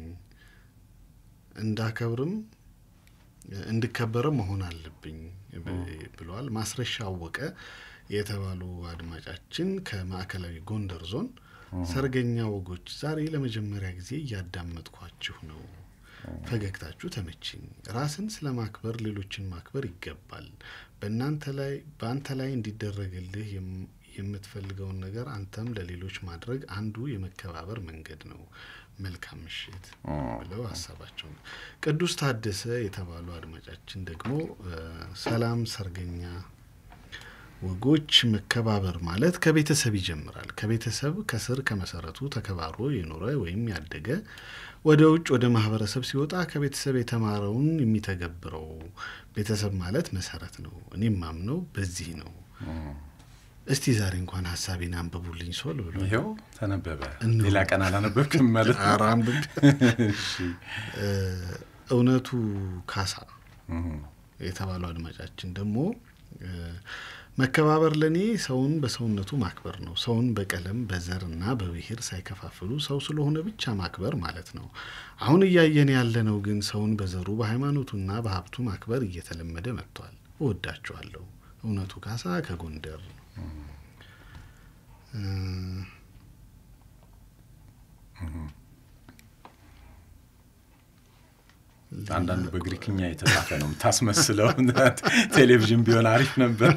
እንዳከብርም እንድከበርም መሆን አለብኝ ብለዋል። ማስረሻ አወቀ የተባሉ አድማጫችን ከማዕከላዊ ጎንደር ዞን ሰርገኛ ወጎች ዛሬ ለመጀመሪያ ጊዜ እያዳመጥኳችሁ ነው። ፈገግታችሁ ተመችኝ። ራስን ስለ ማክበር ሌሎችን ማክበር ይገባል። በእናንተ ላይ በአንተ ላይ እንዲደረግልህ የምትፈልገውን ነገር አንተም ለሌሎች ማድረግ አንዱ የመከባበር መንገድ ነው። መልካም ምሽት ብለው ሀሳባቸውን ቅዱስ ታደሰ የተባሉ አድማጫችን ደግሞ ሰላም ሰርገኛ ወጎች መከባበር ማለት ከቤተሰብ ይጀምራል። ከቤተሰብ ከስር ከመሰረቱ ተከባብሮ የኖረ ወይም ያደገ ወደ ውጭ ወደ ማህበረሰብ ሲወጣ ከቤተሰብ የተማረውን የሚተገብረው ቤተሰብ ማለት መሰረት ነው። እኔም ማምነው በዚህ ነው። እስቲ ዛሬ እንኳን ሀሳቤን አንብቡልኝ ሶል ብሎ ይኸው ተነበበ። ሌላ ቀን አላነበብክም ማለት ነው? ኧረ አንብቤ። እውነቱ ካሳ የተባለው አድማጫችን ደግሞ መከባበር ለእኔ ሰውን በሰውነቱ ማክበር ነው። ሰውን በቀለም በዘር እና በብሔር ሳይከፋፍሉ ሰው ስለሆነ ብቻ ማክበር ማለት ነው። አሁን እያየን ያለነው ግን ሰውን በዘሩ በሃይማኖቱና በሀብቱ ማክበር እየተለመደ መጥቷል። እወዳችኋለሁ። እውነቱ ካሳ ከጎንደር አንዳንዱ በግሪክኛ የተጻፈ ነው የምታስመስለው። ቴሌቪዥን ቢሆን አሪፍ ነበር።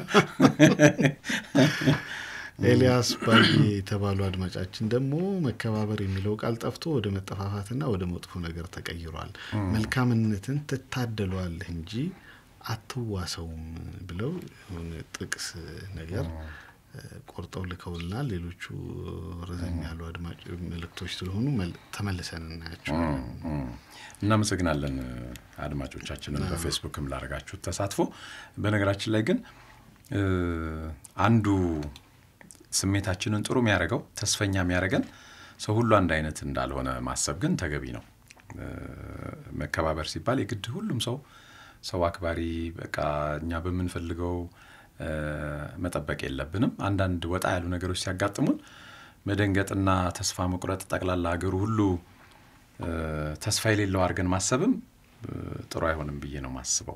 ኤልያስ ባዬ የተባሉ አድማጫችን ደግሞ መከባበር የሚለው ቃል ጠፍቶ ወደ መጠፋፋትና ወደ መጥፎ ነገር ተቀይሯል። መልካምነትን ትታደለዋለህ እንጂ አትዋሰውም ብለው የሆነ ጥቅስ ነገር ቆርጠው ልከውልናል። ሌሎቹ ረዘም ያሉ አድማጭ መልእክቶች ስለሆኑ ተመልሰን እናያቸዋለን። እናመሰግናለን አድማጮቻችንን በፌስቡክም ላደረጋችሁት ተሳትፎ። በነገራችን ላይ ግን አንዱ ስሜታችንን ጥሩ የሚያደርገው ተስፈኛ የሚያደርገን ሰው ሁሉ አንድ አይነት እንዳልሆነ ማሰብ ግን ተገቢ ነው። መከባበር ሲባል የግድ ሁሉም ሰው ሰው አክባሪ በቃ እኛ በምንፈልገው መጠበቅ የለብንም። አንዳንድ ወጣ ያሉ ነገሮች ሲያጋጥሙን መደንገጥና ተስፋ መቁረጥ ጠቅላላ ሀገሩ ሁሉ ተስፋ የሌለው አድርገን ማሰብም ጥሩ አይሆንም ብዬ ነው ማስበው።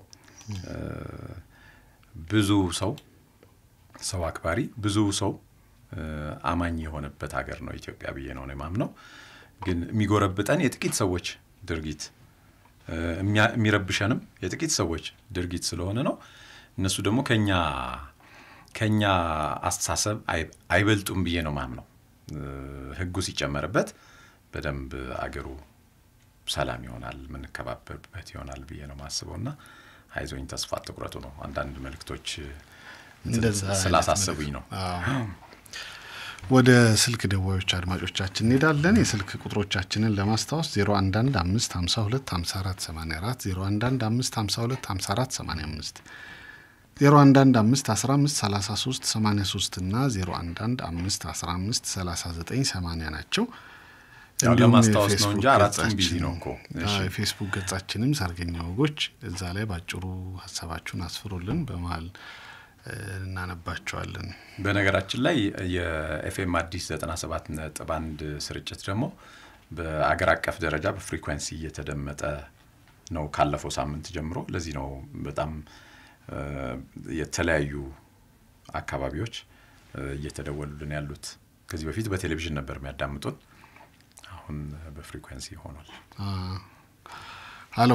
ብዙ ሰው ሰው አክባሪ ብዙ ሰው አማኝ የሆነበት ሀገር ነው ኢትዮጵያ ብዬ ነው የማምነው። ግን የሚጎረብጠን የጥቂት ሰዎች ድርጊት የሚረብሸንም የጥቂት ሰዎች ድርጊት ስለሆነ ነው። እነሱ ደግሞ ከኛ ከኛ አስተሳሰብ አይበልጡም ብዬ ነው ማምነው። ህጉ ሲጨመርበት በደንብ አገሩ ሰላም ይሆናል፣ የምንከባበርበት ይሆናል ብዬ ነው ማስበው እና አይዞኝ ተስፋ አትቁረጡ ነው። አንዳንድ መልእክቶች እንደዛ አይነት ስላሳሰቡኝ ነው። አዎ። ወደ ስልክ ደዋዮች አድማጮቻችን እንሄዳለን። የስልክ ቁጥሮቻችንን ለማስታወስ 011 552 54 84 011 552 54 85 011 515 33 83 እና 011 515 39 80 ናቸው። ያው እንዲሁም ለማስታወስ ነው የፌስቡክ እንጂ አራቱም ቢዚ ገጻችን- ነው እኮ። እሺ። አዎ፣ የፌስቡክ ገጻችንም ሰርገኛ ወጎች እዛ ላይ ባጭሩ ሀሳባችሁን አስፍሩልን፣ በመሀል እ፣ እናነባቸዋለን። በነገራችን ላይ የኤፍኤም አዲስ 97 ነጥብ አንድ ስርጭት ደግሞ በአገር አቀፍ ደረጃ በፍሪኩዌንሲ እየተደመጠ ነው ካለፈው ሳምንት ጀምሮ። ለዚህ ነው በጣም እ፣ የተለያዩ አካባቢዎች እ፣ እየተደወሉልን ያሉት። ከዚህ በፊት በቴሌቪዥን ነበር የሚያዳምጡን፣ አሁን በፍሪኩዌንሲ ሆኗል። አ፣ ሀሎ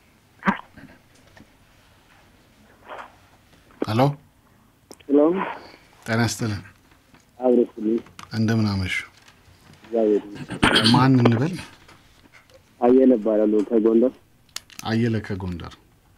ሀሎ፣ ሄሎ ጤና ይስጥልን። አብረስልኝ እንደምን አመሹ? እግዚአብሔር ይመስገን። ማን እንበል? አየለ እባላለሁ ከጎንደር። አየለ ከጎንደር።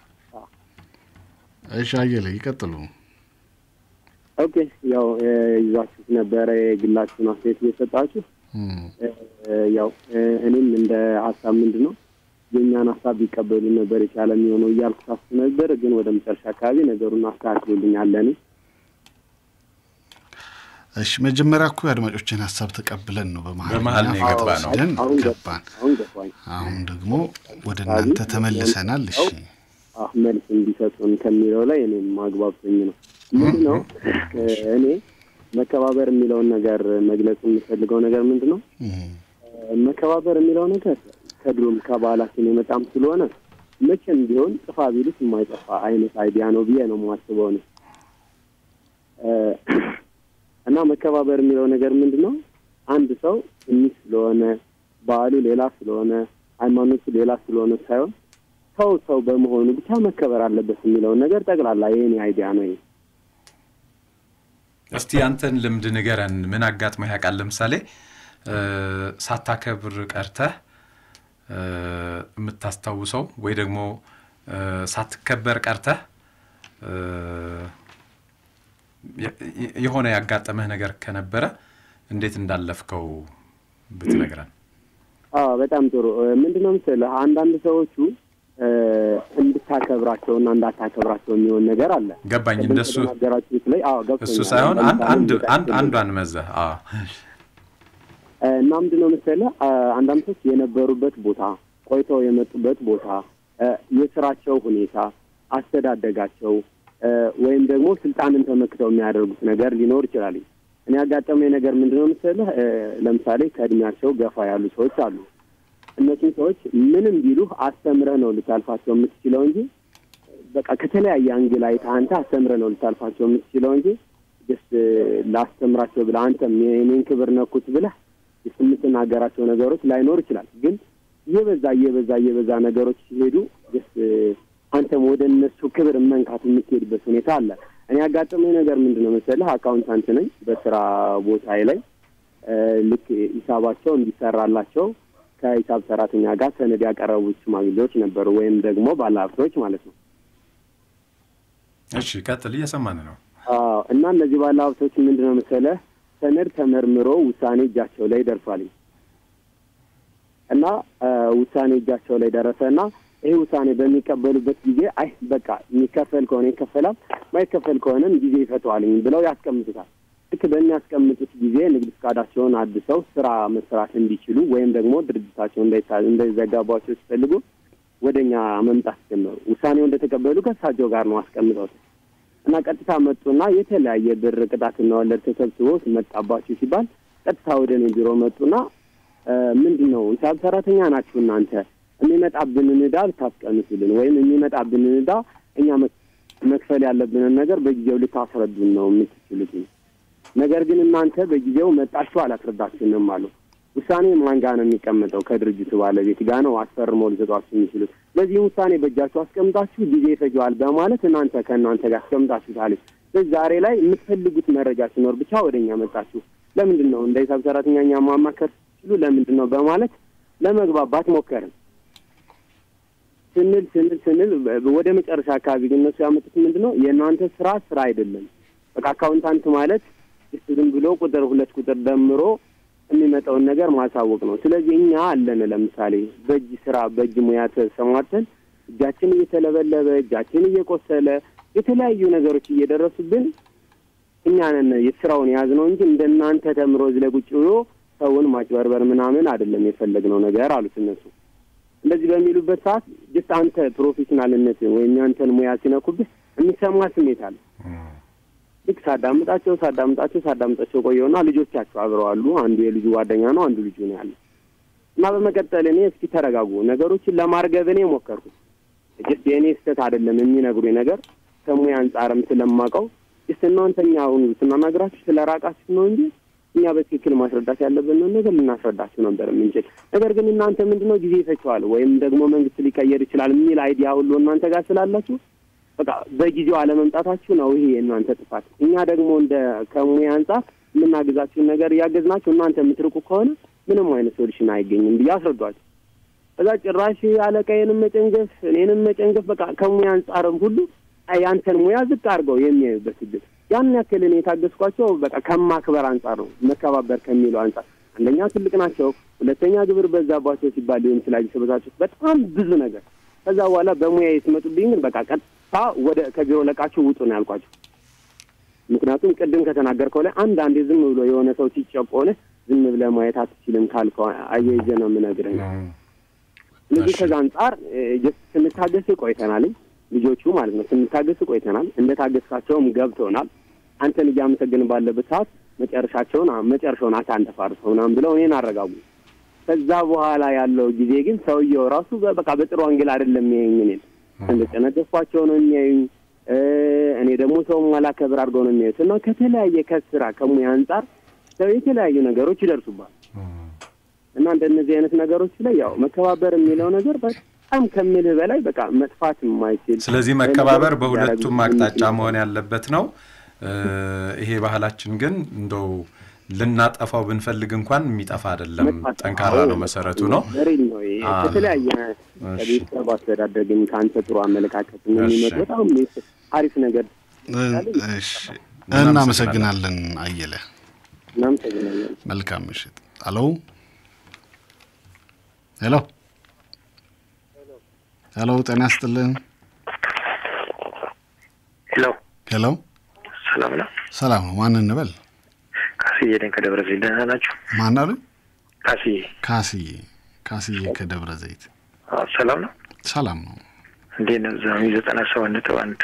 እሺ አየለ ይቀጥሉ። ኦኬ ያው እ፣ ይዛችሁት ነበረ የግላችሁን አስተያየት እየሰጣችሁ እም፣ እ፣ ያው እ፣ እኔም እንደ ሀሳብ ምንድን ነው የእኛን ሀሳብ ቢቀበሉ ነበር የቻለ የሚሆነው እያልኩ ሳስብ ነበር። ግን ወደ መጨረሻ አካባቢ ነገሩን አስተካክሎልኛል። እኔ እሺ መጀመሪያ እኮ የአድማጮችን ሀሳብ ተቀብለን ነው በመሀል በመሀል ነው እኛ የገባ ነው። ወስደን አሁን ገባ- ገባን። አሁን ገባኝ። አሁን ደግሞ ወደ እናንተ ተመልሰናል። እሺ አሁ መልስ እንዲሰጡን ከሚለው ላይ እኔም ማግባብቶኝ ነው። ምንድን ነው እ፣ እኔ መከባበር የሚለውን ነገር መግለጽ የምፈልገው ነገር ምንድን ነው እም፣ መከባበር የሚለው ነገር ከድሮም ከባህላችን የመጣም ስለሆነ መቼም ቢሆን ጥፋ ቢሉት የማይጠፋ አይነት አይዲያ ነው ብዬ ነው የማስበው ነው። እና መከባበር የሚለው ነገር ምንድን ነው? አንድ ሰው ትንሽ ስለሆነ ባህሉ ሌላ ስለሆነ ሃይማኖቱ ሌላ ስለሆነ ሳይሆን ሰው ሰው በመሆኑ ብቻ መከበር አለበት የሚለውን ነገር ጠቅላላ የኔ አይዲያ ነው ይሄ። እስቲ አንተን ልምድ ንገረን። ምን አጋጥሞ ያውቃል? ለምሳሌ እ፣ ሳታከብር ቀርተህ እ፣ የምታስታውሰው ወይ ደግሞ እ፣ ሳትከበር ቀርተህ እ፣ የ- የ- የሆነ ያጋጠመህ ነገር ከነበረ እንዴት እንዳለፍከው ብትነግረን። አዎ በጣም ጥሩ። ምንድን ነው መሰለህ አንዳንድ ሰዎቹ እ፣ እንድታከብራቸውና እንዳታከብራቸው የሚሆን ነገር አለ። ገባኝ። ቅድም እንደሱ ከተናገራችሁት ላይ አዎ ገብቶኛል። እሱ ሳይሆን አንድ ለምሳሌ አንድ እንደጠቀስኩት አንድ አንዷን መዘህ አዎ እ፣ እና ምንድን ነው መሰለህ አ፣ አንዳንድ ሰዎች የነበሩበት ቦታ፣ ቆይተው የመጡበት ቦታ፣ እ፣ የስራቸው ሁኔታ፣ አስተዳደጋቸው እ፣ ወይም ደግሞ ስልጣንን ተመክተው የሚያደርጉት ነገር ሊኖር ይችላል። እኔ ያጋጠመኝ ነገር ምንድን ነው መሰለህ እ፣ ለምሳሌ ከእድሜያቸው ገፋ ያሉ ሰዎች አሉ። እነሱም ሰዎች ምንም ቢሉህ አስተምረህ ነው ልታልፋቸው የምትችለው እንጂ በቃ ከተለያየ አንግል አይተህ አንተ አስተምረህ ነው ልታልፋቸው የምትችለው እንጂ ስ ላስተምራቸው ብለህ አንተም የኔን ክብር ነኩት ብለህ ስ የምትናገራቸው ነገሮች ላይኖር ይችላል። ግን እየበዛ እየበዛ እየበዛ ነገሮች ሲሄዱ ስ አንተም ወደ እነሱ ክብር መንካት የምትሄድበት ሁኔታ አለ። እኔ ያጋጠመኝ ነገር ምንድን ነው መሰለህ አካውንታንት ነኝ። በስራ ቦታዬ ላይ እ፣ ልክ ሂሳባቸው እንዲሰራላቸው ከሂሳብ ሰራተኛ ጋር ሰነድ ያቀረቡት ሽማግሌዎች ነበሩ፣ ወይም ደግሞ ባለሀብቶች ማለት ነው። እሺ ቀጥል፣ እየሰማን ነው። አዎ እና እነዚህ ባለ ሀብቶች ምንድን ነው መሰለህ ሰነድ ተመርምሮ ውሳኔ እጃቸው ላይ ደርሷል እና እ፣ ውሳኔ እጃቸው ላይ ደረሰ እና ይህ ውሳኔ በሚቀበሉበት ጊዜ አይ በቃ የሚከፈል ከሆነ ይከፈላል፣ ማይከፈል ከሆነም ጊዜ ይፈተዋልኝ ብለው ያስቀምጡታል። ልክ በሚያስቀምጡት ጊዜ ንግድ ፈቃዳቸውን አድሰው ስራ መስራት እንዲችሉ ወይም ደግሞ ድርጅታቸው እንዳይታ- እንዳይዘጋባቸው ሲፈልጉ ወደ እኛ መምጣት ጀመሩ። ውሳኔው እንደተቀበሉ ከእሳቸው ጋር ነው አስቀምጠውት እና ቀጥታ መጡና የተለያየ ብር ቅጣትና ወለድ ተሰብስቦ መጣባችሁ ሲባል ቀጥታ ወደ እኔ ቢሮ መጡና እ፣ ምንድን ነው ሂሳብ ሰራተኛ ናችሁ እናንተ የሚመጣብንን ዕዳ ልታስቀንሱልን ወይም የሚመጣብንን ዕዳ እኛ መክ- መክፈል ያለብንን ነገር በጊዜው ልታስረዱን ነው የምትችሉት። ነገር ግን እናንተ በጊዜው መጣችሁ አላስረዳችንም አሉ። ውሳኔ ማን ጋር ነው የሚቀመጠው? ከድርጅቱ ባለቤት ጋር ነው አስፈርመው ሊሰጧችሁ የሚችሉት። ለዚህም ውሳኔ በእጃችሁ አስቀምጣችሁ ጊዜ ይፈጀዋል በማለት እናንተ ከእናንተ ጋር አስቀምጣችሁታል። ስለዚህ ዛሬ ላይ የምትፈልጉት መረጃ ሲኖር ብቻ ወደ እኛ መጣችሁ። ለምንድን ነው እንደ ሂሳብ ሰራተኛ እኛ ማማከር ሲሉ ለምንድን ነው በማለት ለመግባባት ሞከርን። ስንል ስንል ስንል በ- ወደ መጨረሻ አካባቢ ግን እነሱ ያመጡት ምንድን ነው የእናንተ ስራ ስራ አይደለም። በቃ አካውንታንት ማለት ስ ዝም ብሎ ቁጥር ሁለት ቁጥር ደምሮ የሚመጣውን ነገር ማሳወቅ ነው። ስለዚህ እኛ አለን ለምሳሌ በእጅ ስራ በእጅ ሙያ ተሰማርተን እጃችን እየተለበለበ እጃችን እየቆሰለ የተለያዩ ነገሮች እየደረሱብን እኛ ነን የስራውን የያዝነው እንጂ እንደናንተ ተምሮ እዚህ ላይ ቁጭ ብሎ ሰውን ማጭበርበር ምናምን አይደለም የፈለግነው ነገር አሉት እነሱ። እንደዚህ በሚሉበት ሰዓት ጀስት አንተ ፕሮፌሽናልነትን ወይም ያንተን ሙያ ሲነኩብህ የሚሰማ ስሜት አለ። ልክ ሳዳምጣቸው ሳዳምጣቸው ሳዳምጣቸው ቆየውና ልጆቻቸው አብረው አሉ። አንዱ የልጁ ጓደኛ ነው፣ አንዱ ልጁ ነው ያለ እና በመቀጠል እኔ እስኪ ተረጋጉ፣ ነገሮችን ለማርገብ እኔ ሞከርኩት። ጀስት የእኔ ስህተት አይደለም የሚነግሩኝ ነገር ከሙያ አንጻርም ስለማውቀው ጀስት እናንተኛ አሁን ስናናግራችሁ ስለ ራቃችሁ ነው እንጂ እኛ በትክክል ማስረዳት ያለብንን ነገር ልናስረዳችሁ ነበር የምንችል። ነገር ግን እናንተ ምንድነው ጊዜ ይፈችዋል ወይም ደግሞ መንግስት ሊቀየር ይችላል የሚል አይዲያ ሁሉ እናንተ ጋር ስላላችሁ በቃ በጊዜው አለመምጣታችሁ ነው ይሄ የእናንተ ጥፋት። እኛ ደግሞ እንደ ከሙያ አንጻር የምናግዛችሁን ነገር እያገዝናችሁ እናንተ የምትርቁ ከሆነ ምንም አይነት ሶሉሽን አይገኝም ብዬ አስረዷቸው። ከዛ ጭራሽ አለቃዬንም መጨንገፍ እኔንም መጨንገፍ በቃ ከሙያ አንጻርም ሁሉ ያንተን ሙያ ዝቅ አድርገው የሚያዩበት እድል ያን ያክል እኔ የታገስኳቸው በቃ ከማክበር አንጻር ነው፣ መከባበር ከሚለው አንጻር አንደኛ ትልቅ ናቸው፣ ሁለተኛ ግብር በዛባቸው ሲባል ሊሆን ይችላል የሰበታችሁት በጣም ብዙ ነገር። ከዛ በኋላ በሙያ የትመጡብኝ ግን በቃ ቀጥታ ወደ ከቢሮ ለቃችሁ ውጡ ነው ያልኳቸው። ምክንያቱም ቅድም ከተናገርከው ላይ አንድ አንዴ ዝም ብሎ የሆነ ሰው ሲጨቆነ ዝም ብለህ ማየት አትችልም ካልከው አያይዘ ነው የምነግርህ። ስለዚህ ከዛ አንጻር ጀስት ስንታገስ ቆይተናል። ልጆቹ ማለት ነው ስንታገስ ቆይተናል። እንደ ታገስካቸውም ገብቶናል። አንተን እያመሰግን ባለበት ሰዓት መጨረሻቸውን መጨረሻውን አሳንተፋርሰው ምናምን ብለው እኔን አረጋጉ። ከዛ በኋላ ያለው ጊዜ ግን ሰውየው ራሱ በቃ በጥሩ አንግል አይደለም የሚያዩኝ። እኔን እንደጨነገፍኳቸው ነው የሚያዩኝ። እኔ ደግሞ ሰው ማላከብር አድርገው ነው የሚያዩት እና ከተለያየ ከስራ ከሙያ አንጻር ሰው የተለያዩ ነገሮች ይደርሱባል እና እንደነዚህ አይነት ነገሮች ላይ ያው መከባበር የሚለው ነገር በጣም ከምልህ በላይ በቃ መጥፋት የማይችል ስለዚህ መከባበር በሁለቱም አቅጣጫ መሆን ያለበት ነው። ይሄ ባህላችን ግን እንደው ልናጠፋው ብንፈልግ እንኳን የሚጠፋ አይደለም። ጠንካራ ነው፣ መሰረቱ ነው። ሪል ነው። ከተለያየ ከቤተሰብ አስተዳደግም ከአንተ ጥሩ አመለካከት የሚመጡ በጣም አሪፍ ነገር። እናመሰግናለን አየለ። እናመሰግናለን። መልካም ምሽት። አሎ ሄሎ ሄሎ፣ ጤና ይስጥልን። ሄሎ ሄሎ፣ ሰላም ነው? ሰላም ነው። ማን እንበል? ካስዬ ነኝ ከደብረ ዘይት። ደህና ናችሁ? ማን አሉ? ካስዬ ካስዬ ካስዬ ከደብረ ዘይት። አዎ፣ ሰላም ነው? ሰላም ነው። እንዴት ነው? ዛሚ ዘጠና ሰባት ነጥብ አንድ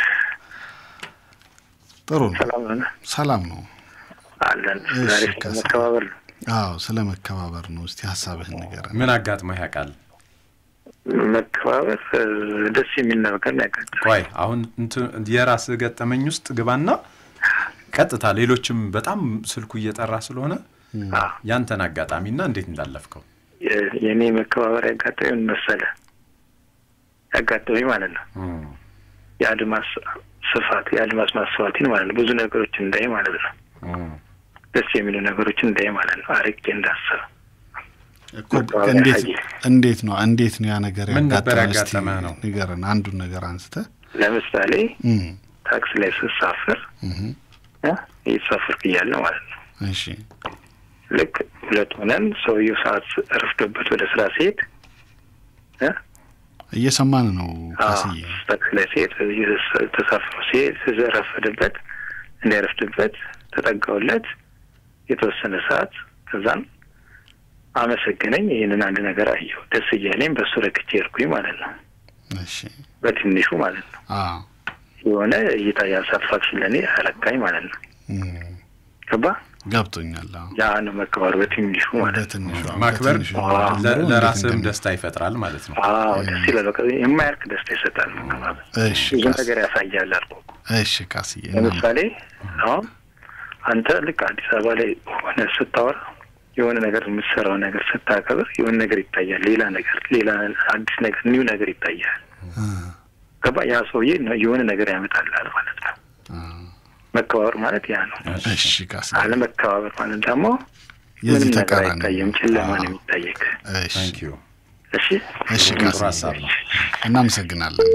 ጥሩ ነው። ሰላም ነው? ሰላም ነው አለን። እሺ፣ ዛሬ ካስዬ። መከባበር ነው። አዎ፣ ስለ መከባበር ነው። እስቲ ሀሳብህን ንገረን። ምን አጋጥመህ ያውቃል? መከባበር እ፣ ደስ የሚል ነገር ነው ያጋጥመኝ። ቆይ አሁን እንትን የራስህ ገጠመኝ ውስጥ ግባና ቀጥታ ሌሎችም በጣም ስልኩ እየጠራ ስለሆነ አዎ፣ ያንተን አጋጣሚና እንዴት እንዳለፍከው የ- የእኔ መከባበር ያጋጠመኝ ምን መሰለህ? ያጋጠመኝ ማለት ነው የአድማስ ስፋት የአድማስ ማስፋትን ማለት ነው። ብዙ ነገሮችን እንዳይ ማለት ነው። ደስ የሚሉ ነገሮችን እንዳይ ማለት ነው። አርቄ እንዳስብ እኮ እንዴት እንዴት ነው እንዴት ነው ያ ነገር ምን ነበር ያጋጠመህ? እስቲ ያጋጠመህ ነው? ንገረን። አንዱን ነገር አንስተህ ለምሳሌ እም፣ ታክሲ ላይ ስሳፍር እህ፣ እ፣ እየተሳፈርኩ እያለ ማለት ነው እሺ ልክ ሁለት ሆነን ሰውየው ሰዓት ረፍዶበት ወደ ስራ ሲሄድ እ፣ እየሰማን ነው አዎ፣ ካስዬ። ታክሲ ላይ ሲሄድ ተሳፍሮ ሲሄድ ረፈደበት እንዳይረፍድበት ተጠጋውለት የተወሰነ ሰዓት ከዛን አመሰገነኝ። ይህንን አንድ ነገር አየሁ ደስ እያለኝ በእሱ ረክቼ ሄድኩኝ ማለት ነው። እሺ በትንሹ ማለት ነው አዎ የሆነ እይታ ያሳትፋክሽን ለእኔ አረካኝ ማለት ነው። እም፣ ገባ ገብቶኛል። አዎ ያ ነው መከባበር በትንሹ ማለት ነው። በትንሹ ማክበር በትንሹ አዎ፣ ለ- ጀምሮ ለራስህም እንዴት ደስታ ይፈጥራል ማለት ነው። አዎ ደስ ይላል። በቃ የማያልቅ ደስታ ይሰጣል መከባበር። እሺ ብዙ ካስ- ነገር ያሳያል አልኩህ። እሺ ካስዬ እናም- ለምሳሌ አሁን አንተ ልክ አዲስ አበባ ላይ ሆነ ስታወራ የሆነ ነገር የምትሰራው ነገር ስታከብር የሆነ ነገር ይታያል። ሌላ ነገር ሌላ አዲስ ነገር ኒው ነገር ይታያል። አ፣ ገባ ያ ሰውዬ ነው የሆነ ነገር ያመጣልሃል ማለት ነው። አ፣ መከባበር ማለት ያ ነው። እሺ ካስዬ አለመከባበር ማለት ደግሞ የዚህ ምንም ነገር ተቃራኒ አይታየም፣ ነው። ጨለማ ነው አዎ። የሚታየክ። እሺ ታንክ ዩ እሺ እሺ ጥሩ ቃስ ሀሳብ ነው። እናመሰግናለን።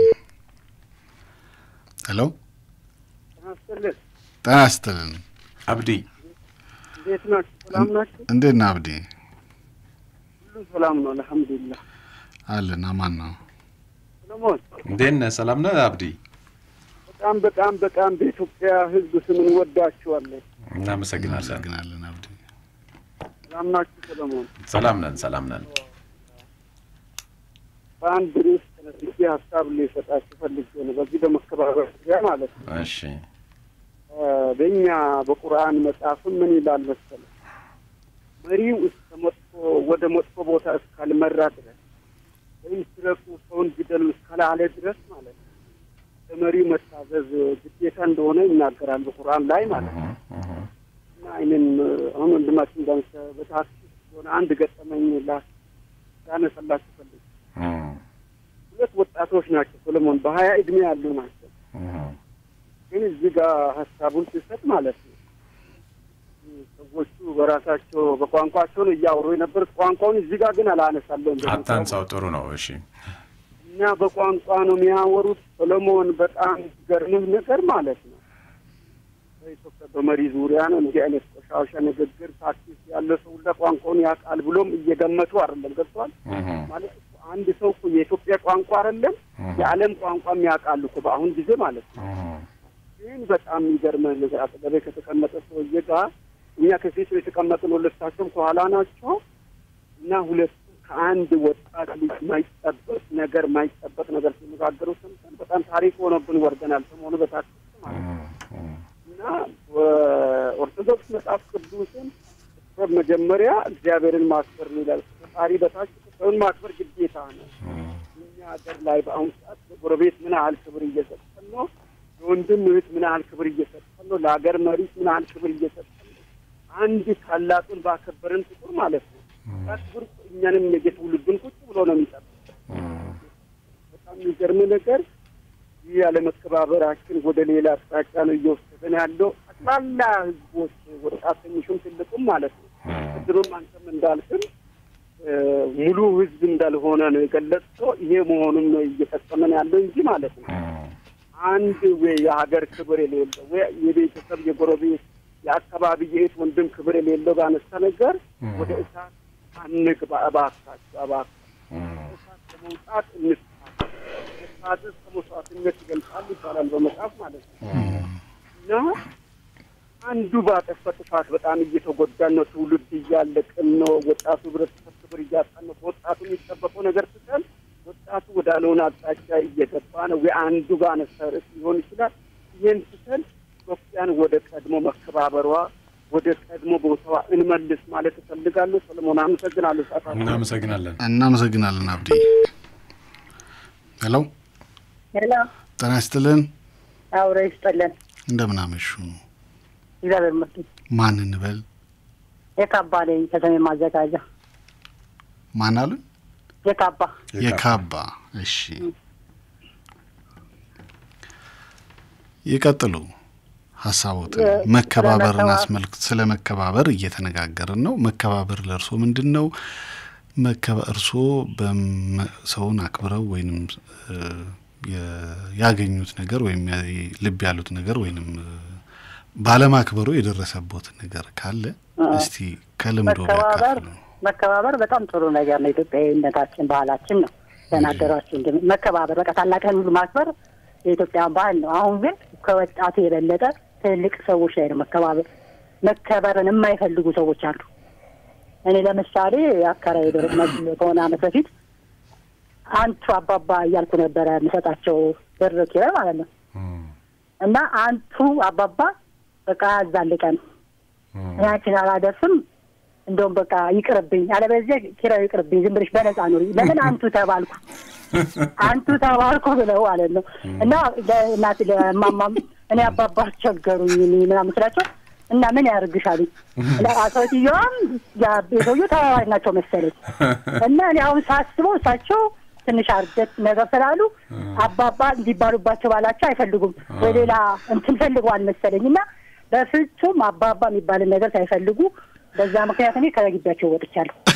ሄሎ ናስትልን ጤና ይስጥልን። አብዲ እንዴት ናችሁ? ሰላም ናችሁ? እንዴት ነህ አብዲ? ሁሉ ሰላም ነው አልሐምዱሊላህ። አለን አማን ነው። ሰለሞን እንዴት ነህ? ሰላም ነህ አብዲ? በጣም በጣም በጣም በኢትዮጵያ ሕዝብ ስም እንወዳችኋለን። እናመሰግናለን። እናመሰግናለን አብዲ። ሰላም ናችሁ ሰለሞን? ሰላም ነን፣ ሰላም ነን። በአንድ ርዕስ ተነስቼ ሀሳብ ልሰጣችሁ ፈልጌ ነው። በዚህ በመከባበር ዙሪያ ማለት ነው። እሺ እ በእኛ በቁርአን መጽሐፍም ምን ይላል መሰለህ? መሪው እስከ መጥፎ ወደ መጥፎ ቦታ እስካልመራ ድረስ ወይም ስረቁ፣ ሰውን ግደሉ እስካላለ ድረስ ማለት ነው ለመሪው መታዘዝ ግዴታ እንደሆነ ይናገራል በቁርአን ላይ ማለት ነው። እና ይህንን አሁን ወንድማችን እንዳንሰ በታክሲ የሆነ አንድ ገጠመኝ ላ ያነሳላችሁ ፈልግ ሁለት ወጣቶች ናቸው ሰለሞን በሀያ እድሜ ያሉ ናቸው። ግን እዚህ ጋር ሀሳቡን ሲሰጥ ማለት ነው ሰዎቹ በራሳቸው በቋንቋቸው ነው እያወሩ የነበሩት። ቋንቋውን እዚህ ጋር ግን አላነሳለሁም። አታንሳው፣ ጥሩ ነው። እሺ እና በቋንቋ ነው የሚያወሩት። ሰሎሞን በጣም ገርምህ ነገር ማለት ነው በኢትዮጵያ በመሪ ዙሪያ ነው እንዲህ አይነት ቆሻሻ ንግግር ታክሲስ ያለ ሰው ሁላ ቋንቋውን ያውቃል ብሎም እየገመቱ አይደለም። ገብቷል ማለት እኮ አንድ ሰው እኮ የኢትዮጵያ ቋንቋ አይደለም የዓለም ቋንቋም ያውቃል እኮ በአሁን ጊዜ ማለት ነው። ግን በጣም የሚገርመህ ነገር አጠገቤ ከተቀመጠ ሰውዬ ጋር እኛ ከፊት ነው የተቀመጥነው፣ ሁለታቸውም ከኋላ ናቸው እና ሁለቱ ከአንድ ወጣት ልጅ ማይጠበቅ ነገር ማይጠበቅ ነገር ሲነጋገሩ ሰምተን በጣም ታሪክ ሆኖብን ወርደናል። ሰሞኑ በታክሲ ማለት ነው እና በኦርቶዶክስ መጽሐፍ ቅዱስን መጀመሪያ እግዚአብሔርን ማክበር ይላል። ፈጣሪ በታች ሰውን ማክበር ግዴታ ነው። እኛ ሀገር ላይ በአሁኑ ሰዓት ጎረቤት ምን ያህል ክብር እየሰጠን ነው? ለወንድም እህት ምን ያህል ክብር እየሰጠን ነው? ለሀገር መሪት ምን ያህል ክብር እየሰጠን ነው? አንድ ታላቁን ባከበርን ቁጥር ማለት ነው ያ ክብር እኛንም የትውልዱን ቁጭ ብሎ ነው የሚጠብቅ። በጣም የሚገርም ነገር ይህ ያለመከባበራችን ወደ ሌላ አቅጣጫ ነው እየወሰደን ያለው። ጠቅላላ ህዝቦች ወጣት ትንሹም ትልቁም ማለት ነው። ቅድምም አንተም እንዳልክም ሙሉ ህዝብ እንዳልሆነ ነው የገለጽከው። ይሄ መሆኑን ነው እየፈጸመን ያለው እንጂ ማለት ነው አንድ ወይ የሀገር ክብር የሌለው ወይ የቤተሰብ የጎረቤት የአካባቢ የእህት ወንድም ክብር የሌለው ባነሳ ነገር ወደ እሳት አንግባ እባካችሁ፣ እባካችሁ እሳት ለመውጣት እንስታ። እሳትስ ከመስዋዕትነት ይገልጻል ይባላል በመጽሐፍ ማለት ነው እና አንዱ ባጠፋ ጥፋት በጣም እየተጎዳን ነው። ትውልድ እያለቅን ነው። ወጣቱ ህብረተሰብ ክብር እያጣን ነው። ከወጣቱ የሚጠበቀው ነገር ትተን ወጣቱ ወዳልሆነ አቅጣጫ እየገባ ነው። ወይ አንዱ ጋር ነሰርስ ሊሆን ይችላል። ይህን ትተን ኢትዮጵያን ወደ ቀድሞ መከባበሯ ወደ ቀድሞ ቦታዋ እንመልስ ማለት እፈልጋለሁ። ሰለሞን አመሰግናለሁ። ሰዓት እናመሰግናለን። እናመሰግናለን አብዲ። ሄሎ ሄሎ፣ ጤና ይስጥልን። አውረ ይስጥልን። እንደምን አመሹ? እግዚአብሔር ይመስገን። ማን እንበል? የካባ ነኝ ከሰሜን ማዘጋጃ። ማን አሉ? የካባ የካባ። እሺ ይቀጥሉ ሀሳቦትን። የ- መከባበርን ስለመከባ- አስመልክቶ ስለ መከባበር እየተነጋገርን ነው። መከባበር ለእርሶ ምንድን ነው? መከባ- እርስዎ በመ- ሰውን አክብረው ወይንም እ፣ የ- ያገኙት ነገር ወይም ያ- ልብ ያሉት ነገር ወይንም እ፣ ባለማክበሩ የደረሰቦት ነገር ካለ እስቲ ከልምዶ መከባበር ቢያካፍሉ። መከባበር በጣም ጥሩ ነገር ነው። ኢትዮጵያዊነታችን ባህላችን ነው። ተናገሯቸው እንደ መከባበር በቃ ታላቅን ሁሉ ማክበር የኢትዮጵያ ባህል ነው። አሁን ግን ከወጣቱ የበለጠ ትልቅ ሰዎች ላይ ነው መከባበር መከበርን የማይፈልጉ ሰዎች አሉ። እኔ ለምሳሌ አከራይ ደረቅ መግቢያ ከሆነ ዓመት በፊት አንቱ አባባ እያልኩ ነበረ የምሰጣቸው ብር ኪራይ ማለት ነው። እና አንቱ አባባ በቃ ያዛልቀን እኔ አንቺን አላደርስም እንደውም በቃ ይቅርብኝ፣ አለበለዚያ ኪራዩ ይቅርብኝ፣ ዝም ብለሽ በነፃ ኑሪ። ለምን አንቱ ተባልኩ አንቱ ተባልኩ ብለው ማለት ነው። እና ለእናት ለማማም እኔ አባባ አስቸገሩኝ እኔ ምናምን ስላቸው እና ምን ያደርግሻሉኝ ሰውየዋም የሰውየው ተባባሪ ናቸው መሰለኝ እና እኔ አሁን ሳስበው እሳቸው ትንሽ አርጀት ነገር ስላሉ አባባ እንዲባሉባቸው ባላቸው አይፈልጉም ወይ ሌላ እንትን ፈልገዋል መሰለኝ እና በፍጹም አባባ የሚባልን ነገር ሳይፈልጉ በዛ ምክንያት እኔ ከግቢያቸው ወጥቻለሁ።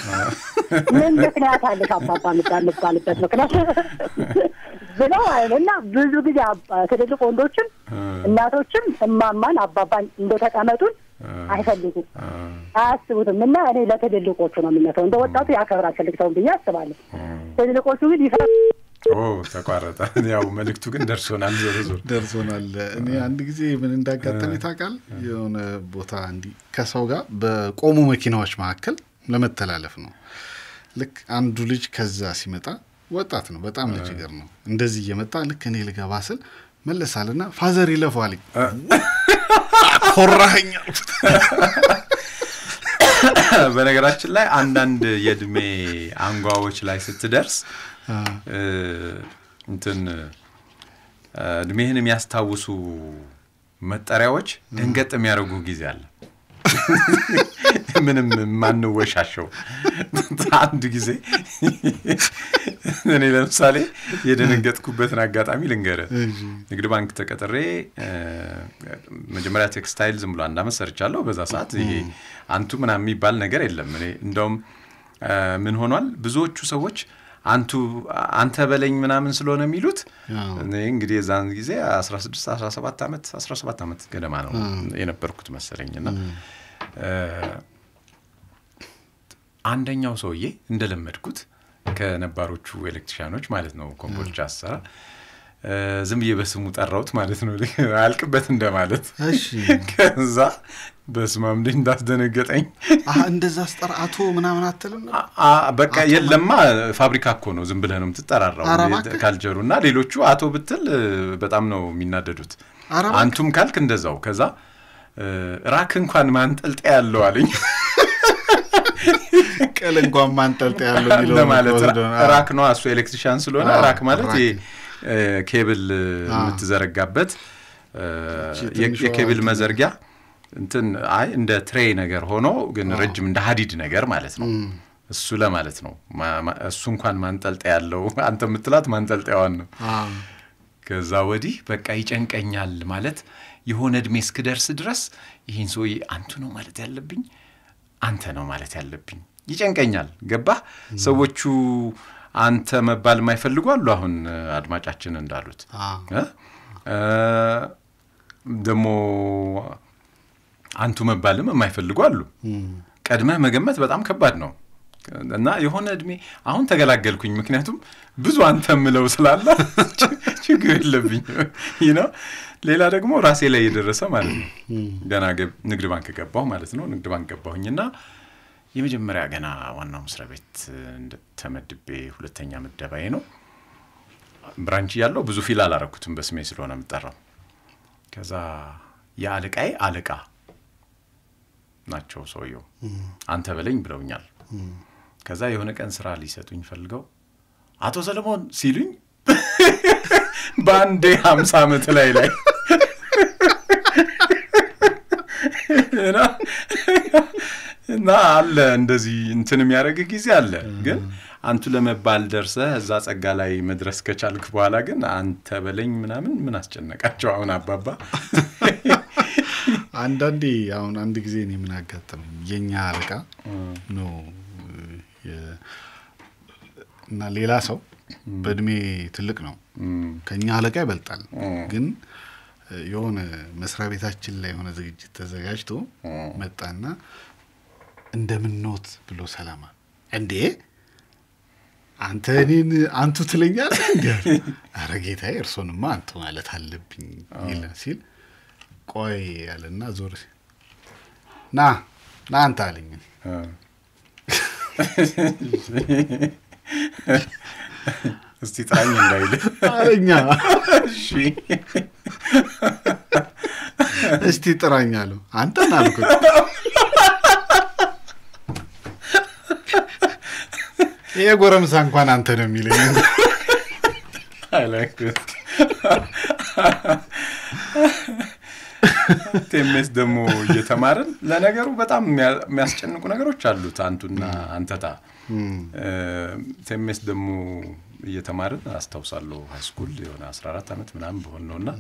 ምን ምክንያት አለሽ አባባ የምባልበት ምክንያት ብለው አይደል እና ብዙ ጊዜ አባ- ትልልቅ ወንዶችም እናቶችም እማማን አባባን እንደተቀመጡን አይፈልጉም አያስቡትም። እና እኔ ለትልልቆቹ ነው የምነተው። እንደ ወጣቱ ያከብራል ትልቅ ሰውን ብዬ አስባለሁ። ትልልቆቹ ግን ይፈ ኦ ተቋረጠ። ያው መልእክቱ ግን ደርሶናል። ዞሮ ዞሮ ደርሶናል። እኔ አንድ ጊዜ ምን እንዳጋጠመኝ ታውቃለህ? የሆነ ቦታ እንዲህ ከሰው ጋር በቆሙ መኪናዎች መካከል ለመተላለፍ ነው። ልክ አንዱ ልጅ ከዛ ሲመጣ ወጣት ነው፣ በጣም ልጅ ገር ነው። እንደዚህ እየመጣ ልክ እኔ ልገባ ስል መለሳልና ፋዘር ይለፈው አለኝ። ኮራኸኝ አልኩት። በነገራችን ላይ አንዳንድ የእድሜ አንጓዎች ላይ ስትደርስ እ፣ እንትን እ፣ እድሜህን የሚያስታውሱ መጠሪያዎች ደንገጥ የሚያደርጉ ጊዜ አለ። ምንም የማንወሻሸው አንድ ጊዜ እኔ ለምሳሌ የደነገጥኩበትን አጋጣሚ ልንገረ ንግድ ባንክ ተቀጥሬ እ፣ መጀመሪያ ቴክስታይል ዝም ብሎ አንድ አመት ሰርቻለሁ። በዛ ሰዓት ይሄ አንቱ ምናምን የሚባል ነገር የለም። እኔ እንደውም እ፣ ምን ሆኗል ብዙዎቹ ሰዎች አንቱ አንተ በለኝ ምናምን ስለሆነ የሚሉት እኔ እንግዲህ የዛን ጊዜ 16 17 ዓመት 17 ዓመት ገደማ ነው የነበርኩት መሰለኝ እና እ፣ አንደኛው ሰውዬ እንደለመድኩት ከነባሮቹ ኤሌክትሪሻኖች ማለት ነው ኮምቦልቻ አሰራ እ፣ ዝም ብዬ በስሙ ጠራሁት ማለት ነው አያልቅበት እንደማለት ከዛ በስማም እንዴት እንዳስደነገጠኝ አሀ፣ እንደዛ ስጠራ አቶ ምናምን አትልም? አ በቃ የለማ ፋብሪካ እኮ ነው ዝም ብለህ ነው የምትጠራራው ኧረ እባክህ። ካልቸሩ እና ሌሎቹ አቶ ብትል እ፣ በጣም ነው የሚናደዱት ኧረ እባክህ። አንቱም ካልክ እንደዛው ከዛ እ፣ ራክ እንኳን ማንጠልጠያ ያለው አለኝ ቅል እንኳን ማንጠልጠያ ያለው የሚለው ለማለት ወስዶ ነው። ራክ ነው እሱ ኤሌክትሪሻን ስለሆነ አዎ፣ ራክ ማለት ራክ። ይሄ እ፣ ኬብል እ፣ አዎ። የምትዘረጋበት እ፣ እቺ የ- ትንሿ የኬብል እንትን መዘርጊያ እንትን አይ እንደ ትሬ ነገር ሆኖ ግን ረጅም እንደ ሀዲድ ነገር ማለት ነው እሱ ለማለት ነው ማ- ማ- እሱ እንኳን ማንጠልጠያ ያለው አንተ የምትላት ማንጠልጠያዋን ነው አዎ። ከዛ ወዲህ በቃ ይጨንቀኛል ማለት የሆነ እድሜ እስክደርስ ድረስ ይህን ሰውዬ አንቱ ነው ማለት ያለብኝ አንተ ነው ማለት ያለብኝ ይጨንቀኛል ገባህ ሰዎቹ አንተ መባል የማይፈልጉ አሉ አሁን እ፣ አድማጫችን እንዳሉት እ? እ፣ ደግሞ አንቱ መባልም የማይፈልጉ አሉ ቀድመህ መገመት በጣም ከባድ ነው እና የሆነ እድሜ አሁን ተገላገልኩኝ ምክንያቱም ብዙ አንተ የምለው ስላለ ችግር የለብኝ ይህ ነው ሌላ ደግሞ ራሴ ላይ የደረሰ ማለት ነው ገና ገብ- ንግድ ባንክ ገባሁ ማለት ነው ንግድ ባንክ ገባሁኝና የመጀመሪያ ገና ዋናው መስሪያ ቤት እንደ- ተመድቤ ሁለተኛ ምደባዬ ነው ብራንች እያለሁ ብዙ ፊል አላረኩትም በስሜ ስለሆነ የምጠራው ከዛ የአለቃዬ አለቃ ናቸው ሰውየው አንተ በለኝ ብለውኛል ከዛ የሆነ ቀን ስራ ሊሰጡኝ ፈልገው አቶ ሰለሞን ሲሉኝ በአንዴ ሀምሳ ዓመት ላይ ላይ እና እና አለ እንደዚህ እንትን የሚያደርግህ ጊዜ አለ ግን አንቱ ለመባል ደርሰህ እዛ ጸጋ ላይ መድረስ ከቻልክ በኋላ ግን አንተ በለኝ ምናምን ምን አስጨነቃቸው አሁን አባባ አንዳንዴ አሁን አንድ ጊዜ እኔ ምን አጋጠመኝ የኛ አለቃ ነው የ- እና ሌላ ሰው በእድሜ ትልቅ ነው ከኛ አለቃ ይበልጣል ግን የሆነ መስሪያ ቤታችን ላይ የሆነ ዝግጅት ተዘጋጅቶ መጣና እንደምንኖት ብሎ ሰላማ እንዴ አንተ እኔን አንቱ ትለኛለህ እንዲ አረ ጌታዬ እርሶንማ አንቱ ማለት አለብኝ ይለ ሲል ቆይ ያለና ዞር ሲል ና ና አንተ አለኝ እስቲ ጥራኝ እንዳይል አለኛ እሺ እስቲ ጥራኝ አለው አንተን አልኩት ይሄ ጎረምሳ እንኳን አንተ ነው የሚለኝ ቴሜስ ደግሞ እየተማርን ለነገሩ በጣም የሚያ- የሚያስጨንቁ ነገሮች አሉት አንቱና አንተታ ቴሜስ ደግሞ እየተማርን አስታውሳለሁ ሃይስኩል የሆነ 14 ዓመት ምናምን በሆን ነው እና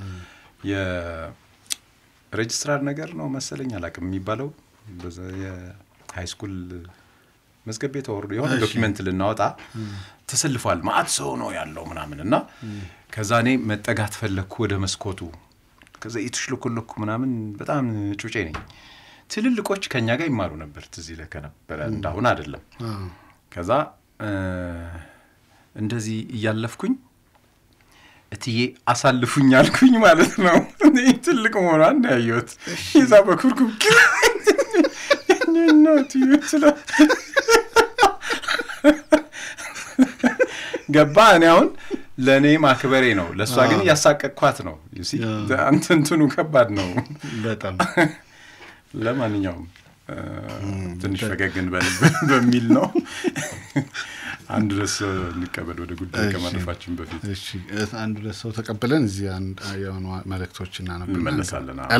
የሬጅስትራር ነገር ነው መሰለኝ አላቅም የሚባለው በዛ የሃይስኩል መዝገብ ቤት ተወርዶ የሆነ እሺ። ዶኪመንት ልናወጣ ተሰልፏል። ማአት ሰው ነው ያለው ምናምን እና ከዛ እኔ መጠጋት ፈለግኩ ወደ መስኮቱ። ከዛ የተሽለኮለኩ ምናምን በጣም ጩጬ ነኝ። ትልልቆች ከኛ ጋር ይማሩ ነበር ትዝ ይልህ ከነበረ እንዳሁን አይደለም። ከዛ እ፣ እንደዚህ እያለፍኩኝ እትዬ አሳልፉኝ አልኩኝ ማለት ነው። እኔ ትልቅ መሆኗን ነው ያየሁት። ይዛ በኩርኩም እናት ስለ ገባ። እኔ አሁን ለእኔ ማክበሬ ነው፣ ለእሷ ግን እያሳቀቅኳት ነው። You see? አንተ እንትኑ ከባድ ነው በጣም ለማንኛውም እ፣ ትንሽ ፈገግ እንበል በሚል ነው። አንድ ድረስ እንቀበል ወደ ጉዳይ እሺ። ከማለፋችን በፊት እሺ እ፣ አንድ ሁለት ሰው ተቀብለን እዚህ አንድ የሆኑ መልእክቶች እናነብና እንመለሳለን። አዎ። ሄሎ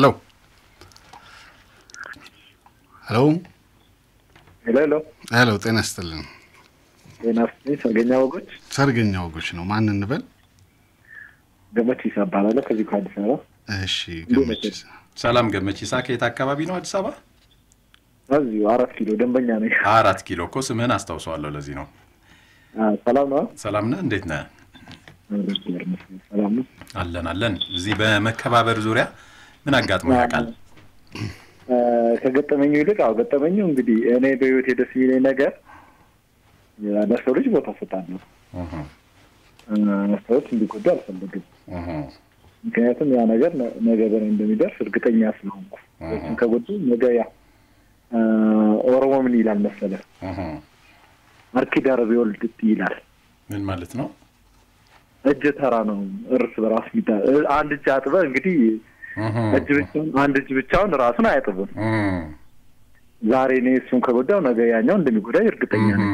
ሄሎ ሄሎ ሄሎ ሄሎ፣ ጤና ይስጥልን። ጤና ይስጥልኝ። ሰርገኛ ወጎች ሰርገኛ ወጎች ነው። ማን እንበል? ገመቺሳ እባላለሁ ከዚህ ከአዲስ አበባ። እሺ ገመቺሳ ሰላም ገመቺሳ፣ ከየት አካባቢ ነው? አዲስ አበባ እዚሁ አራት ኪሎ ደንበኛ ነኝ። አራት ኪሎ እኮ ስምህን አስታውሰዋለሁ። ለዚህ ነው። ሰላም ነው? ሰላም ነህ? እንዴት ነህ? ሰላም ነው። አለን አለን። እዚህ በመከባበር ዙሪያ ምን አጋጥሞ ያውቃል? እ፣ ከገጠመኙ ይልቅ አዎ ገጠመኙ እንግዲህ እኔ በህይወት ደስ የሚለኝ ነገር እ፣ ለሰው ልጅ ቦታ እሰጣለሁ። እ፣ ሰዎች እንዲጎዱ አልፈልግም። ምክንያቱም ያ ነገር ነ- ነገ በእኔ እንደሚደርስ እርግጠኛ ስለሆንኩ ሰዎችን ከጎዱ ነገ ያ እ፣ ኦሮሞ ምን ይላል መሰለህ አርኪ ዳረብ ይወልድ ይላል። ምን ማለት ነው? እጅ ተራ ነው እርስ በራስ ሚታ አንድ እጅ አጥበህ እንግዲህ እጅ ብቻውን አንድ እጅ ብቻውን ራሱን አያጥብም። ዛሬ እኔ እሱን ከጎዳው ነገ ያኛው እንደሚጎዳኝ እርግጠኛ ነኝ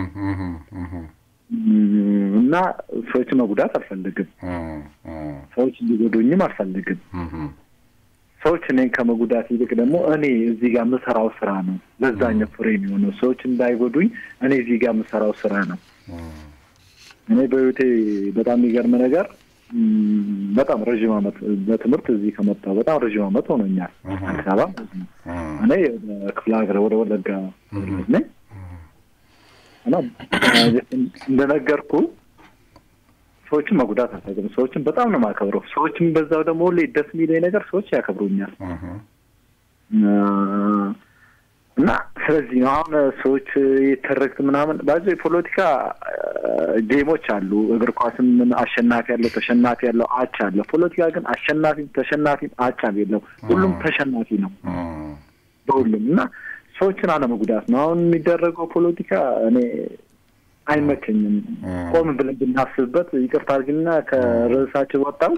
እም፣ እና ሰዎችን መጉዳት አልፈልግም። ሰዎች እንዲጎዱኝም አልፈልግም። ሰዎች እኔን ከመጉዳት ይልቅ ደግሞ እኔ እዚህ ጋር የምሰራው ስራ ነው ለዛኛው ፍሬ የሚሆነው። ሰዎች እንዳይጎዱኝ እኔ እዚህ ጋር የምሰራው ስራ ነው። እኔ በህይወቴ በጣም የሚገርም ነገር እም፣ በጣም ረዥም ዓመት በትምህርት እዚህ ከመጣሁ በጣም ረዥም ዓመት ሆኖኛል። አዲስ አበባ ማለት ነው። እኔ ክፍለ ሀገር ወደ ወለጋ ልጅ ነኝ እና እንደነገርኩ ሰዎችን መጉዳት አልፈልግም። ሰዎችን በጣም ነው የማከብረው። ሰዎችን በዛው ደግሞ ሁሌ ደስ የሚለኝ ነገር ሰዎች ያከብሩኛል እና ስለዚህ ነው አሁን ሰዎች የተረክት ምናምን ባዚ የፖለቲካ ጌሞች አሉ። እግር ኳስም ምን አሸናፊ ያለው ተሸናፊ ያለው አቻ አለ። ፖለቲካ ግን አሸናፊም ተሸናፊም አቻም የለው። ሁሉም ተሸናፊ ነው በሁሉም እና ሰዎችን አለመጉዳት ነው አሁን የሚደረገው ፖለቲካ እኔ አይመቸኝም። ቆም ብለን ብናስብበት ይቅርታ አድርግና ከርዕሳችን ወጣው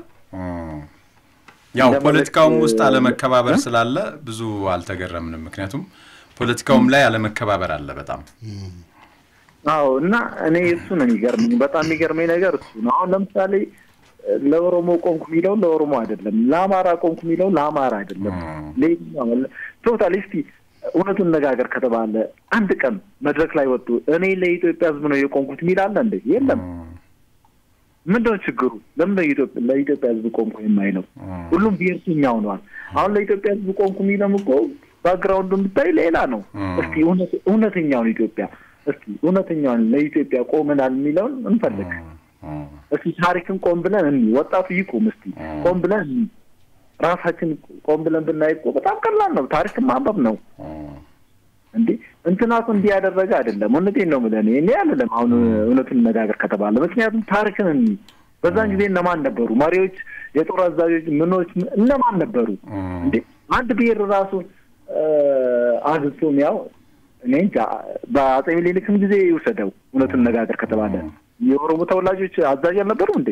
ያው እንደ ፖለቲካውም መልእክት- ውስጥ አለመከባበር ስላለ ብዙ አልተገረምንም። ምክንያቱም ፖለቲካውም ላይ አለመከባበር አለ በጣም አዎ እና እኔ እሱ ነው የሚገርመኝ። በጣም የሚገርመኝ ነገር እሱ ነው። አሁን ለምሳሌ ለኦሮሞ ቆንኩ የሚለው ለኦሮሞ አይደለም፣ ለአማራ ቆንኩ የሚለው ለአማራ አይደለም። ለየትኛው ቶታል እስቲ እውነቱን ነጋገር ከተባለ አንድ ቀን መድረክ ላይ ወጡ እኔ ለኢትዮጵያ ሕዝብ ነው የቆንኩት የሚል አለ እንዴ? የለም። ምንድነው ችግሩ? ለምን ለኢትዮጵያ ለኢትዮጵያ ሕዝብ ቆንኩ የማይለው? ሁሉም ብሔርተኛ ሆነዋል። አሁን ለኢትዮጵያ ሕዝብ ቆንኩ የሚለው እኮ ባክግራውንዱ ብታይ ሌላ ነው። እስቲ እውነት- እውነተኛውን ኢትዮጵያ እስቲ እውነተኛውን ለኢትዮጵያ ቆመናል የሚለውን እንፈልግ። እስቲ ታሪክን ቆም ብለን እኒ ወጣቱ ይቁም። እስቲ ቆም ብለን እኒ ራሳችን ቆም ብለን ብናይ እኮ በጣም ቀላል ነው። ታሪክን ማንበብ ነው እንዴ። እንትና እኮ እንዲህ ያደረገ አይደለም። እውነቴን ነው የምልህ እኔ እኔ አይደለም አሁን እውነቱን መናገር ከተባለ ምክንያቱም ታሪክን እኒ በዛን ጊዜ እነማን ነበሩ መሪዎች፣ የጦር አዛዦች፣ ምኖች እነማን ነበሩ እንዴ? አንድ ብሔር ራሱ አግብቶ ያው እኔ እንጃ በአጼ ሚኒሊክም ጊዜ ይውሰደው እውነቱን ነጋገር ከተባለ የኦሮሞ ተወላጆች አዛዥ አልነበሩ እንዴ?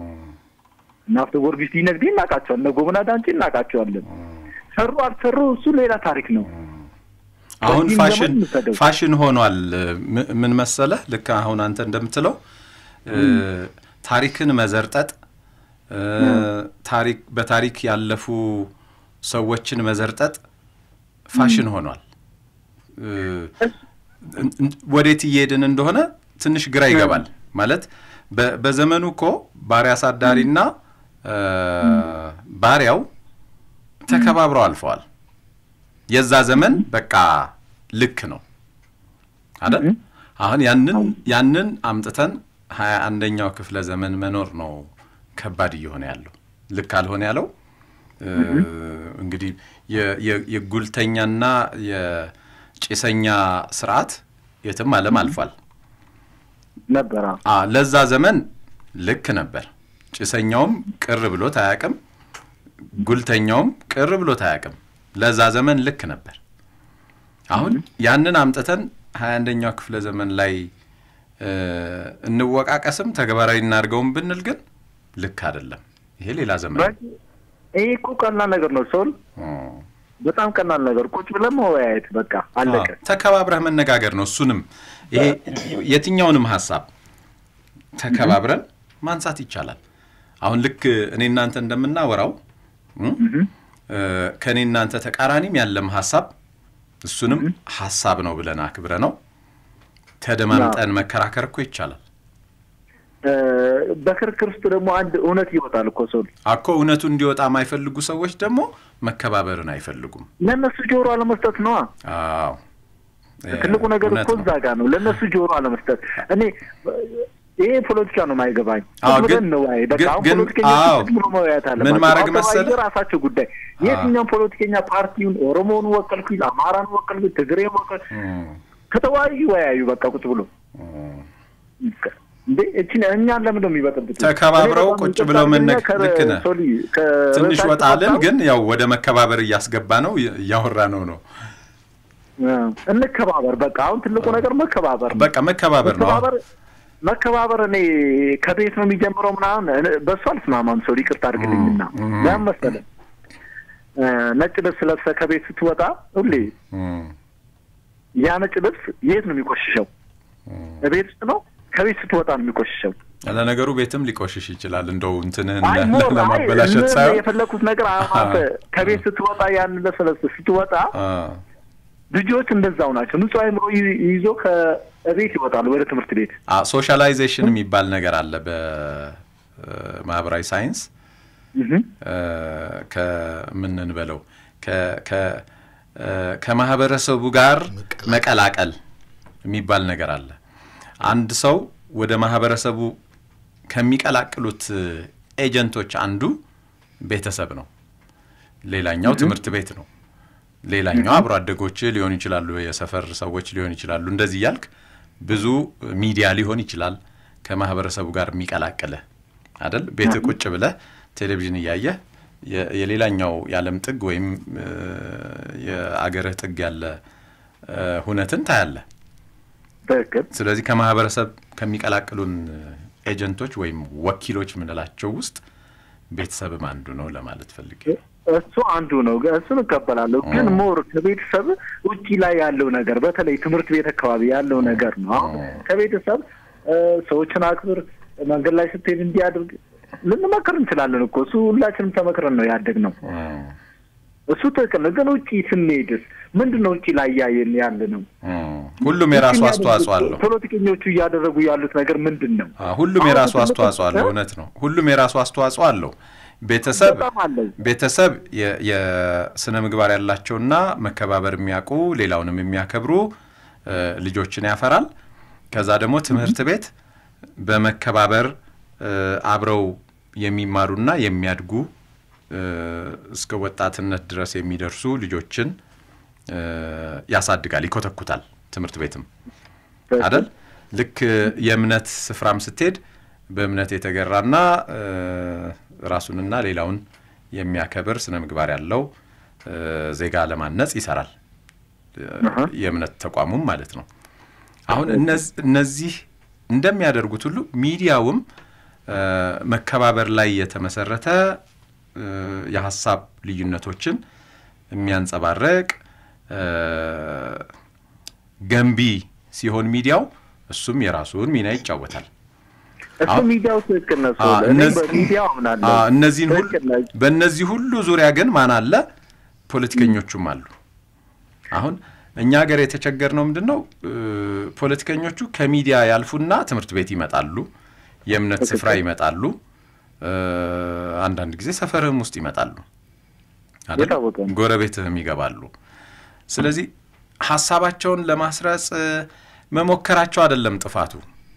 እነ አፍተ ጊዮርጊስ ዲነግዴ እናውቃቸዋለን። እነ ጎበና ዳንቼ እናውቃቸዋለን። ሰሩ አልሰሩ እሱ ሌላ ታሪክ ነው። አሁን በዚህም ፋሽን ዘመን እንውሰደው። ፋሽን ሆኗል። ም- ምን መሰለህ፣ ልክ አሁን አንተ እንደምትለው እ፣ ታሪክን መዘርጠጥ እ፣ ታሪክ በታሪክ ያለፉ ሰዎችን መዘርጠጥ ፋሽን ሆኗል። እ፣ እን- እን- ወዴት እየሄድን እንደሆነ ትንሽ ግራ ይገባል። ማለት በ- በዘመኑ እኮ ባሪያ አሳዳሪና እ፣ ባሪያው ተከባብረው አልፈዋል። የዛ ዘመን በቃ ልክ ነው አይደል? አሁን ያንን ያንን አምጥተን ሀያ አንደኛው ክፍለ ዘመን መኖር ነው ከባድ እየሆነ ያለው። ልክ አልሆነ ያለው እ፣ እንግዲህ የ- የ- የጉልተኛና የጭሰኛ ስርዓት የትም ዓለም አልፏል ነበረ። አ ለዛ ዘመን ልክ ነበር። ጭሰኛውም ቅር ብሎት አያውቅም፣ ጉልተኛውም ቅር ብሎት አያውቅም። ለዛ ዘመን ልክ ነበር። አሁን ያንን አምጥተን ሀያ አንደኛው ክፍለ ዘመን ላይ እ፣ እንወቃቀስም ተግባራዊ እናድርገውም ብንል ግን ልክ አይደለም። ይሄ ሌላ ዘመን ነው። ይሄ እኮ ቀላል ነገር ነው። ሰውን በጣም ቀላል ነገር ቁጭ ብለን መወያየት በቃ አለቀ። አዎ፣ ተከባብረህ መነጋገር ነው። እሱንም ይሄ የትኛውንም ሀሳብ ተከባብረን ማንሳት ይቻላል። አሁን ልክ እኔ እናንተ እንደምናወራው እም፣ እ፣ ከእኔ እናንተ ተቃራኒም ያለም ሀሳብ እሱንም ሀሳብ ነው ብለን አክብረ ነው ተደማምጠን መከራከር እኮ ይቻላል። እ፣ በክርክር ውስጥ ደግሞ አንድ እውነት ይወጣል እኮ ሰው አኮ እውነቱ እንዲወጣ የማይፈልጉ ሰዎች ደግሞ መከባበርን አይፈልጉም። ለእነሱ ጆሮ አለመስጠት ነዋ። አዎ ትልቁ ነገር እውነት እኮ ነው። እዛ ጋር ነው። ለእነሱ ጆሮ አለመስጠት። እኔ ይሄ ፖለቲካ ነው የማይገባኝ። አዎ፣ ቁጭ ብለን ግን- እንወያይ። በቃ ግን- አሁን ግን- ፖለቲከኞች አዎ። ቁጭ ብሎ መወያየት አለባቸው። ምን ማድረግ አዎ፣ ተወያዩ፣ መሰለህ? የራሳቸው ጉዳይ። የትኛውም ፖለቲከኛ ፓርቲውን ኦሮሞውን ወከልኩኝ፣ አማራን ወከልኩኝ፣ ትግሬን ወከል ከተወያዩ ይወያዩ። በቃ ቁጭ ብሎ እንዴ እችን እኛን ለምን ነው የሚበጠብጡ? ተከባብረው እኔ በጣም ቁጭ ይቅርታ ብለው አድርግና መነግ ከ- ልክ ነህ። ሶሊ፣ ትንሽ ከርዕሳችን ወጣልን፣ ወጣሁ። ግን ያው ወደ መከባበር እያስገባ ነው እያወራ ነው ነው እንከባበር። በቃ አሁን ትልቁ ነገር መከባበር ነው። በቃ መከባበር ነው። መከባበር መከባበር እኔ ከቤት ነው የሚጀምረው ምናምን እኔ በእሱ አልስማማም። ሰው ይቅርታ አድርግልኝና ለምን መሰለህ እ፣ ነጭ ልብስ ለብሰህ ከቤት ስትወጣ ሁሌ ያ ነጭ ልብስ የት ነው የሚቆሽሸው? ቤት ውስጥ ነው። ከቤት ስትወጣ ነው የሚቆሽሸው። ለነገሩ ቤትም ሊቆሽሽ ይችላል። እንደው እንትንህን አይ ለ- ሞር አይ ለማበላሸት ምን ሳይሆን የፈለኩት ነገር አሁን አንተ ከቤት ስትወጣ ያን ልብስ ለብሰህ ስትወጣ አ፣ ልጆች እንደዛው ናቸው። ንጹህ አይምሮ ይ- ይዞ ከቤት ይወጣሉ ወደ ትምህርት ቤት። አ፣ ሶሻላይዜሽን የሚባል ነገር አለ በማህበራዊ ሳይንስ እ፣ ከምን እንበለው ከ- ከ- እ፣ ከማህበረሰቡ ጋር መቀላቀል የሚባል ነገር አለ። አንድ ሰው ወደ ማህበረሰቡ ከሚቀላቅሉት ኤጀንቶች አንዱ ቤተሰብ ነው። ሌላኛው ትምህርት ቤት ነው። ሌላኛው አብሮ አደጎች ሊሆኑ ይችላሉ፣ የሰፈር ሰዎች ሊሆኑ ይችላሉ። እንደዚህ እያልክ ብዙ ሚዲያ ሊሆን ይችላል ከማህበረሰቡ ጋር የሚቀላቅልህ አይደል? ቤት ቁጭ ብለህ ቴሌቪዥን እያየህ የ- የሌላኛው የዓለም ጥግ ወይም እ፣ የአገርህ ጥግ ያለ እ፣ ሁነትን ታያለህ። ስለዚህ ከማህበረሰብ ከሚቀላቅሉን ኤጀንቶች ወይም ወኪሎች የምንላቸው ውስጥ ቤተሰብም አንዱ ነው ለማለት ፈልጌ ነው። እሱ አንዱ ነው። እሱን እቀበላለሁ። ግን ሞር ከቤተሰብ ውጪ ላይ ያለው ነገር በተለይ ትምህርት ቤት አካባቢ ያለው ነገር ነው። አሁን ከቤተሰብ እ፣ ሰዎችን አክብር፣ መንገድ ላይ ስትሄድ እንዲያድርግ ልንመክር እንችላለን እኮ እሱ ሁላችንም ተመክረን ነው ያደግነው። እሱ ትክክል ነው። ግን ውጪ ስንሄድስ ምንድን ነው ውጪ ላይ እያየን ያለ ነው? ሁሉም የራሱ ውጪ አስተዋጽኦ አለው። ፖለቲከኞቹ እያደረጉ ያሉት ነገር ምንድን ነው? አ፣ ሁሉም አሁን የራሱ ትልቁ- አስተዋጽኦ አለው። እውነት ነው። ሁሉም የራሱ አስተዋጽኦ አለው። ቤተሰብ ቤተሰብ የ- የስነ ምግባር ያላቸውና መከባበር የሚያውቁ ሌላውንም የሚያከብሩ እ፣ ልጆችን ያፈራል። ከዛ ደግሞ ትምህርት ቤት በመከባበር እ፣ አብረው የሚማሩና የሚያድጉ እ፣ እስከ ወጣትነት ድረስ የሚደርሱ ልጆችን እ፣ ያሳድጋል፣ ይኮተኩታል። ትምህርት ቤትም አደል ልክ የእምነት ስፍራም ስትሄድ በእምነት የተገራና እ፣ ራሱንና ሌላውን የሚያከብር ስነ ምግባር ያለው እ፣ ዜጋ ለማነጽ ይሰራል። እ፣ የእምነት ተቋሙም ማለት ነው። አሁን እነዝ- እነዚህ እንደሚያደርጉት ሁሉ ሚዲያውም እ፣ መከባበር ላይ የተመሰረተ እ፣ የሀሳብ ልዩነቶችን የሚያንጸባረቅ እ፣ ገንቢ ሲሆን ሚዲያው እሱም የራሱን ሚና ይጫወታል። እሱ ሚዲያው ትክክል ነው። አ፣ እኔ እነዚህ- በሚዲያው አምናለሁ። አ፣ እነዚህን ሁሉ በእነዚህ ሁሉ ዙሪያ ግን ማን አለ? ፖለቲከኞቹም አሉ። አሁን እኛ ሀገር የተቸገርነው ምንድን ነው? እ፣ ፖለቲከኞቹ ከሚዲያ ያልፉና ትምህርት ቤት ይመጣሉ፣ የእምነት ስፍራ ይመጣሉ፣ እ፣ አንዳንድ ጊዜ ሰፈርህም ውስጥ ይመጣሉ፣ አይደል? ጎረቤትህም ይገባሉ። ስለዚህ ሀሳባቸውን ለማስረጽ መሞከራቸው አይደለም ጥፋቱ፣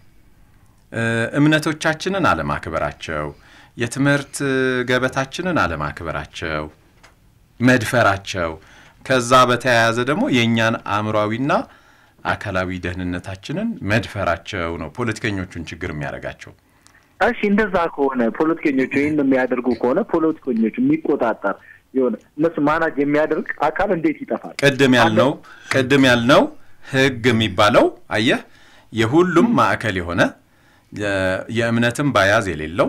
እምነቶቻችንን አለማክበራቸው፣ የትምህርት ገበታችንን አለማክበራቸው፣ መድፈራቸው፣ ከዛ በተያያዘ ደግሞ የእኛን አእምሯዊና አካላዊ ደህንነታችንን መድፈራቸው ነው ፖለቲከኞቹን ችግር የሚያደርጋቸው። እሺ እንደዛ ከሆነ ፖለቲከኞቹ ይህን የሚያደርጉ ከሆነ ፖለቲከኞቹ የሚቆጣጠር የሆነ እነሱ ማናጅ የሚያደርግ አካል እንዴት ይጠፋል? ቅድም ያልነው ቅድም ያልነው ህግ የሚባለው አየህ የሁሉም ማዕከል የሆነ የእምነትም ባያዝ የሌለው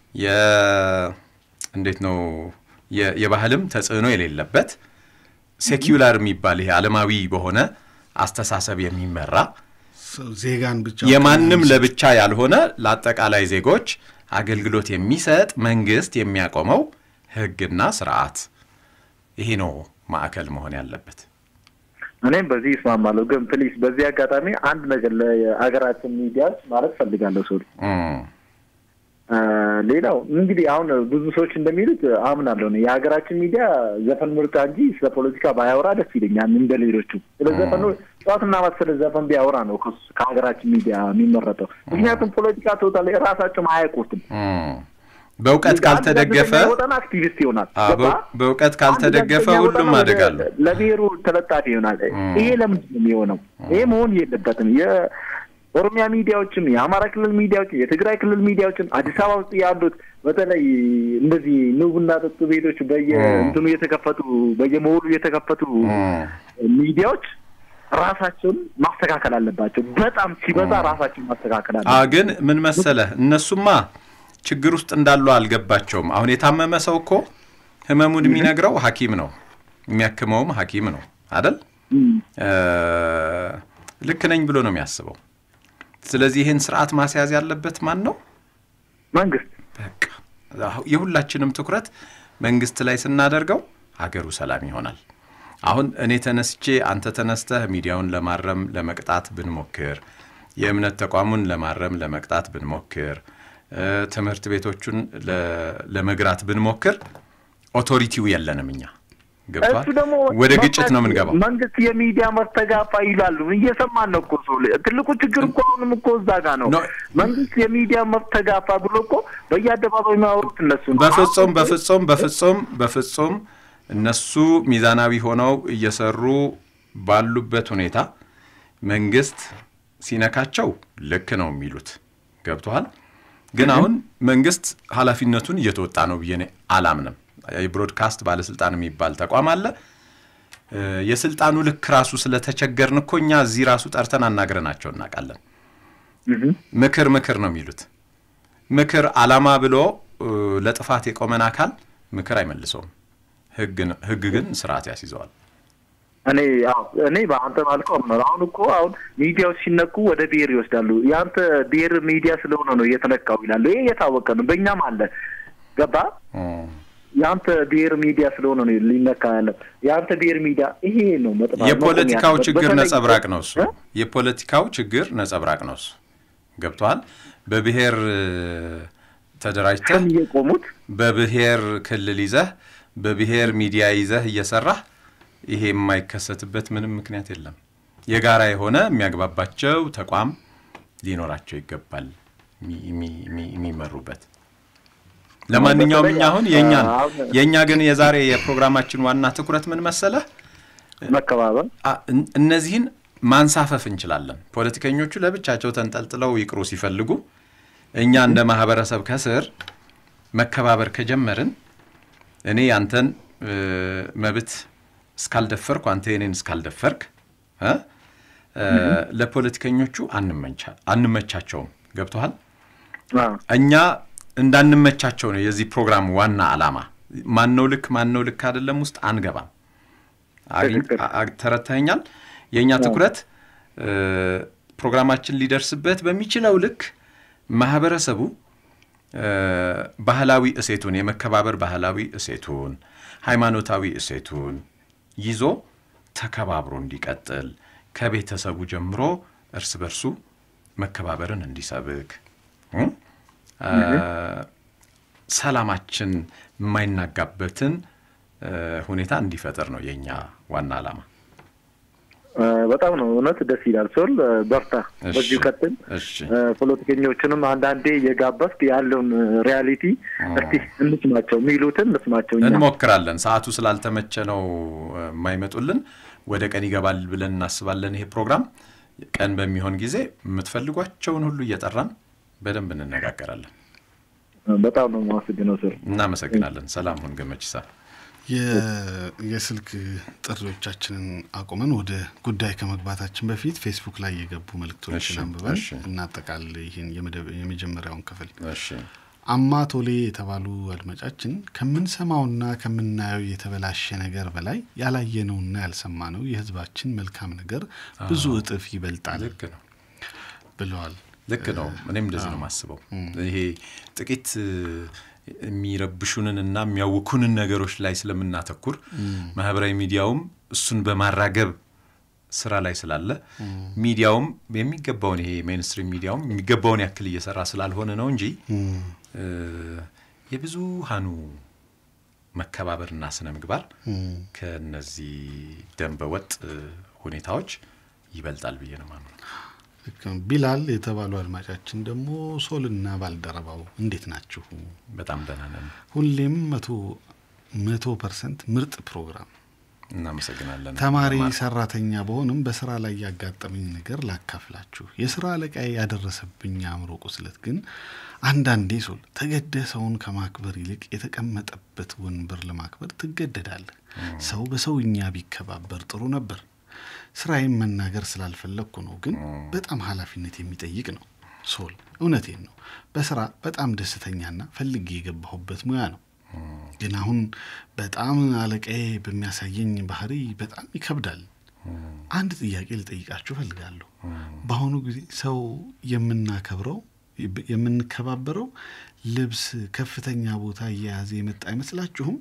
እንዴት ነው የባህልም ተጽዕኖ የሌለበት ሴኪውላር የሚባል ይሄ ዓለማዊ በሆነ አስተሳሰብ የሚመራ ዜጋን ብቻ የማንም ለብቻ ያልሆነ ለአጠቃላይ ዜጎች አገልግሎት የሚሰጥ መንግስት የሚያቆመው ህግና ስርዓት ይሄ ነው ማዕከል መሆን ያለበት። እኔም በዚህ ይስማማለሁ። ግን ፕሊስ በዚህ አጋጣሚ አንድ ነገር ለሀገራችን ሚዲያ ማለት ፈልጋለሁ። ሰው ሌላው እንግዲህ አሁን ብዙ ሰዎች እንደሚሉት አምናለሁ ነው የሀገራችን ሚዲያ ዘፈን ምርጫ እንጂ ስለ ፖለቲካ ባያወራ ደስ ይለኛል እንደ ሌሎቹ። ስለ ዘፈኑ ጠዋትና ማታ ስለ ዘፈን ቢያወራ ነው ከሀገራችን ሚዲያ የሚመረጠው። ምክንያቱም ፖለቲካ ቶታል ራሳቸውም አያውቁትም። በእውቀት ካልተደገፈ ወጠን አክቲቪስት ይሆናል። በእውቀት ካልተደገፈ ሁሉም አደጋሉ ለብሔሩ ተለጣፊ ይሆናል። ይሄ ለምንድን ነው የሚሆነው? ይሄ መሆን የለበትም። የኦሮሚያ ሚዲያዎችም፣ የአማራ ክልል ሚዲያዎች፣ የትግራይ ክልል ሚዲያዎችም አዲስ አበባ ውስጥ ያሉት በተለይ እንደዚህ ንቡና ጠጡ ቤቶች በየእንትኑ የተከፈቱ በየመሆኑ የተከፈቱ ሚዲያዎች ራሳቸውን ማስተካከል አለባቸው። በጣም ሲበዛ ራሳቸውን ማስተካከል አለ። ግን ምን መሰለህ እነሱማ ችግር ውስጥ እንዳሉ አልገባቸውም። አሁን የታመመ ሰው እኮ ህመሙን የሚነግረው ሐኪም ነው፣ የሚያክመውም ሐኪም ነው አደል? ልክ ነኝ ብሎ ነው የሚያስበው። ስለዚህ ይህን ስርዓት ማስያዝ ያለበት ማን ነው? መንግስት። በቃ የሁላችንም ትኩረት መንግስት ላይ ስናደርገው ሀገሩ ሰላም ይሆናል። አሁን እኔ ተነስቼ አንተ ተነስተህ ሚዲያውን ለማረም ለመቅጣት ብንሞክር፣ የእምነት ተቋሙን ለማረም ለመቅጣት ብንሞክር ትምህርት ቤቶቹን ለመግራት ብንሞክር ኦቶሪቲው የለንም እኛ ገብቷል። ወደ ግጭት ነው የምንገባው። መንግስት የሚዲያ መስተጋፋ ይላሉ። እየሰማን ነው እኮ ሰው ትልቁ ችግር እኮ አሁንም እኮ እዛ ጋ ነው። መንግስት የሚዲያ መስተጋፋ ብሎ እኮ በየአደባባይ የሚያወሩት እነሱ ነው። በፍጹም በፍጹም በፍጹም በፍጹም እነሱ ሚዛናዊ ሆነው እየሰሩ ባሉበት ሁኔታ መንግስት ሲነካቸው ልክ ነው የሚሉት ገብቶሃል። ግን አሁን መንግስት ኃላፊነቱን እየተወጣ ነው ብዬ አላምንም። የብሮድካስት ባለስልጣን የሚባል ተቋም አለ። የስልጣኑ ልክ ራሱ ስለተቸገርን እኮ እኛ እዚህ ራሱ ጠርተን አናግረናቸው እናውቃለን። ምክር ምክር ነው የሚሉት። ምክር አላማ ብሎ ለጥፋት የቆመን አካል ምክር አይመልሰውም። ህግ ግን ስርዓት ያስይዘዋል። እኔ አዎ እኔ በአንተ ባልከው ነው። አሁን እኮ አሁን ሚዲያዎች ሲነኩ ወደ ብሔር ይወስዳሉ። የአንተ ብሔር ሚዲያ ስለሆነ ነው እየተነካው ይላሉ። ይሄ እየታወቀ ነው፣ በእኛም አለ። ገባ የአንተ ብሔር ሚዲያ ስለሆነ ነው ሊነካ ያለው። የአንተ ብሔር ሚዲያ ይሄ ነው መጥፋት። የፖለቲካው ችግር ነጸብራቅ ነው እሱ። የፖለቲካው ችግር ነጸብራቅ ነው እሱ። ገብቶሃል? በብሔር ተደራጅተህ የቆሙት በብሔር ክልል ይዘህ በብሔር ሚዲያ ይዘህ እየሰራህ ይሄ የማይከሰትበት ምንም ምክንያት የለም። የጋራ የሆነ የሚያግባባቸው ተቋም ሊኖራቸው ይገባል የሚመሩበት። ለማንኛውም እኛ አሁን የእኛን የእኛ ግን የዛሬ የፕሮግራማችን ዋና ትኩረት ምን መሰለህ? መከባበር። እነዚህን ማንሳፈፍ እንችላለን። ፖለቲከኞቹ ለብቻቸው ተንጠልጥለው ይቅሩ ሲፈልጉ፣ እኛ እንደ ማህበረሰብ ከስር መከባበር ከጀመርን እኔ ያንተን መብት እስካልደፈርኩ አንተ የኔን እስካልደፈርክ ለፖለቲከኞቹ አንመቻቸውም። ገብቶሃል? እኛ እንዳንመቻቸው ነው የዚህ ፕሮግራም ዋና ዓላማ። ማነው ልክ ማነው ልክ አይደለም ውስጥ አንገባም። ተረድተኸኛል? የእኛ ትኩረት ፕሮግራማችን ሊደርስበት በሚችለው ልክ ማህበረሰቡ ባህላዊ እሴቱን የመከባበር ባህላዊ እሴቱን ሃይማኖታዊ እሴቱን ይዞ ተከባብሮ እንዲቀጥል ከቤተሰቡ ጀምሮ እርስ በርሱ መከባበርን እንዲሰብክ ሰላማችን የማይናጋበትን ሁኔታ እንዲፈጠር ነው የእኛ ዋና ዓላማ። እ፣ በጣም ነው እውነት ደስ ይላል። ሶል እ፣ በርታ፣ እሺ፣ በዚሁ ቀጥል። እሺ እ፣ ፖለቲከኞችንም አንዳንዴ የጋበዝክ ያለውን ሪያሊቲ እስቲ እንስማቸው፣ የሚሉትን እንስማቸው። እኛ እንሞክራለን። ሰዓቱ ስላልተመቸ ነው እ፣ የማይመጡልን። ወደ ቀን ይገባል ብለን እናስባለን። ይሄ ፕሮግራም ቀን በሚሆን ጊዜ የምትፈልጓቸውን ሁሉ እየጠራን በደንብ እንነጋገራለን። በጣም ነው የማመሰግነው ሶል። እናመሰግናለን። ሰላም ሁን ገመችሳ። የ- የስልክ ጥሪዎቻችንን አቁመን ወደ ጉዳይ ከመግባታችን በፊት ፌስቡክ ላይ የገቡ መልእክቶችን እሺ፣ አንብበን እሺ። እናጠቃል ይህን የመደብ- የመጀመሪያውን ክፍል። እሺ አማ ቶሌ የተባሉ አድማጫችን ከምንሰማውና ከምናየው የተበላሸ ነገር በላይ ያላየነውና ያልሰማነው የሕዝባችን መልካም ነገር ብዙ አዎ። እጥፍ ይበልጣል ልክ ነው ብለዋል። ልክ ነው። እኔም እንደዚህ ነው የማስበው። ይሄ ጥቂት እ፣ የሚረብሹንን እና የሚያውኩንን ነገሮች ላይ ስለምናተኩር ማህበራዊ ሚዲያውም እሱን በማራገብ ስራ ላይ ስላለ ሚዲያውም የሚገባውን ይሄ ሜንስትሪም ሚዲያውም የሚገባውን ያክል እየሰራ ስላልሆነ ነው እንጂ እ፣ የብዙሃኑ መከባበርና ስነ ምግባር ከነዚህ ደንበ ወጥ እ፣ ሁኔታዎች ይበልጣል ብዬ ነው ማምነው። ልክ ነው። ቢላል የተባሉ አድማጫችን ደግሞ ሶልና ባልደረባው እንዴት ናችሁ? በጣም ደህና ነን። ሁሌም መቶ መቶ ፐርሰንት ምርጥ ፕሮግራም እናመሰግናለን። ተማሪ ለማ- ሰራተኛ በሆንም በስራ ላይ ያጋጠመኝ ነገር ላካፍላችሁ። የስራ አለቃዬ ያደረሰብኝ አእምሮ ቁስለት ግን አንዳንዴ ሶል ተገደ ሰውን ከማክበር ይልቅ የተቀመጠበት ወንበር ለማክበር ትገደዳለህ። ሰው በሰውኛ ቢከባበር ጥሩ ነበር። ስራዬን መናገር ስላልፈለግኩ ነው፣ ግን በጣም ኃላፊነት የሚጠይቅ ነው። ሶል እውነቴን ነው። በስራ በጣም ደስተኛና ፈልጌ የገባሁበት ሙያ ነው። ግን አሁን በጣም አለቃዬ በሚያሳየኝ ባህሪ በጣም ይከብዳል። አንድ ጥያቄ ልጠይቃችሁ እፈልጋለሁ። በአሁኑ ጊዜ ሰው የምናከብረው የምንከባበረው ልብስ ከፍተኛ ቦታ እየያዘ የመጣ አይመስላችሁም?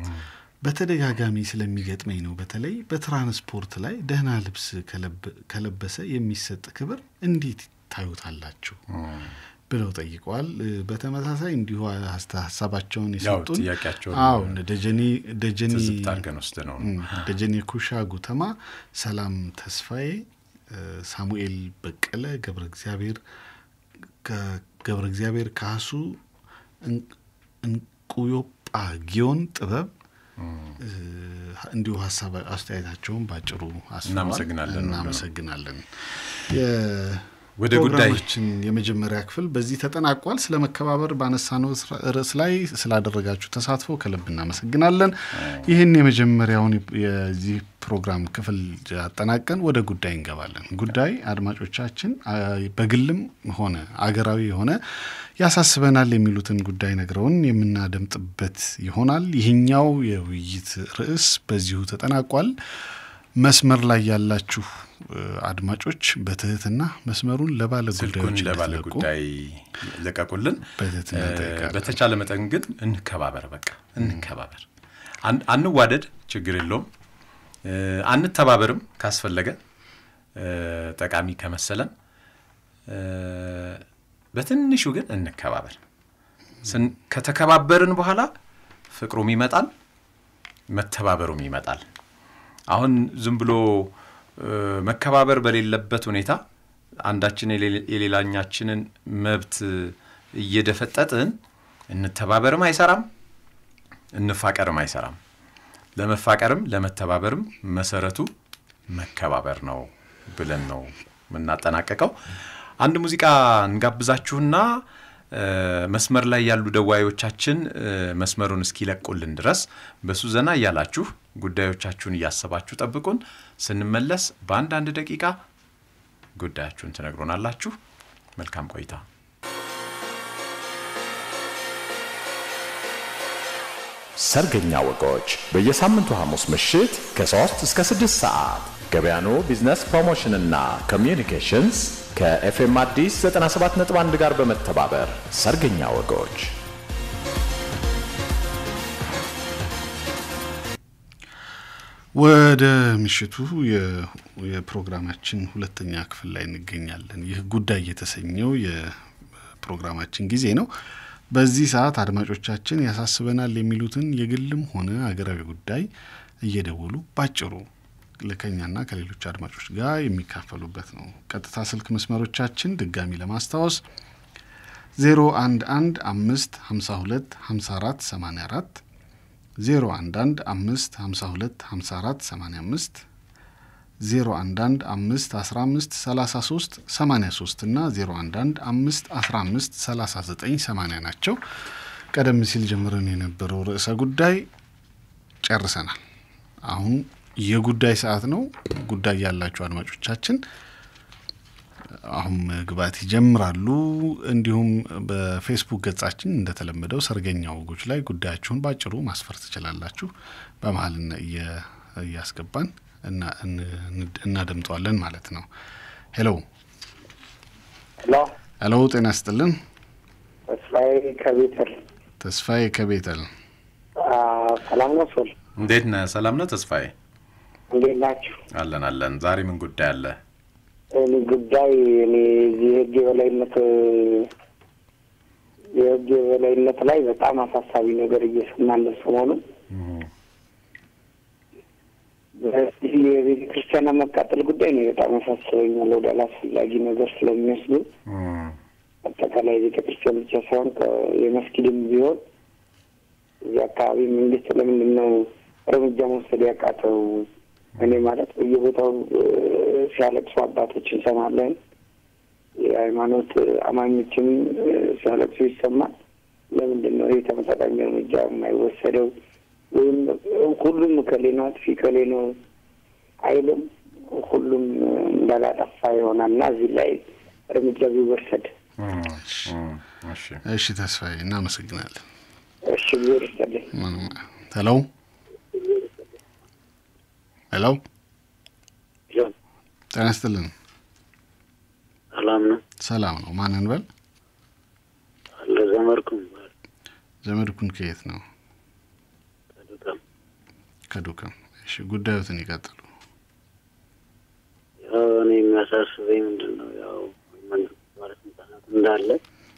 በተደጋጋሚ ስለሚገጥመኝ ነው። በተለይ በትራንስፖርት ላይ ደህና ልብስ ከለበ- ከለበሰ የሚሰጥ ክብር እንዴት ታዩታላችሁ? ብለው ጠይቀዋል። እ፣ በተመሳሳይ እንዲሁ ሀስተ- ሀሳባቸውን ያው የሰጡን ጥያቄያቸውን አዎ እነ ደጀኔ ደጀኔ ትዝብት አድርገን ወስደነው ነው። እም፣ ደጀኔ ኩሻ ጉተማ፣ ሰላም ተስፋዬ፣ እ፣ ሳሙኤል በቀለ፣ ገብረ እግዚአብሔር ከ- ገብረ እግዚአብሔር ካሱ፣ እን- እንቁዮጳ ጊዮን ጥበብ እ፣ እንዲሁ ሀሳብ አስተያየታቸውን ባጭሩ አስፍረዋል። እናመሰግናለን። እናመሰግናለን። ወደ ጉዳይ ፕሮግራማችን የመጀመሪያ ክፍል በዚህ ተጠናቋል። ስለ መከባበር ባነሳነው ርዕስ ላይ ስላደረጋችሁ ተሳትፎ ከልብ እናመሰግናለን። ይህን የመጀመሪያውን የዚህ ፕሮግራም ክፍል አጠናቀን ወደ ጉዳይ እንገባለን። ጉዳይ አድማጮቻችን አ፣ በግልም ሆነ አገራዊ የሆነ ያሳስበናል የሚሉትን ጉዳይ ነግረውን የምናደምጥበት ይሆናል። ይህኛው የውይይት ርዕስ በዚሁ ተጠናቋል። መስመር ላይ ያላችሁ እ፣ አድማጮች በትህትና መስመሩን ለባለ ስልኩን ጉዳዮች ለባለ እንድትለቁ ጉዳይ ለቀቁልን። በትህትና እ፣ እንጠይቃለን። በተቻለ መጠን ግን እንከባበር፣ በቃ እንከባበር። አን- አንዋደድ፣ ችግር የለውም። እ፣ አንተባበርም ካስፈለገ እ፣ ጠቃሚ ከመሰለን እ፣ በትንሹ ግን እንከባበር። ስን- ከተከባበርን በኋላ ፍቅሩም ይመጣል፣ መተባበሩም ይመጣል። አሁን ዝም ብሎ እ፣ መከባበር በሌለበት ሁኔታ አንዳችን የሌ- የሌላኛችንን መብት እየደፈጠጥን እንተባበርም አይሰራም፣ እንፋቀርም አይሰራም። ለመፋቀርም ለመተባበርም መሰረቱ መከባበር ነው ብለን ነው የምናጠናቀቀው። አንድ ሙዚቃ እንጋብዛችሁና እ፣ መስመር ላይ ያሉ ደዋዮቻችን እ፣ መስመሩን እስኪለቁልን ድረስ በሱ ዘና እያላችሁ ጉዳዮቻችሁን እያሰባችሁ ጠብቁን። ስንመለስ በአንድ አንድ ደቂቃ ጉዳያችሁን ትነግሮናላችሁ። መልካም ቆይታ። ሰርገኛ ወጎች በየሳምንቱ ሐሙስ ምሽት ከ3 እስከ 6 ሰዓት ገበያኑ ቢዝነስ ፕሮሞሽንና ኮሚዩኒኬሽንስ ከኤፍኤም አዲስ 97.1 ጋር በመተባበር ሰርገኛ ወጎች ወደ ምሽቱ የ- የፕሮግራማችን ሁለተኛ ክፍል ላይ እንገኛለን። ይህ ጉዳይ የተሰኘው የፕሮግራማችን ጊዜ ነው። በዚህ ሰዓት አድማጮቻችን ያሳስበናል የሚሉትን የግልም ሆነ አገራዊ ጉዳይ እየደወሉ ባጭሩ ከኛና ከሌሎች አድማጮች ጋር የሚካፈሉበት ነው። ቀጥታ ስልክ መስመሮቻችን ድጋሚ ለማስታወስ 011 5 52 54 84 011 5 52 54 85 011 5 15 33 83 እና 011 5 15 39 80 ናቸው። ቀደም ሲል ጀምረን የነበረው ርዕሰ ጉዳይ ጨርሰናል። አሁን የጉዳይ ሰዓት ነው። ጉዳይ ያላችሁ አድማጮቻችን አሁን መግባት ይጀምራሉ። እንዲሁም በፌስቡክ ገጻችን እንደተለመደው ሰርገኛ ወጎች ላይ ጉዳያችሁን ባጭሩ ማስፈር ትችላላችሁ። በመሀል እያስገባን እናደምጠዋለን ማለት ነው። ሄሎ ሄሎ ሄሎ፣ ጤና ይስጥልን። ተስፋዬ ከቤተል ተስፋዬ ከቤተል ሰላም ነው ሶል እንዴት ነህ? ሰላም ነህ ተስፋዬ? እንዴት ናችሁ? አለን አለን። ዛሬ ምን ጉዳይ አለ? እኔ ጉዳይ እኔ እዚህ የህግ የበላይነት የህግ የበላይነት ላይ በጣም አሳሳቢ ነገር እየሰማን ነው ሰሞኑን። በዚህ የቤተ ክርስቲያን መቃጠል ጉዳይ ነው በጣም ያሳስበኛል። ወደ አላስፈላጊ ነገር ስለሚወስዱ አጠቃላይ ቤተ ክርስቲያን ብቻ ሳይሆን የመስጊድም ቢሆን እዚህ አካባቢ መንግስት ለምንድን ነው እርምጃ መውሰድ ያቃተው? እኔ ማለት በየቦታው ሲያለቅሱ አባቶች እንሰማለን። የሃይማኖት አማኞችም ሲያለቅሱ ይሰማል። ለምንድን ነው ይህ ተመጣጣኝ እርምጃ የማይወሰደው? ወይም ሁሉም ከሌ ነው አጥፊ ከሌ ነው አይልም። ሁሉም እንዳላጠፋ ይሆናል እና እዚህ ላይ እርምጃ ቢወሰድ። እሺ ተስፋዬ እናመሰግናለን። እሺ ጊዜር ይስጥልኝ። ሄሎ ሄሎ፣ ጤና ይስጥልን። ሰላም ነው? ሰላም ነው። ማንን በል? አለ ዘመድኩን። ዘመድኩን ከየት ነው? ከዱከም። ከዱከም። እሺ ጉዳዮትን ይቀጥሉ። ያው እኔ የሚያሳስበኝ ምንድን ነው ያው መንግስት ባለስልጣናት እንዳለ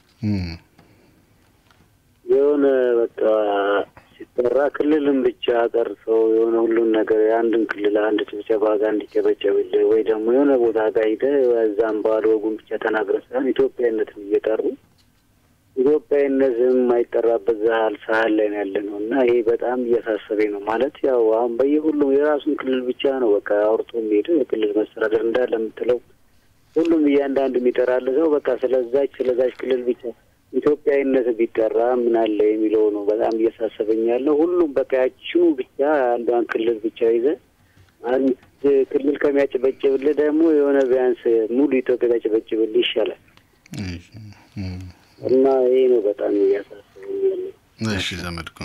የሆነ በቃ ሲጠራ ክልልን ብቻ ጠርተው የሆነ ሁሉን ነገር የአንድን ክልል አንድ ጭብጨባ ጋር እንዲጨበጨብልህ ወይ ደግሞ የሆነ ቦታ ጋር ሂደህ እዛም ባዶ ወጉን ብቻ ተናግረህ ሳይሆን ኢትዮጵያዊነትን እየጠሩ ኢትዮጵያዊነት የማይጠራበት ዛህል ሳህል ላይ ነው ያለ ነው እና ይሄ በጣም እያሳሰበኝ ነው። ማለት ያው አሁን በየሁሉም የራሱን ክልል ብቻ ነው በቃ አውርቶ የሚሄደው የክልል መስተዳደር እንዳለ የምትለው ሁሉም እያንዳንዱ የሚጠራል ሰው በቃ ስለዛች ስለዛች ክልል ብቻ ኢትዮጵያዊነት ቢጠራ ምን አለ የሚለው ነው በጣም እያሳሰበኝ ያለው። ሁሉም በቃ ያችኑ ብቻ አንዷን ክልል ብቻ ይዘ አንድ ክልል ከሚያጨበጭብልህ ደግሞ የሆነ ቢያንስ ሙሉ ኢትዮጵያ ቢያጨበጭብልህ ይሻላል እና ይሄ ነው በጣም እያሳሰበኝ ያለው። እሺ ዘመድኩን።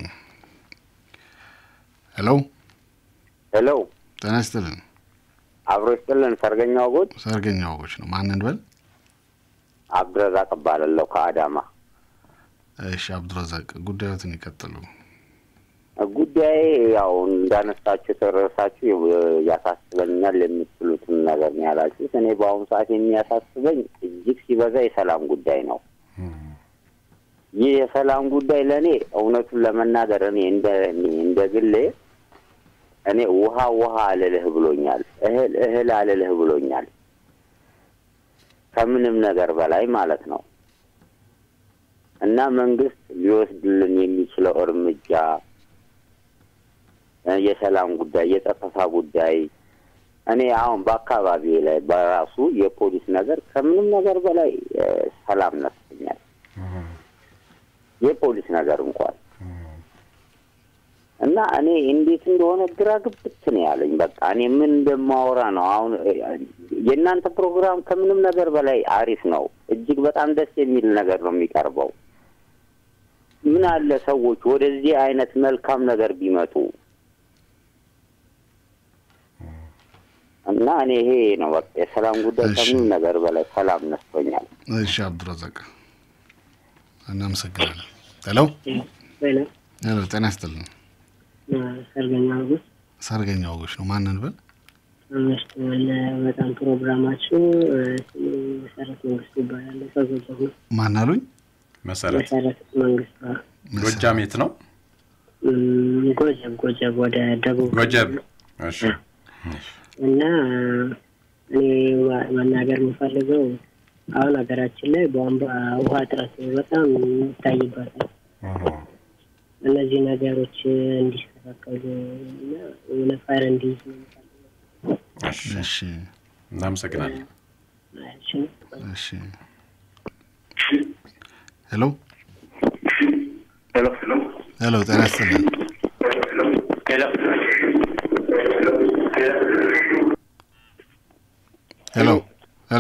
ሄሎ ሄሎ፣ ጤና ይስጥልን። አብሮ ይስጥልን። ሰርገኛ ወጎች ሰርገኛ ወጎች ነው። ማንን በል? አብዱረዛቅ እባላለሁ ከአዳማ። እሺ አብዱረዛቅ፣ ጉዳዮትን ይቀጥሉ። ጉዳይ ያው እንዳነሳችሁ ተረሳችሁ ያሳስበኛል የምትሉትን ነገር ነው ያላችሁት። እኔ በአሁኑ ሰዓት የሚያሳስበኝ እጅግ ሲበዛ የሰላም ጉዳይ ነው። ይህ የሰላም ጉዳይ ለእኔ እውነቱን ለመናገር እኔ እንደ እንደ ግሌ እኔ ውሃ ውሃ አልልህ ብሎኛል፣ እህል እህል አልልህ ብሎኛል። ከምንም ነገር በላይ ማለት ነው እና መንግስት ሊወስድልን የሚችለው እርምጃ የሰላም ጉዳይ፣ የጸጥታ ጉዳይ እኔ አሁን በአካባቢ ላይ በራሱ የፖሊስ ነገር ከምንም ነገር በላይ ሰላም ነስቶኛል። የፖሊስ ነገር እንኳን እና እኔ እንዴት እንደሆነ ግራ ግብት ነው ያለኝ። በቃ እኔ ምን እንደማወራ ነው አሁን። የእናንተ ፕሮግራም ከምንም ነገር በላይ አሪፍ ነው። እጅግ በጣም ደስ የሚል ነገር ነው የሚቀርበው። ምን አለ ሰዎች ወደዚህ አይነት መልካም ነገር ቢመጡ እና እኔ ይሄ ነው በቃ የሰላም ጉዳይ ከምንም ነገር በላይ ሰላም ነስቶኛል። እሺ አብዱረዛቅ እናመሰግናለን። ሄሎ ሄሎ ሄሎ፣ ጤና ይስጥልን። ሰርገኛ ወጎች ሰርገኛ ወጎች ነው። ማንን በል? አመሽተዋል። በጣም ፕሮግራማችሁ ስሜ መሰረት መንግስቱ ይባላል። ከጎጃም ነው። ማን አሉኝ? መሰረት መሰረት መንግስቱ ጎጃም የት ነው? ጎጀብ ጎጀብ ወደ ደቡብ ጎጀብ። እሺ እና እኔ ማ- መናገር የምፈልገው አሁን ሀገራችን ላይ ቧንቧ ውሃ እጥረት በጣም የሚታይበት ነው። እነዚህ ነገሮች እንዲስተካከሉ እና የሆነ ፋይር እንዲይዝ ነው እሺ እናመሰግናለን። እሺ ሄሎ ሄሎ ሄሎ፣ ጤና ይስጥልን። ሄሎ ሄሎ ሄሎ፣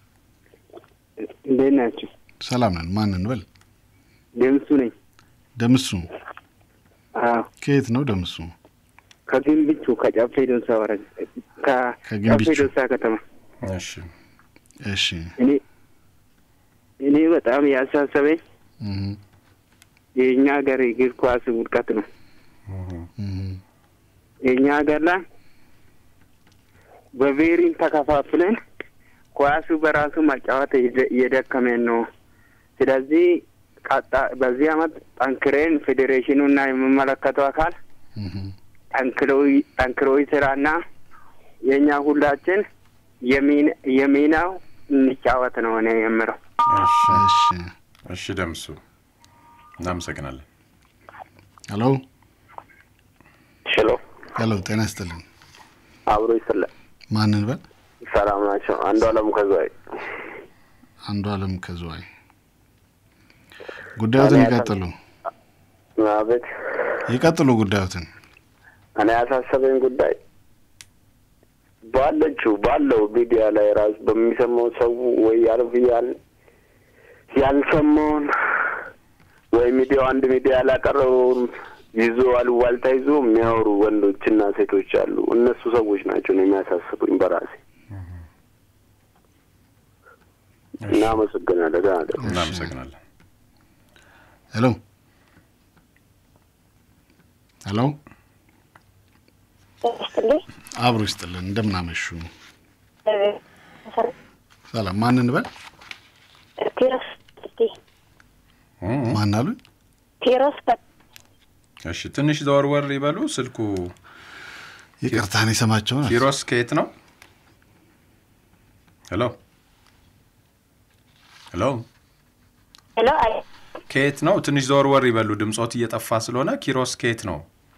እንዴት ናቸው? ሰላም ነን። ማንን በል? ደምሱ ነኝ። ደምሱ አዎ ከየት ነው ደምሱ? ከግንብቹ ከጨፌ ዶንሳ ወረዳ ከጨፌ ከግንብቹ። ዶንሳ ከተማ እሺ እሺ እኔ እኔ በጣም ያሳሰበኝ እህ የእኛ ሀገር እግር ኳስ ውድቀት ነው። የእኛ ሀገር ላይ በብሔርን ተከፋፍለን ኳሱ በራሱ መጫወት እየደ- እየደከመን ነው። ስለዚህ ቀጣ በዚህ አመት ጠንክሬን ፌዴሬሽኑ እና የሚመለከተው አካል ጠንክሮ ጠንክሮ ስራና የእኛ ሁላችን የሚን- የሚናው እንጫወት ነው እኔ የምለው። እሺ እሺ ደምሱ እናመሰግናለን። ሄሎ ሄሎ ሄሎ፣ ጤና ይስጥልን። አብሮ ይስጥልን። ማንን በል? ሰላም ናቸው። አንዱ አለም ከዝዋይ አንዱ አለም ከዝዋይ። ጉዳዮትን እኔ ይቀጥሉ አቤት። ይቀጥሉ ጉዳዮትን። እኔ ያሳሰበኝ ጉዳይ ባለችው ባለው ሚዲያ ላይ ራሱ በሚሰማው ሰው ወይ ያልፍ ያል ያልሰማውን ወይ ሚዲያው አንድ ሚዲያ ያላቀረበውን ይዞ አሉባልታ ይዞ የሚያወሩ ወንዶችና ሴቶች አሉ። እነሱ ሰዎች ናቸው ነው የሚያሳስቡኝ በራሴ። እናመሰግናለን። ደህና እደሩ። እናመሰግናለን። ሄሎ ሄሎ፣ አብሮ ይስጥልን። እንደምናመሹ ሰላም። ማንን በል? ቴሮስ ማን አሉ? ቴሮስ እሺ ትንሽ ዘወርወር ይበሉ። ስልኩ ይቅርታ፣ እኔ ሰማቸው ነው። ኪሮስ ከየት ነው? ሄሎ ሄሎ፣ ሄሎ አይ ከየት ነው? ትንሽ ዘወርወር ይበሉ። ድምጾት እየጠፋ ስለሆነ ኪሮስ ከየት ነው?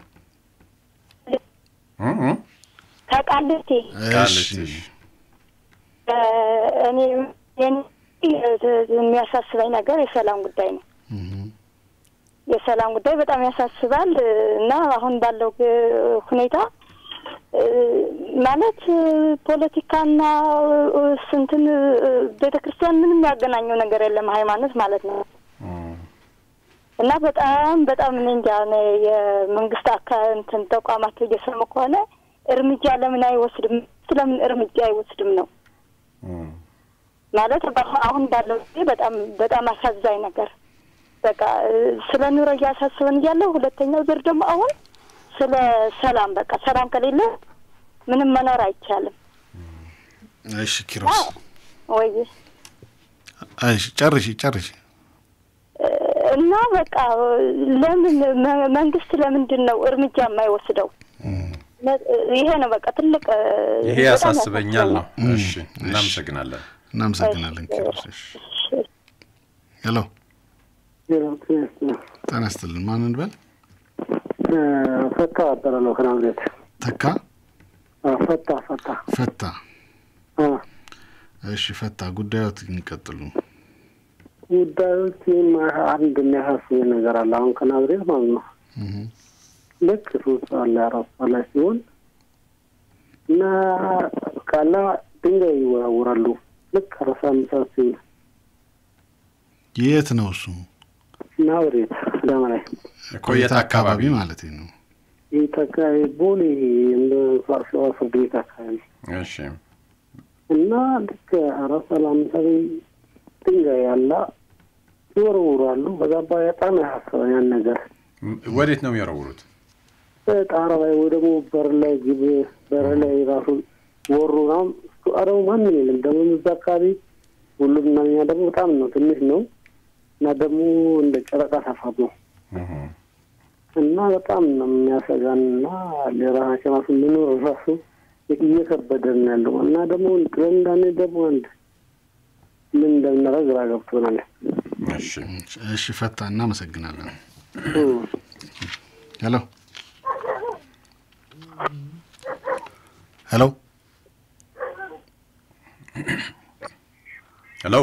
እ እ ከቃልቴ ቃሊቲ። እ፣ እኔ የኔ የሚያሳስበኝ ነገር የሰላም ጉዳይ ነው። የሰላም ጉዳይ በጣም ያሳስባል እና አሁን ባለው ግ- ሁኔታ እ፣ ማለት እ፣ ፖለቲካና እ፣ ስንትን ቤተ ክርስቲያን ምንም ያገናኘው ነገር የለም፣ ሃይማኖት ማለት ነው። እና በጣም በጣም እኔ እንጃ እኔ የመንግስት አካ እንትን ተቋማት እየሰሙ ከሆነ እርምጃ ለምን አይወስድም? ስለምን እርምጃ አይወስድም ነው ማለት በአሁ- አሁን ባለው ጊዜ በጣም በጣም አሳዛኝ ነገር በቃ እ፣ ስለ ኑሮ እያሳስበን እያለው ሁለተኛው ዙር ደግሞ አሁን ስለ ሰላም በቃ ሰላም ከሌለ ምንም መኖር አይቻልም። እሺ ኪሮስ፣ ወይ እሺ ጨርሺ ጨርሺ። እ፣ እና በቃ ለምን መ- መንግስት ለምንድን ነው እርምጃ የማይወስደው? ነ- ይሄ ነው በቃ ትልቅ እ፣ ይሄ በጣም ያሳስበኛል ነው። እም፣ እሺ እናመሰግናለን። እናመሰግናለን ኪሮስ። እሺ ሄሎ ጤና ይስጥልን። ማንን በል? ፈታ አበረ ነው ከናዝሬት ተካ ፈታ ፈታ ፈታ። አ፣ እሺ ፈታ፣ ጉዳዮት ይቀጥሉ። ጉዳዮች አንድ የሚያሳስብ ነገር አለ። አሁን ከናዝሬት ማለት ነው ልክ ሶስት ሰዓት ላይ አራት ሰዓት ላይ ሲሆን እና ቃላ ድንጋይ ይወራወራሉ። ልክ አራት ሰዓት አምስት ሰዓት ሲሆን የት ነው እሱ? ናዝሬት አዳማ ላይ ቆየት አካባቢ ማለት ነው። ይህ ተካባቢ ቦሌ እንደ ሸዋ ፍርድ ቤት አካባቢ እሺ እና ልክ አራት ሰዓት ለአምስት ሰዓት ድንጋይ ያላ ይወረውራሉ። በዛ ባ በጣም ያሳስባል ያን ነገር ም- ወዴት ነው የሚወረውሩት? ጣራ ላይ ወይ ደግሞ በር ላይ ግብ በር ላይ ራሱ ወሩ ናም ደግሞ ማንም የለም። ደግሞ እዛ አካባቢ ሁሉም እና እኛ ደግሞ በጣም ነው ትንሽ ነው እና ደግሞ እንደ ጨረቃ ሰፋት ነው እና በጣም ነው የሚያሰጋን እና ለራሳችን ራሱ ምኖር ራሱ እየከበደን ያለው እና ደግሞ ለእንዳኔ ደግሞ አንድ ምን እንደምናደርግ ግራ ገብቶናል። እሺ እሺ፣ ፈታ እናመሰግናለን። ሄሎ ሄሎ ሄሎ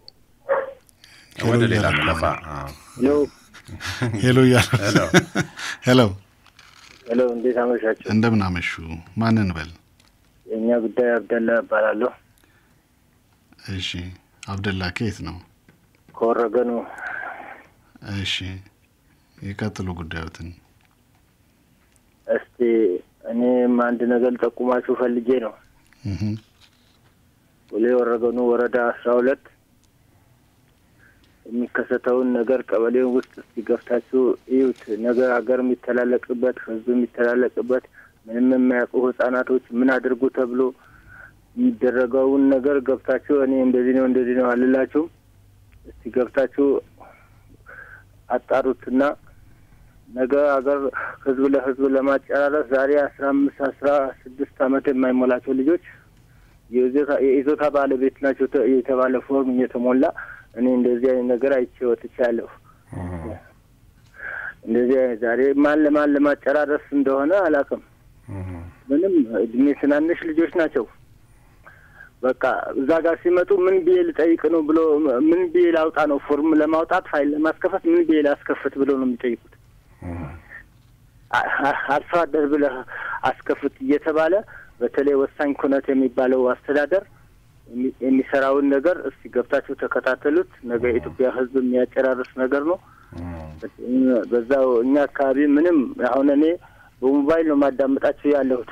ወደ ሌላ እንለፋ። አዎ። ሄሎ እያሉ ሄሎ ሄሎ ሄሎ፣ እንዴት አመሻችሁ? እንደምን አመሹ? ማንን በል? የእኛ ጉዳይ አብደላ እባላለሁ። እሺ አብደላ ከየት ነው? ከወረገኑ እሺ የቀጥሉ ጉዳዮትን። እስቲ እኔም አንድ ነገር ልጠቁማችሁ ፈልጌ ነው። እህ፣ ቦሌ ወረገኑ ወረዳ አስራ ሁለት የሚከሰተውን ነገር ቀበሌውን ውስጥ እስቲ ገፍታችሁ እዩት። ነገ ሀገር የሚተላለቅበት ህዝብ የሚተላለቅበት ምንም የማያውቁ ህጻናቶች ምን አድርጉ ተብሎ የሚደረገውን ነገር ገብታችሁ እኔ እንደዚህ ነው እንደዚህ ነው አልላችሁም። እስቲ ገብታችሁ አጣሩትና ነገ ሀገር ህዝብ ለህዝብ ለማጨራረስ ዛሬ አስራ አምስት አስራ ስድስት አመት የማይሞላቸው ልጆች የይዞታ- የይዞታ ባለቤት ናቸው ተ- የተባለ ፎርም እየተሞላ እኔ እንደዚህ አይነት ነገር አይቼ ወጥቻለሁ። እንደዚህ አይነት ዛሬ ማን ለማን ለማጨራረስ እንደሆነ አላውቅም። ምንም እድሜ ትናንሽ ልጆች ናቸው። በቃ እዛ ጋር ሲመጡ ምን ብዬ ልጠይቅ ነው ብሎ ምን ብዬ ላውጣ ነው ፎርም ለማውጣት ፋይል ለማስከፈት ምን ብዬ ላስከፍት ብሎ ነው የሚጠይቁት። አ- አ- አርሶ አደር ብለህ አስከፍት እየተባለ በተለይ ወሳኝ ኩነት የሚባለው አስተዳደር የሚ- የሚሰራውን ነገር እስቲ ገብታችሁ ተከታተሉት። ነገ የኢትዮጵያ ሕዝብ የሚያጨራርስ ነገር ነው። በዛው እኛ አካባቢ ምንም አሁን እኔ በሞባይል ነው ማዳመጣችሁ ያለሁት።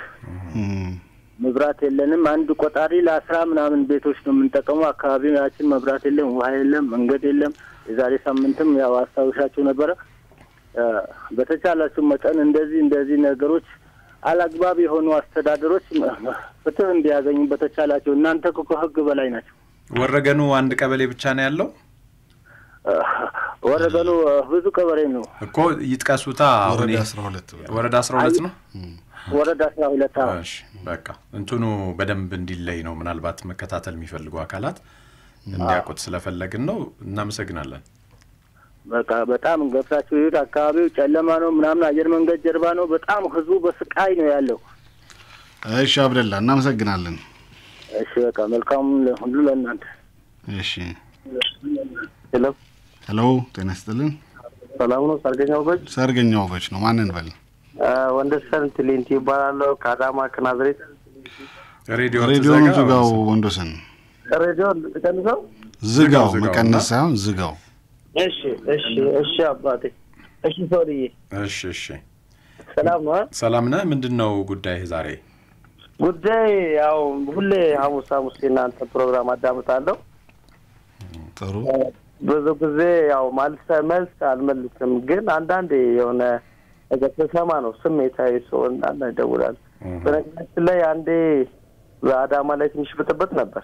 መብራት የለንም። አንድ ቆጣሪ ለአስራ ምናምን ቤቶች ነው የምንጠቀመው። አካባቢያችን መብራት የለም፣ ውሃ የለም፣ መንገድ የለም። የዛሬ ሳምንትም ያው አስታውሻችሁ ነበረ። እ፣ በተቻላችሁ መጠን እንደዚህ እንደዚህ ነገሮች አላግባብ የሆኑ አስተዳደሮች ፍትህ እንዲያገኙ በተቻላቸው እናንተ እኮ ከህግ በላይ ናቸው። ወረገኑ አንድ ቀበሌ ብቻ ነው ያለው እ፣ ወረገኑ እ፣ ብዙ ቀበሌ ነው። እኮ ይጥቀሱታ። አሁን ወረዳ ይሄ- አስራ ሁለት ወረዳ አስራ ሁለት ነው። ወረዳ አስራ ሁለት አዎ። እሺ በቃ እንትኑ በደንብ እንዲለይ ነው ምናልባት መከታተል የሚፈልጉ አካላት እንዲያውቁት ስለፈለግን ነው። እናመሰግናለን። በቃ በጣም ገብታችሁ ይሁት። አካባቢው ጨለማ ነው ምናምን፣ አየር መንገድ ጀርባ ነው። በጣም ህዝቡ በስቃይ ነው ያለው። እሺ አብደላ እናመሰግናለን። እሺ በቃ መልካም ሁሉ ለእናንተ። እሺ ሄሎ ሄሎ፣ ጤና ይስጥልን። ሰላም ነው። ሰርገኛ ወገች ሰርገኛ ወጎች ነው። ማንን በል? ወንደሰን ትሌንቲ ይባላለሁ ከአዳማ ከናዝሬት። ሬዲዮ ሬዲዮን ዝጋው ወንዶሰን፣ ሬዲዮ ቀንሰው። ዝጋው። ዝጋው መቀነስ ሳይሆን ዝጋው። እሺ እሺ እሺ አባቴ። እሺ ሰውዬ እሺ እሺ፣ ሰላም ነው። ሰላም ነህ? ምንድን ነው ጉዳይ ዛሬ? ጉዳይ ያው ሁሌ ሐሙስ ሐሙስ የእናንተ ፕሮግራም አዳምጣለሁ። ጥሩ ብዙ ጊዜ ያው መልስ መልስ አልመልስም፣ ግን አንዳንዴ የሆነ ነገር ስሰማ ነው ስሜታዊ ሰው አንዳንድ ይደውላል። በነገራችን ላይ አንዴ በአዳማ ላይ ትንሽ ብጥብጥ ነበር።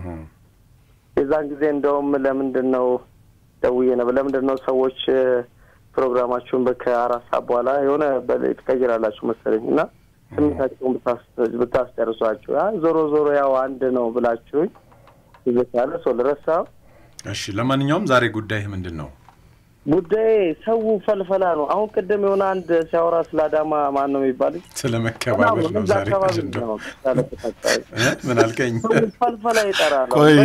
የዛን ጊዜ እንደውም ለምንድን ነው ደውዬ ነበር። ለምንድን ነው ሰዎች እ፣ ፕሮግራማችሁን በ- ከአራት ሰዓት በኋላ የሆነ በላይ ትቀይራላችሁ መሰለኝ እና ስሜታቸውን ብታስ- ብታስጨርሷቸው አ ዞሮ ዞሮ ያው አንድ ነው ብላችሁኝ ይዘታለ ሰው ልረሳው እሺ፣ ለማንኛውም ዛሬ ጉዳይህ ምንድን ነው? ጉዳይ ሰው ፈልፈላ ነው። አሁን ቅድም የሆነ አንድ ሲያወራ ስለ አዳማ ማን ነው የሚባል ስለ መከባበር ነው እዛ ዛሬ አካባቢ አጀንዳው። ነው ያለበታቸው። እ? ምን አልከኝ? ሰው ፈልፈላ ይጠራል። ቆይ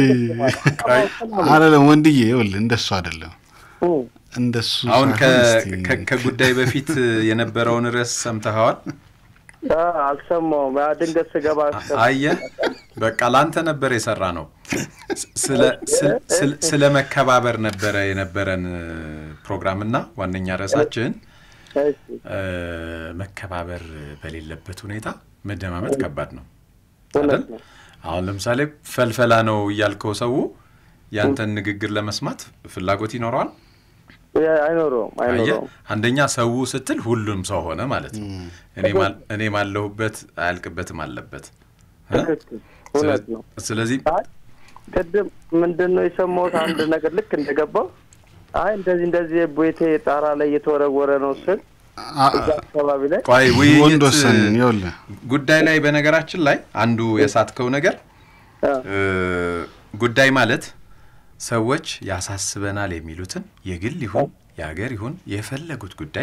አይደለም ወንድዬ፣ ይኸውልህ እንደሱ አይደለም እንደሱ አሁን ከ- ሳይሆን እስቲ- ከ- ከጉዳይ በፊት የነበረውን ርዕስ ሰምተኸዋል? አ፣ አልሰማሁም። ያ ድንገት ስገባ አየህ፣ በቃ ላንተ ነበር የሰራ ነው። ስለ- ስለ- ስለ- ስለ መከባበር ነበረ የነበረን ፕሮግራም እና ዋነኛ ርዕሳችን እ፣ መከባበር በሌለበት ሁኔታ መደማመጥ ከባድ ነው አይደል? አሁን ለምሳሌ ፈልፈላ ነው እያልከው ሰው ያንተን ንግግር ለመስማት ፍላጎት ይኖረዋል? አይኖረውም አየህ፣ አይኖረውም። አንደኛ ሰው ስትል ሁሉም ሰው ሆነ ማለት ነው። እኔ ማል- እኔ ማለሁበት አያልቅበትም አለበት እ? ትክክል፣ እውነት ነው። ስለዚህ ቅድም ምንድን ነው የሰማሁት አንድ ነገር ልክ እንደገባው አይ እንደዚህ እንደዚህ ቤቴ ጣራ ላይ እየተወረወረ ነው ስል እዛ አካባቢ ላይ ቆይ ውይይት ወንዶሰን ይኸውልህ ጉዳይ ላይ በነገራችን ላይ አንዱ የሳትከው ነገር እ፣ ጉዳይ ማለት ሰዎች ያሳስበናል የሚሉትን የግል ይሁን የሀገር ይሁን የፈለጉት ጉዳይ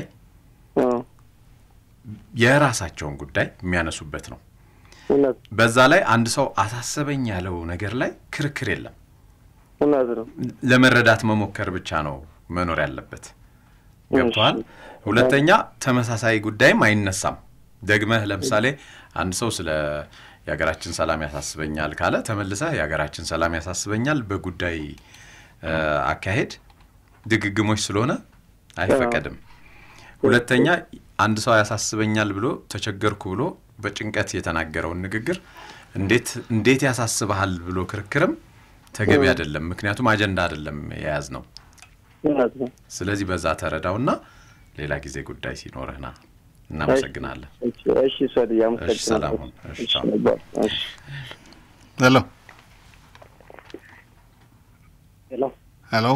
የራሳቸውን ጉዳይ የሚያነሱበት ነው። እውነት በዛ ላይ አንድ ሰው አሳሰበኝ ያለው ነገር ላይ ክርክር የለም። እውነት ነው። ለመረዳት መሞከር ብቻ ነው መኖር ያለበት። ገብቶሃል? ሁለተኛ ተመሳሳይ ጉዳይም አይነሳም። ደግመህ ለምሳሌ አንድ ሰው ስለ የሀገራችን ሰላም ያሳስበኛል ካለ ተመልሰህ የሀገራችን ሰላም ያሳስበኛል በጉዳይ እ፣ አካሄድ ድግግሞች ስለሆነ አይፈቀድም። ሁለተኛ አንድ ሰው ያሳስበኛል ብሎ ተቸገርኩ ብሎ በጭንቀት የተናገረውን ንግግር እንዴት እንዴት ያሳስበሃል ብሎ ክርክርም ተገቢ አይደለም። ምክንያቱም አጀንዳ አይደለም የያዝ ነው። እውነት ነው። ስለዚህ በዛ ተረዳውና ሌላ ጊዜ ጉዳይ ሲኖርህ ና። እናመሰግናለን። እሺ፣ እሺ፣ ሶልዬ እሺ፣ ሰላም ሁን። እሺ፣ ቻው። እሺ። ሄሎ ሄሎ ሄሎ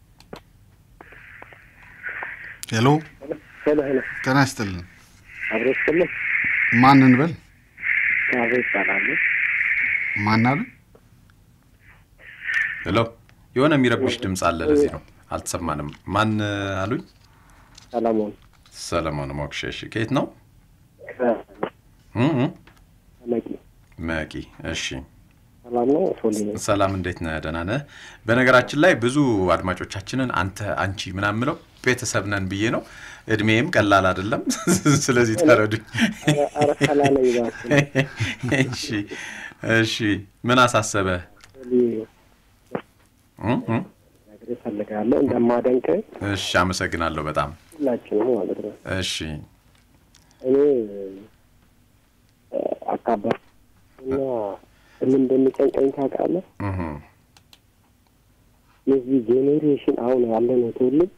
ሄሎ ሄሎ ሄሎ ጤና ይስጥልን። አብሮ ይስጥልኝ። ማን እንበል? አብሮ ይባላሉ። ማን አሉ? ሄሎ የሆነ የሚረብሽ ድምፅ አለ። ለዚህ ነው አልተሰማንም። ማን አሉኝ? ሰለሞን ሰለሞን ሞክሼ። እሺ፣ ከየት ነው? እ እ መቂ መቂ። እሺ፣ ሰላም ነው ሶሊ ሰላም፣ እንዴት ነህ? ደህና ነህ? በነገራችን ላይ ብዙ አድማጮቻችንን አንተ፣ አንቺ ምናምን ምለው ቤተሰብ ነን ብዬ ነው። እድሜም ቀላል አይደለም። ስለዚህ ተረዱኝ። ኧረ ሰላም ነኝ እባክህ። እሺ፣ እሺ። ምን አሳሰበህ? ሶሊ እ እ ነግሬህ እፈልጋለሁ እንደማደንቅህ እሺ፣ አመሰግናለሁ በጣም ሁላችንም ማለት ነው። እሺ። እኔ አካባቢ እና ምን እንደሚጨንቀኝ ታውቃለህ? እህ የዚህ ጄኔሬሽን አሁን ያለነው ትውልድ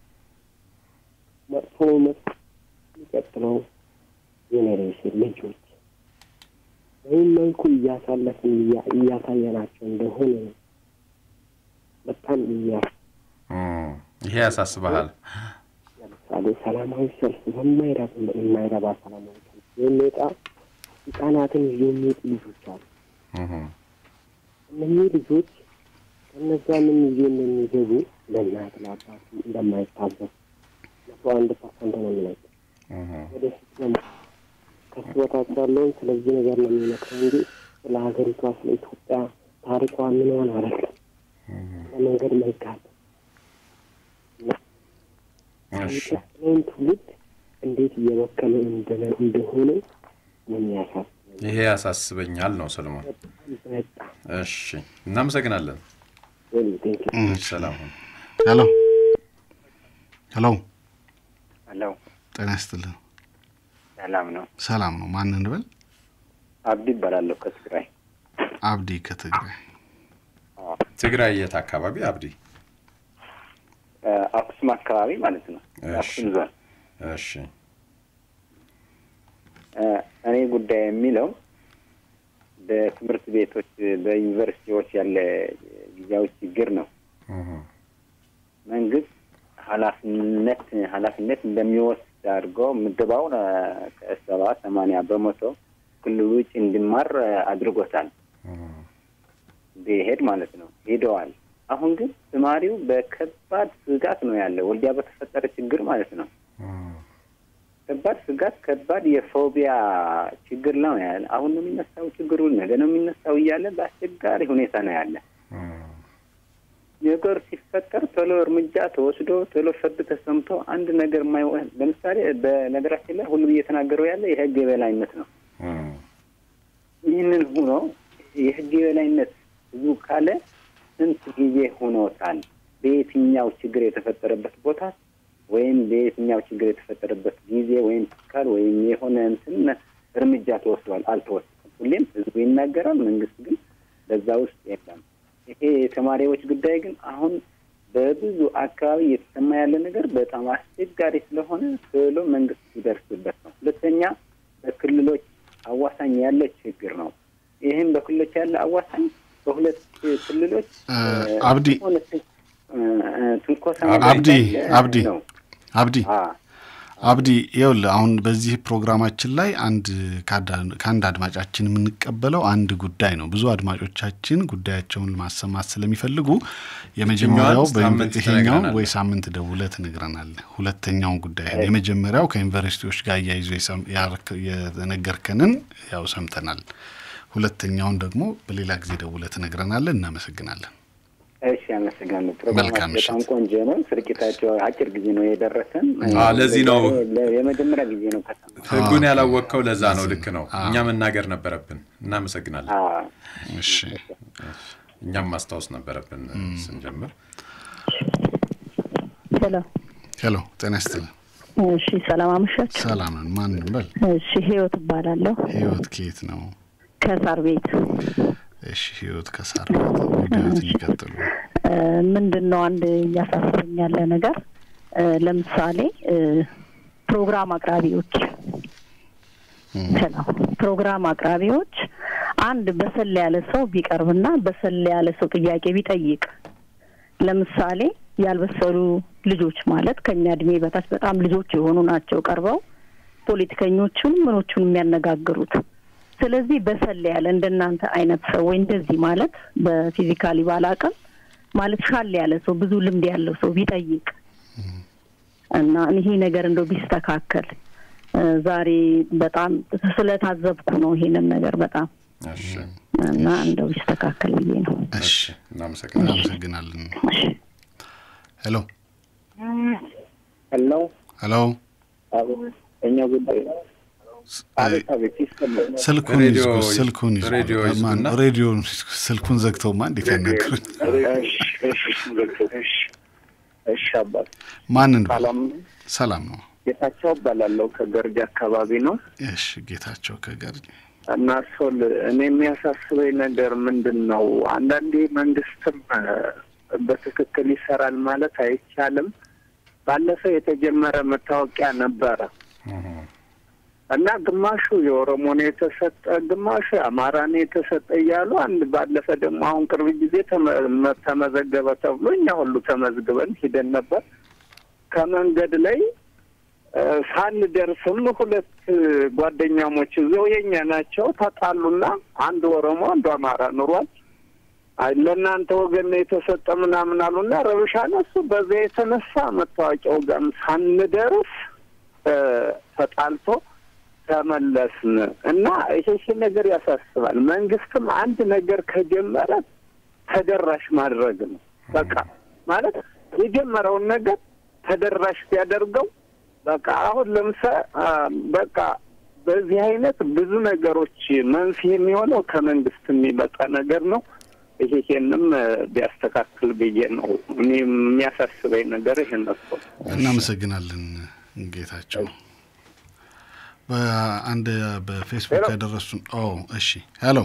መጥፎ መጥፎ የሚቀጥለው ጄኔሬሽን ልጆች በምን መልኩ እያሳለፍን እያ- እያሳየናቸው እንደሆነ ነው በጣም የሚያ እም፣ ይሄ ያሳስበሃል? ለምሳሌ ሰላማዊ ሰልፍ በማይረባ የማይረባ ሰላማዊ ሰልፍ የሚወጣ ህጻናትን ይዞ የሚወጡ ልጆች አሉ። እህ እነኚህ ልጆች ከነዛ ምን ይዞ እንደሚገቡ ለእናት ለአባት እንደማይታዘብ መቶ አንድ ፐርሰንት ነው የሚነግር እህ ወደፊት ደግሞ ከሱ በታች ያለውን ስለዚህ ነገር ነው የሚመክረው እንጂ ስለ ሀገሪቷ ስለ ኢትዮጵያ ታሪኳ ምንሆን አይደለም። ለመንገድ መልካት የሚቀጥለውን ትውልድ እንዴት እየበከለ እንደነ- እንደሆነ የሚያሳስብ ይሄ ያሳስበኛል ነው ሰለሞን። በጣም እሺ፣ እናመሰግናለን። እሺ፣ ሰላም ሁን። ሄሎ ሄሎ ሄሎ ጤና ይስጥልን። ሰላም ነው። ሰላም ነው። ማን እንበል? አብዲ ይባላለሁ ከትግራይ። አብዲ ከትግራይ። ትግራይ የት አካባቢ አብዲ? እ፣ አክሱም አካባቢ ማለት ነው። አክሱም ዞን። እሺ እ፣ እኔ ጉዳይ የሚለው በትምህርት ቤቶች በዩኒቨርሲቲዎች ያለ ጊዜያዊ ችግር ነው። እህ መንግስት ኃላፊነት ኃላፊነት እንደሚወስድ አድርገው ምደባውን እ፣ ከሰባ ሰማንያ በመቶ ክልሉ ውጭ እንዲማር እ፣ አድርጎታል። ቢሄድ ማለት ነው ሄደዋል። አሁን ግን ተማሪው በከባድ ስጋት ነው ያለ ወልዲያ በተፈጠረ ችግር ማለት ነው። ከባድ ስጋት፣ ከባድ የፎቢያ ችግር ነው ያለ። አሁን ነው የሚነሳው ችግሩ፣ ነገ ነው የሚነሳው እያለ በአስቸጋሪ ሁኔታ ነው ያለ። ነገር ሲፈጠር ቶሎ እርምጃ ተወስዶ ቶሎ ፍርድ ተሰምቶ አንድ ነገር የማይወ ለምሳሌ በነገራችን ላይ ሁሉም እየተናገረው ያለ የህግ የበላይነት ነው። ይህንን ሆኖ የህግ የበላይነት ብዙ ካለ ስንት ጊዜ ሆኖታል? በየትኛው ችግር የተፈጠረበት ቦታ ወይም በየትኛው ችግር የተፈጠረበት ጊዜ ወይም ትካል ወይም የሆነ እንትን እርምጃ ተወስዷል? አልተወሰደም። ሁሌም ህዝቡ ይናገራል፣ መንግስት ግን በዛ ውስጥ የለም። ይሄ የተማሪዎች ጉዳይ ግን አሁን በብዙ አካባቢ እየተሰማ ያለ ነገር በጣም አስቸጋሪ ስለሆነ ቶሎ መንግስት ሲደርስበት ነው። ሁለተኛ በክልሎች አዋሳኝ ያለ ችግር ነው። ይህም በክልሎች ያለ አዋሳኝ በሁለት ክልሎች አብዲ ሆነ ትን- እ፣ እ፣ ትንኮሳ አብዲ ያለ አብዲ ነው። አብዲ አብዲ ይኸውልህ አሁን በዚህ ፕሮግራማችን ላይ አንድ ከአዳ- ከአንድ አድማጫችን የምንቀበለው አንድ ጉዳይ ነው። ብዙ አድማጮቻችን ጉዳያቸውን ማሰማት ስለሚፈልጉ የመጀመሪያው የትኛዋን ሳምንት ይሄኛው ትነግረናለህ? ወይ ሳምንት ደውለህ ትነግረናለህ። ሁለተኛውን ጉዳይ የመጀመሪያው ከዩኒቨርሲቲዎች ጋር እያይዞ የሰም- ያረክ- የነገርከንን ያው ሰምተናል። ሁለተኛውን ደግሞ በሌላ ጊዜ ደውለህ ትነግረናለህ። እናመሰግናለን። እሺ፣ አመሰግናለሁ። መልካም ፕሮግራማችሁ በጣም ቆንጆ ነው። ስርጭታቸው አጭር ጊዜ ነው የደረሰን። አ፣ ለዚህ ነው ለ- የመጀመሪያ ጊዜ ነው ከሰማ ህጉን ያላወቅከው ለዛ ነው። ልክ ነው። እኛ መናገር ነበረብን። እናመሰግናለን። እሺ እኛም ማስታወስ ነበረብን ስንጀምር። ሄሎ ሄሎ፣ ጤና ይስጥልን። እሺ፣ ሰላም አመሻችሁ። ሰላም ነን። ማን እንበል? እሺ፣ ህይወት እባላለሁ ህይወት ከየት ነው? ከሳር ቤት። እሺ ህይወት ከሳር ቤት ጉዳዮትን ይቀጥሉ። እ፣ ምንድን ነው አንድ እያሳሰበኝ ያለ ነገር እ፣ ለምሳሌ እ፣ ፕሮግራም አቅራቢዎች ሄሎ፣ ፕሮግራም አቅራቢዎች አንድ በሰል ያለ ሰው ቢቀርብና በሰል ያለ ሰው ጥያቄ ቢጠይቅ ለምሳሌ ያልበሰሉ ልጆች ማለት ከኛ እድሜ በታች በጣም ልጆች የሆኑ ናቸው ቀርበው ፖለቲከኞቹን ምኖቹን የሚያነጋግሩት። ስለዚህ በሰል ያለ እንደናንተ አይነት ሰው ወይ እንደዚህ ማለት በፊዚካሊ ባላቅም ማለት ሻል ያለ ሰው ብዙ ልምድ ያለው ሰው ቢጠይቅ እና ይሄ ነገር እንደው ቢስተካከል እ፣ ዛሬ በጣም ስለታዘብኩ ነው ይሄንን ነገር በጣም እሺ እና እንደው ቢስተካከል ብዬ ነው። እሺ እናመሰግናለን። እናመሰግናለን። ሄሎ ሄሎ ሄሎ፣ እኛ ጉዳይ አቤት አቤት ይሰማል። ስልኩን ሬዲዮ ይዝጉ፣ ስልኩን ይዝጉ። ሬዲዮ ማን- ይዝጉና- ሬዲዮን ይዝጉ። ስልኩን ዘግተውማ እንዴት ያናግሩኝ? እሺ እሺ እሺ እሺ አባት ማን እንበል? ሰላም ሰላም ነው። ጌታቸው እባላለሁ ከገርጂ አካባቢ ነው እሺ ጌታቸው ከገርጂ እና ሶል እኔ የሚያሳስበኝ ነገር ምንድን ነው አንዳንዴ መንግስትም እ፣ በትክክል ይሰራል ማለት አይቻልም ባለፈው የተጀመረ መታወቂያ ነበረ እና ግማሹ የኦሮሞ ነው የተሰጠ ግማሹ የአማራ ነው የተሰጠ እያሉ አንድ ባለፈ ደግሞ አሁን ቅርብ ጊዜ ተመ- ተመዘገበ ተብሎ እኛ ሁሉ ተመዝግበን ሂደን ነበር ከመንገድ ላይ እ፣ ሳንደርስም ሁለት ጓደኛሞች እዚያው የኛ ናቸው ተጣሉና አንዱ ኦሮሞ አንዱ አማራ ኑሯል አይ ለእናንተ ወገን ነው የተሰጠ ምናምን አሉና ረብሻ ነሱ። በዚያ የተነሳ መታወቂያው ጋርም ሳንደርስ እ፣ ተጣልቶ ተመለስን እና ይሄ ይሄ ነገር ያሳስባል። መንግስትም አንድ ነገር ከጀመረ ተደራሽ ማድረግ ነው። በቃ ማለት የጀመረውን ነገር ተደራሽ ቢያደርገው በቃ አሁን ለምሳሌ በቃ በዚህ አይነት ብዙ ነገሮች መንስኤ የሚሆነው ከመንግስት የሚመጣ ነገር ነው። ይሄ ይሄንም እ፣ ቢያስተካክል ብዬ ነው እኔ የሚያሳስበኝ ነገር ይሄን ነው። እናመሰግናለን ጌታቸው። በአንድ በፌስቡክ ያደረሱን ኦ እሺ ሄሎ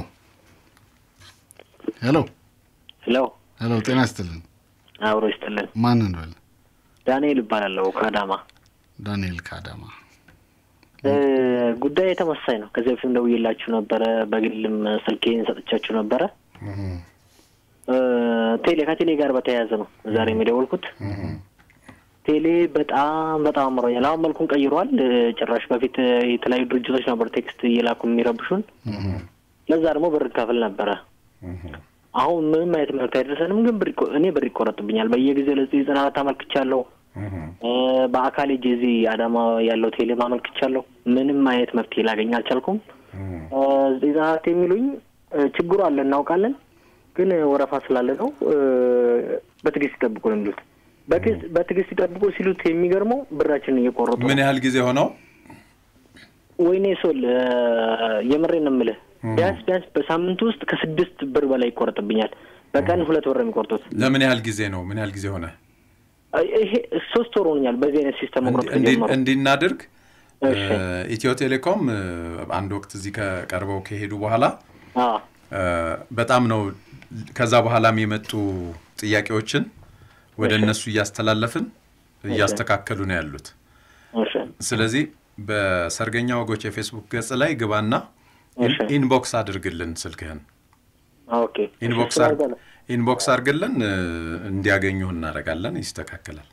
ሄሎ ሄሎ ሄሎ ጤና ይስጥልን አብሮ ይስጥልን። ማን እንበል ዳንኤል እባላለሁ ከአዳማ። ዳንኤል ከአዳማ እ፣ ጉዳይ ተመሳሳይ ነው። ከዚህ በፊትም ደውዬላችሁ ነበረ፣ በግልም ስልኬን ሰጥቻችሁ ነበረ። እ፣ ቴሌ ከቴሌ ጋር በተያያዘ ነው ዛሬ የደወልኩት። ቴሌ በጣም በጣም አምሮኛል። አሁን መልኩን ቀይሯል። እ፣ ጭራሽ በፊት እ፣ የተለያዩ ድርጅቶች ነበሩ ቴክስት እየላኩ የሚረብሹን። ለዛ ደግሞ ብር ከፍል ነበረ። አሁን ምንም አይነት መልዕክት አይደርሰንም፣ ግን ብር ይቆ- እኔ ብር ይቆረጥብኛል። በየጊዜው ለዚህ ዘጠና አራት አመልክቻለሁ። እ፣ በአካል ሄጄ እዚህ አዳማ ያለው ቴሌ አመልክቻለሁ። ምንም አይነት መፍትሄ ላገኝ አልቻልኩም። እ፣ ዘጠኝ ዘጠና አራት የሚሉኝ እ፣ ችግሩ አለ እናውቃለን፣ ግን ወረፋ ስላለ ነው እ፣ በትዕግስት ይጠብቁ ነው የሚሉት። በትዕግስት- በትዕግስት ይጠብቁ ሲሉት የሚገርመው ብራችንን እየቆረጡ ነው። ምን ያህል ጊዜ ሆነው? ወይኔ ሶል እ፣ የምሬን ነው የምልህ ቢያንስ ቢያንስ በሳምንት ውስጥ ከስድስት ብር በላይ ይቆረጥብኛል። በቀን ሁለት ብር ነው የሚቆርጡት። ለምን ያህል ጊዜ ነው? ምን ያህል ጊዜ ሆነ? አይ፣ ይሄ ሶስት ወር ሆኖኛል በዚህ አይነት ሲስተም መቁረጥ እንዲ- ከጀመሩ። እንዲናድርግ እሺ። ኢትዮ ቴሌኮም እ፣ አንድ ወቅት እዚህ ከቀርበው ከሄዱ በኋላ አዎ እ፣ በጣም ነው ከዛ በኋላም የመጡ ጥያቄዎችን ወደ እሺ። እነሱ እያስተላለፍን እያስተካከሉ ነው ያሉት። እሺ ስለዚህ በሰርገኛ ወጎች የፌስቡክ ገጽ ላይ ግባና እሺ። ኢንቦክስ አድርግልን ስልክህን ኦኬ ኢንቦክስ አር- ኢንቦክስ አድርግልን እ፣ እንዲያገኙህ እናደርጋለን። ይስተካከላል።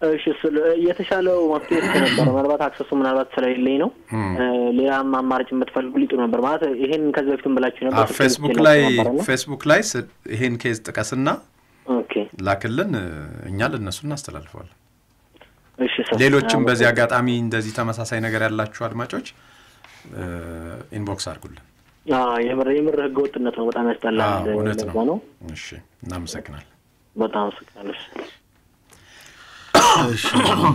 እሺ ስለ የተሻለው መፍትሄ እሱ ነበረ። ምናልባት አክሰሱ ምናልባት ስለሌለኝ ነው። እ፣ ሌላም አማራጭ የምትፈልጉ ሊጡ ነበር ማለት ይሄን ከዚህ በፊትም ብላችሁ ነበር። ስልክ ፌስቡክ ልኬላችሁ ላይ ነበረና። ፌስቡክ ላይ ስ- ይሄን ኬዝ ጥቀስና ኦኬ ላክልን፣ እኛ ለእነሱ እናስተላልፈዋለን። እሺ ሰው ሌሎችም በዚህ አጋጣሚ እንደዚህ ተመሳሳይ ነገር ያላችሁ አድማጮች ኢንቦክስ አድርጉልን። አዎ፣ የምር የምር ህገ ወጥነት ነው። በጣም ያስጠላል። አዎ፣ እውነት ለዛ ነው። ነው። እሺ፣ እናመሰግናለን። በጣም አመሰግናለሁ። እሺ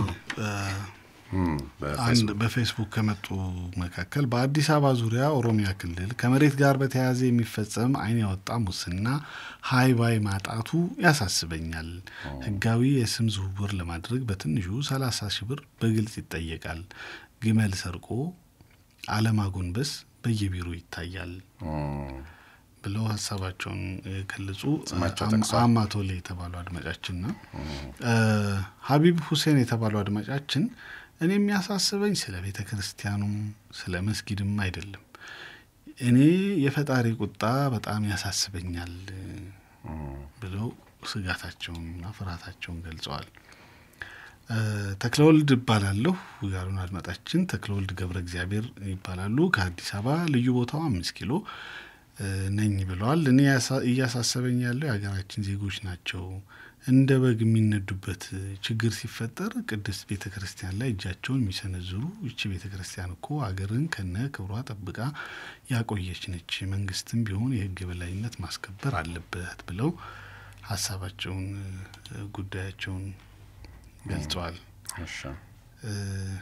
አንድ በፌስቡክ ከመጡ መካከል በአዲስ አበባ ዙሪያ ኦሮሚያ ክልል ከመሬት ጋር በተያያዘ የሚፈጸም ዓይን ያወጣ ሙስና ሀይ ባይ ማጣቱ ያሳስበኛል። ህጋዊ የስም ዝውውር ለማድረግ በትንሹ ሰላሳ ሺህ ብር በግልጽ ይጠየቃል። ግመል ሰርቆ አለማጎንበስ በየቢሮ ይታያል ብለው ሀሳባቸውን የገለጹ ስማቸው አም- ጠቅሷል። አማቶሌ የተባሉ አድማጫችን ነው። ሀቢብ ሁሴን የተባሉ አድማጫችን እኔ የሚያሳስበኝ ስለ ቤተ ክርስቲያኑም ስለ መስጊድም አይደለም። እኔ የፈጣሪ ቁጣ በጣም ያሳስበኛል ብለው ስጋታቸውንና ፍርሃታቸውን ገልጸዋል። እ፣ ተክለወልድ እባላለሁ ያሉን አድማጫችን ተክለወልድ ገብረ እግዚአብሔር ይባላሉ። ከአዲስ አበባ ልዩ ቦታው አምስት ኪሎ እ፣ ነኝ ብለዋል። እኔ ያሳ- እያሳሰበኝ ያለው የሀገራችን ዜጎች ናቸው። እንደ በግ የሚነዱበት ችግር ሲፈጠር ቅድስት ቤተ ክርስቲያን ላይ እጃቸውን የሚሰነዝሩ ይቺ ቤተ ክርስቲያን እኮ አገርን ከነ ክብሯ ጠብቃ ያቆየች ነች። መንግስትም ቢሆን የህግ የበላይነት ማስከበር አለበት ብለው ሀሳባቸውን እ፣ ጉዳያቸውን ገልጸዋል። እ፣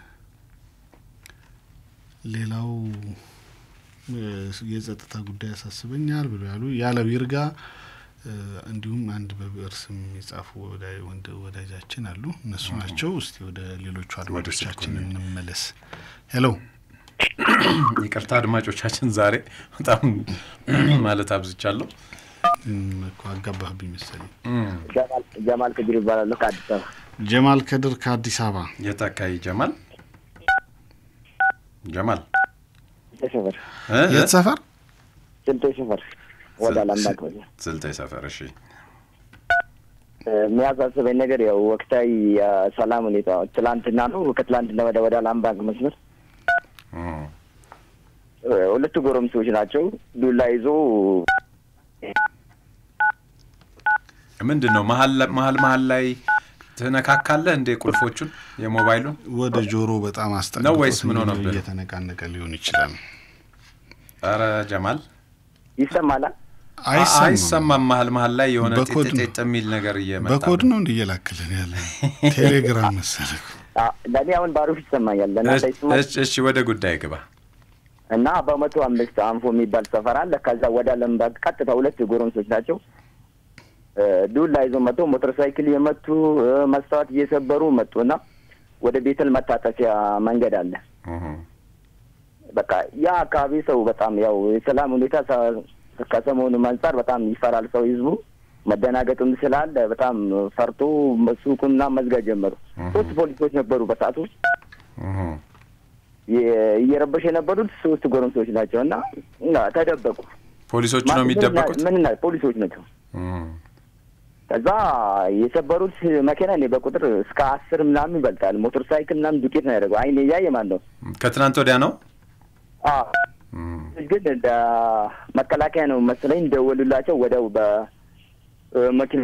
ሌላው እ፣ የጸጥታ ጉዳይ ያሳስበኛል ብሎ ያሉ ያለው ይርጋ እ፣ እንዲሁም አንድ በብዕር ስም የጻፉ ወዳ- ወንድ- ወዳጃችን አሉ። እነሱ ናቸው። እስቲ ወደ ሌሎቹ አድማጮቻችን እንመለስ። ሄሎ ይቅርታ አድማጮቻችን፣ ዛሬ በጣም ማለት አብዝቻለሁ። እኮ አጋባህብኝ መሰለኝ። ጀማል ከድር ይባላለሁ ከአዲስ አበባ። ጀማል ከድር ከአዲስ አበባ። የት አካባቢ ጀማል? ጀማል ሰፈር እ? የት ሰፈር? ስልጤ ሰፈር ወደ አላምባቅ በዚያ ስልጤ ሰፈር። እሺ የሚያሳስበኝ ነገር ያው ወቅታዊ የሰላም ሁኔታ ትላንትና ነው ከትላንትና ወደ ወደ አላምባቅ መስመር እ፣ ሁለቱ ጎረምሶች ናቸው ዱላ ይዞ ምንድን ነው መሀል መሀል መሀል ላይ ትነካካለህ እንዴ ቁልፎቹን የሞባይሉን ወደ ጆሮ በጣም አስጠግቶት ነው ወይስ ምን እንዲሁ ሆነብህ? እየተነቃነቀ ሊሆን ይችላል። ኧረ ጀማል ይሰማላ አይሰማም። አይሰማም። መሀል መሀል ላይ የሆነ በኮድ ነው። ጤጤጥ የሚል ነገር እየመጣ በኮድ ነው። ነው እንዲ እየላክልን ያለ ቴሌግራም መሰለህ። አ፣ ለእኔ አሁን ባሩፍ ይሰማኛል ለእናንተ ይሰማል እሺ፣ እሺ ወደ ጉዳይ ግባ። እና በመቶ አምስት አንፎ የሚባል ሰፈር አለ። ከዛ ወደ አለምባግ ቀጥታ ሁለት ጎረምሶች ናቸው። እ፣ ዱላ ይዞ መጥቶ ሞተር ሳይክል የመቱ እ፣ መስታወት እየሰበሩ መጡና ወደ ቤተል መታጠፊያ መንገድ አለ። በቃ ያ አካባቢ ሰው በጣም ያው የሰላም ሁኔታ ሰ- ከሰሞኑ አንጻር በጣም ይፈራል ሰው ህዝቡ መደናገጥም ስላለ በጣም ፈርቶ ሱቁና መዝጋት ጀመሩ። ሶስት ፖሊሶች ነበሩ በሰዓቱ የ- እየረበሽ የነበሩት ሶስት ጎረምሶች ናቸው እና እና ተደበቁ። ፖሊሶቹ ነው ማለት ምን የሚደበቁት? እና- ምን እና ፖሊሶች ናቸው። ከዛ የሰበሩት መኪና እኔ በቁጥር እስከ አስር ምናምን ይበልጣል። ሞተር ሳይክል ምናምን ዱቄት ነው ያደረገው። አይኔ እያየ ማን ነው ከትናንት ወዲያ ነው። አዎ። ግን እንደ መከላከያ ነው መሰለኝ ደወሉላቸው። ወደው በመኪና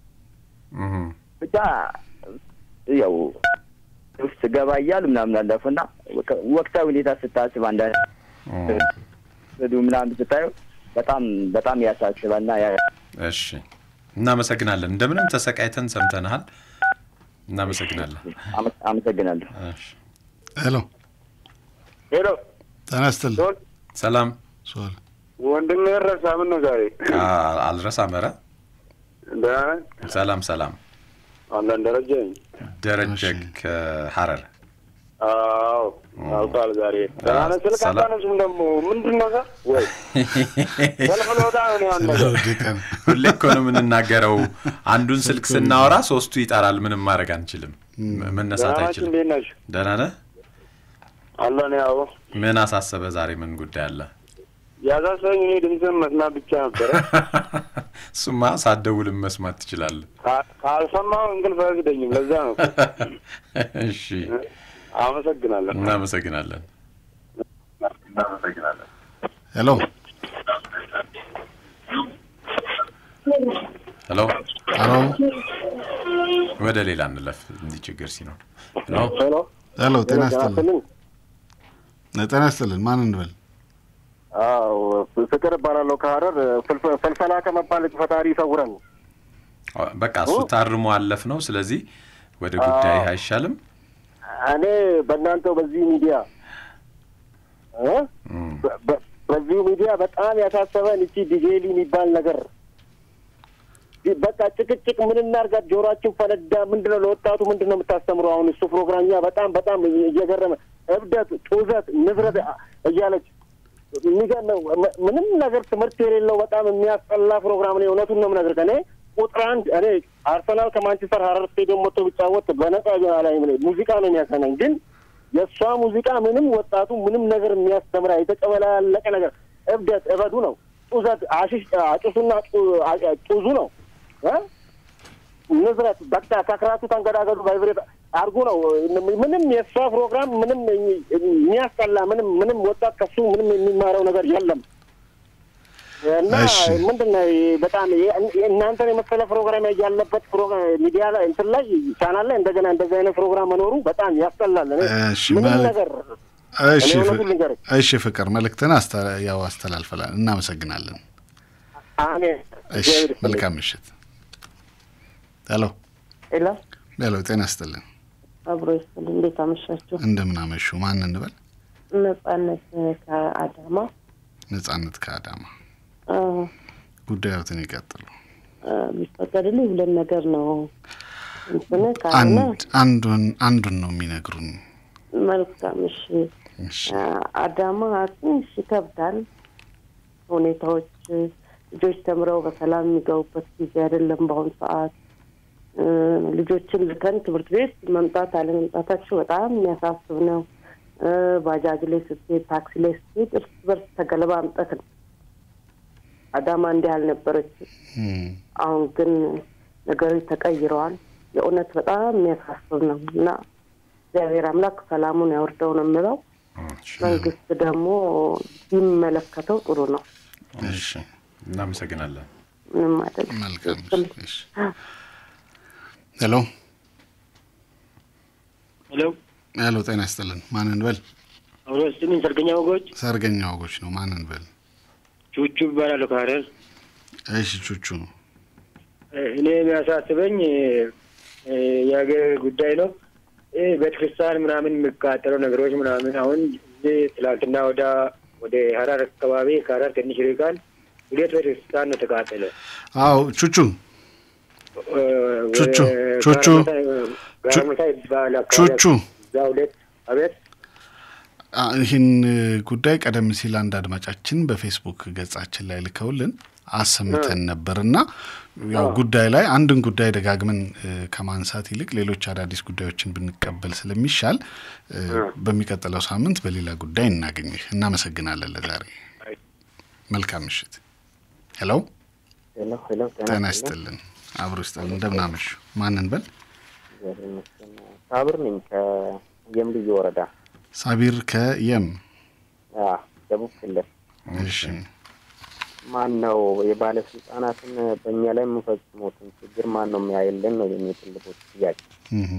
ብቻ ያው ውስጥ ገባ እያሉ ምናምን አለፉና ወቅ- ወቅታዊ ሁኔታ ስታስብ አንዳንድ ዱ ምናምን ስታየው በጣም በጣም ያሳስባልና ያ- እሺ፣ እናመሰግናለን። እንደምንም ተሰቃይተን ሰምተንሃል። እናመሰግናለን። አመ- አመሰግናለሁ። ሄሎ ሄሎ ጤና ይስጥልኝ። ሰላም ሶል ወንድም ረሳ ምን ነው ዛሬ አ- አልረሳም። ኧረ ደህና ነህ? ሰላም ሰላም። አለን ደረጀ ነኝ። ደረጀ ከሀረር አዎ አውቃል። ዛሬ ደህና ነህ? ስልክ ሰላም። አታነሱም ደግሞ ምንድን ነው እዛ? ወይ ሰልፍ ልወጣ ነው ያን ነገር ሁሌ እኮ ነው የምንናገረው። አንዱን ስልክ ስናወራ ሶስቱ ይጠራል። ምንም ማድረግ አንችልም። ም- መነሳት ደህና ናችሁ? አይችልም። እንዴት ናችሁ? ደህና ነህ? አለን ያው ምን አሳሰበ ዛሬ? ምን ጉዳይ አለ? ያሳሰበኝ እኔ ድምፅህን መስማት ብቻ ነበረ። እሱማ ሳትደውልም መስማት ትችላለህ። ካ- ካልሰማሁ እንቅልፍ አይወስደኝም። ለዛ ነው። እሺ፣ አመሰግናለሁ። እናመሰግናለን። እናመሰግናለን። ሄሎ ሄሎ ሄሎ ወደ ሌላ እንለፍ፣ እንዲህ ችግር ሲኖር። ሄሎ ሄሎ ሄሎ፣ ጤና ጤና ይስጥልን። ጤና ይስጥልን። ማን እንበል? አዎ ፍቅር እባላለሁ ከሀረር ፍልፈ- ፈልፈላ ከመባል ፈጣሪ ይሰውረን። በቃ እሱ ታርሞ አለፍ ነው። ስለዚህ ወደ ጉዳይ አይሻልም? እኔ በእናንተው በዚህ ሚዲያ እ? በ- በ- በዚሁ ሚዲያ በጣም ያሳሰበን እቺ ዲጄሊ የሚባል ነገር በቃ ጭቅጭቅ ምን እናርጋት? ጆሮአችን ፈነዳ። ምንድን ነው ለወጣቱ ምንድን ነው የምታስተምሩ? አሁን እሱ ፕሮግራም እኛ በጣም በጣም እየገረመ እብደት፣ ጡዘት፣ ንብረት እያለች የሚገርመው ም- ምንም ነገር ትምህርት የሌለው በጣም የሚያስጠላ ፕሮግራም ነው። እውነቱን ነው የምነግርህ። እኔ ቁጥር አንድ እኔ አርሰናል ከማንቸስተር ሀረር ስቴዲየም ወጥቶ ቢጫወት በነጻ ላይ ሙዚቃ ነው የሚያሰናኝ ግን የእሷ ሙዚቃ ምንም ወጣቱ ምንም ነገር የሚያስተምራ የተጨበላለቀ ነገር እብደት እበዱ ነው። ጡዘት አሽሽ አጭሱና ጡ- አ- ጡዙ ነው እ? ንዝረት በቃ ከክራቱ ተንገዳገዱ ቫይብሬት አድርጉ ነው። ምንም የእሷ ፕሮግራም ምንም የሚያስጠላ ምንም ምንም ወጣት ከሱ ምንም የሚማረው ነገር የለም እና እሺ። ምንድን ነው በጣም የ- እናንተን የመሰለ ፕሮግራም ያለበት ፕሮግራም ሚዲያ ላይ እንትን ላይ ቻናል ላይ እንደገና እንደዚህ አይነት ፕሮግራም መኖሩ በጣም ያስጠላል። እኔ እሺ፣ ምንም መልክ- ነገር እሺ እኔ ፍ- እውነቱን ልንገርህ እሺ ፍቅር መልእክትን አስተ- ያው አስተላልፈላል። እናመሰግናለን። አሜን። እሺ መልካም ምሽት። ሄሎ ሄሎ ሄሎ፣ ጤና ይስጥልን። አብሮ ይስጥል። እንዴት አመሻችሁ? እንደምን አመሹ? ማን እንበል? ነጻነት ከአዳማ ነጻነት ከአዳማ አ፣ ጉዳዮትን ይቀጥሉ። አ፣ ቢፈቀድልኝ ሁለት ነገር ነው እንትን ካልሆነ አንድ አንዱን አንዱን ነው የሚነግሩን። መልካም። እሺ አ፣ አዳማ ትንሽ ይከብዳል ሁኔታዎች። ልጆች ተምረው በሰላም የሚገቡበት ጊዜ አይደለም በአሁኑ ሰዓት። እ፣ ልጆችን ልከን ትምህርት ቤት መምጣት አለመምጣታቸው በጣም የሚያሳስብ ነው። እ፣ ባጃጅ ላይ ስትሄድ፣ ታክሲ ላይ ስትሄድ እርስ በርስ ተገለባምጠት ነው። አዳማ እንዲህ አልነበረችም። አሁን ግን ነገሮች ተቀይረዋል። የእውነት በጣም የሚያሳስብ ነው እና እግዚአብሔር አምላክ ሰላሙን ያወርደው ነው የምለው። መንግስት ደግሞ ቢመለከተው ጥሩ ነው። እሺ፣ እናመሰግናለን። ምንም አይደለም። መልካም እሺ። ሄሎ ሄሎ ሄሎ፣ ጤና ይስጥልን። ማን እንበል? አብሮ ስምን ሰርገኛ ወጎች ሰርገኛ ወጎች ነው። ማን እንበል? ቹቹ ይባላሉ ከሀረር። እሺ ቹቹ እኔ የሚያሳስበኝ እ፣ የሀገር ጉዳይ ነው። ይህ ቤተክርስቲያን ምናምን የሚቃጠለው ነገሮች ምናምን አሁን እዚህ ትላንትና ወደ ወደ ሀረር አካባቢ ከሀረር ትንሽ ይርቃል ሁለት ቤተክርስቲያን ነው ተቃጠለ። አዎ ቹቹ እ፣ ቹቹ ወደ ቹቹ ጋራሙታ- ጋራሙታ ይባላል አካባቢ ቹቹ እዛ ሁለት አቤት አ፣ ይህን ጉዳይ ቀደም ሲል አንድ አድማጫችን በፌስቡክ ገጻችን ላይ ልከውልን አሰምተን ነበር እና ያው ጉዳይ ላይ አንድን ጉዳይ ደጋግመን እ፣ ከማንሳት ይልቅ ሌሎች አዳዲስ ጉዳዮችን ብንቀበል ስለሚሻል እ፣ በሚቀጥለው ሳምንት በሌላ ጉዳይ እናገኝህ። እናመሰግናለን። ለዛሬ መልካም ምሽት። ሄሎ ሄሎ ሄሎ ጤና ይስጥልን። አብሮ ይስጥልን። እንደምን አመሹ? ማንን በል? እግዚአብሔር ይመስገን። ሳብር ነኝ ከየም ልዩ ወረዳ ሳቢር ከየም አ፣ ደቡብ ክልል። እሺ ማን ነው የባለስልጣናትን በእኛ ላይ የምፈጽሙትን ችግር ማን ነው የሚያይልን ነው የሚ ትልቁ ጥያቄ። እህ፣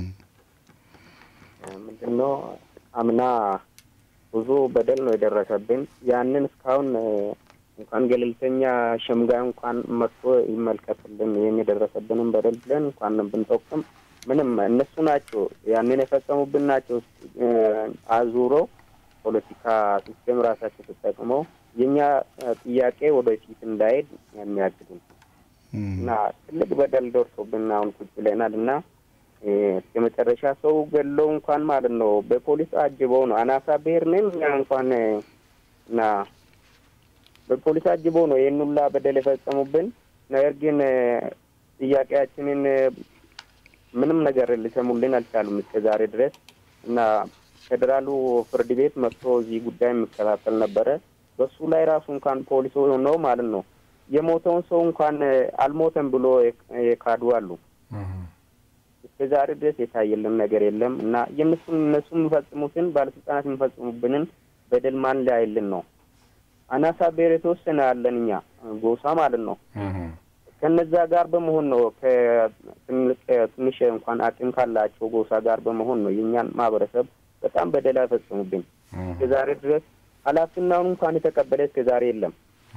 ምንድን ነው አምና ብዙ በደል ነው የደረሰብን። ያንን እስካሁን እ፣ እንኳን ገለልተኛ ሸምጋይ እንኳን መጥቶ ይመልከትልን ይህን የደረሰብንን በደል ብለን እንኳን ብንጠቁም ምንም እነሱ ናቸው ያንን የፈጸሙብን ናቸው እ፣ አዙሮ ፖለቲካ ሲስቴም ራሳቸው ተጠቅመው የእኛ እ፣ ጥያቄ ወደፊት እንዳይሄድ የሚያግዱን እና ትልቅ በደል ደርሶብን አሁን ቁጭ ብለናል እና እ፣ እስከ መጨረሻ ሰው ገለው እንኳን ማለት ነው በፖሊስ አጅበው ነው አናሳ ብሔር ነን እኛ እንኳን እ፣ እና በፖሊስ አጅበው ነው ይህን ሁላ በደል የፈጸሙብን። ነገር ግን እ፣ ጥያቄያችንን እ፣ ምንም ነገር ሊሰሙልን አልቻሉም እስከ ዛሬ ድረስ እና ፌዴራሉ ፍርድ ቤት መጥቶ እዚህ ጉዳይ የሚከታተል ነበረ። በሱ ላይ ራሱ እንኳን ፖሊስ ነው ማለት ነው የሞተውን ሰው እንኳን አልሞተም ብሎ የካዱ አሉ። እስከ ዛሬ ድረስ የታየልን ነገር የለም እና የእነሱን እነሱ የሚፈጽሙትን ባለስልጣናት የሚፈጽሙብንን በደል ማን ሊያይልን ነው? አናሳ ብሔር የተወሰነ ያለን እኛ ጎሳ ማለት ነው። ከነዛ ጋር በመሆን ነው ትንሽ እንኳን አቅም ካላቸው ጎሳ ጋር በመሆን ነው የእኛን ማህበረሰብ በጣም በደል አይፈጽሙብኝ። እስከ ዛሬ ድረስ ኃላፊናውን እንኳን የተቀበለ እስከ ዛሬ የለም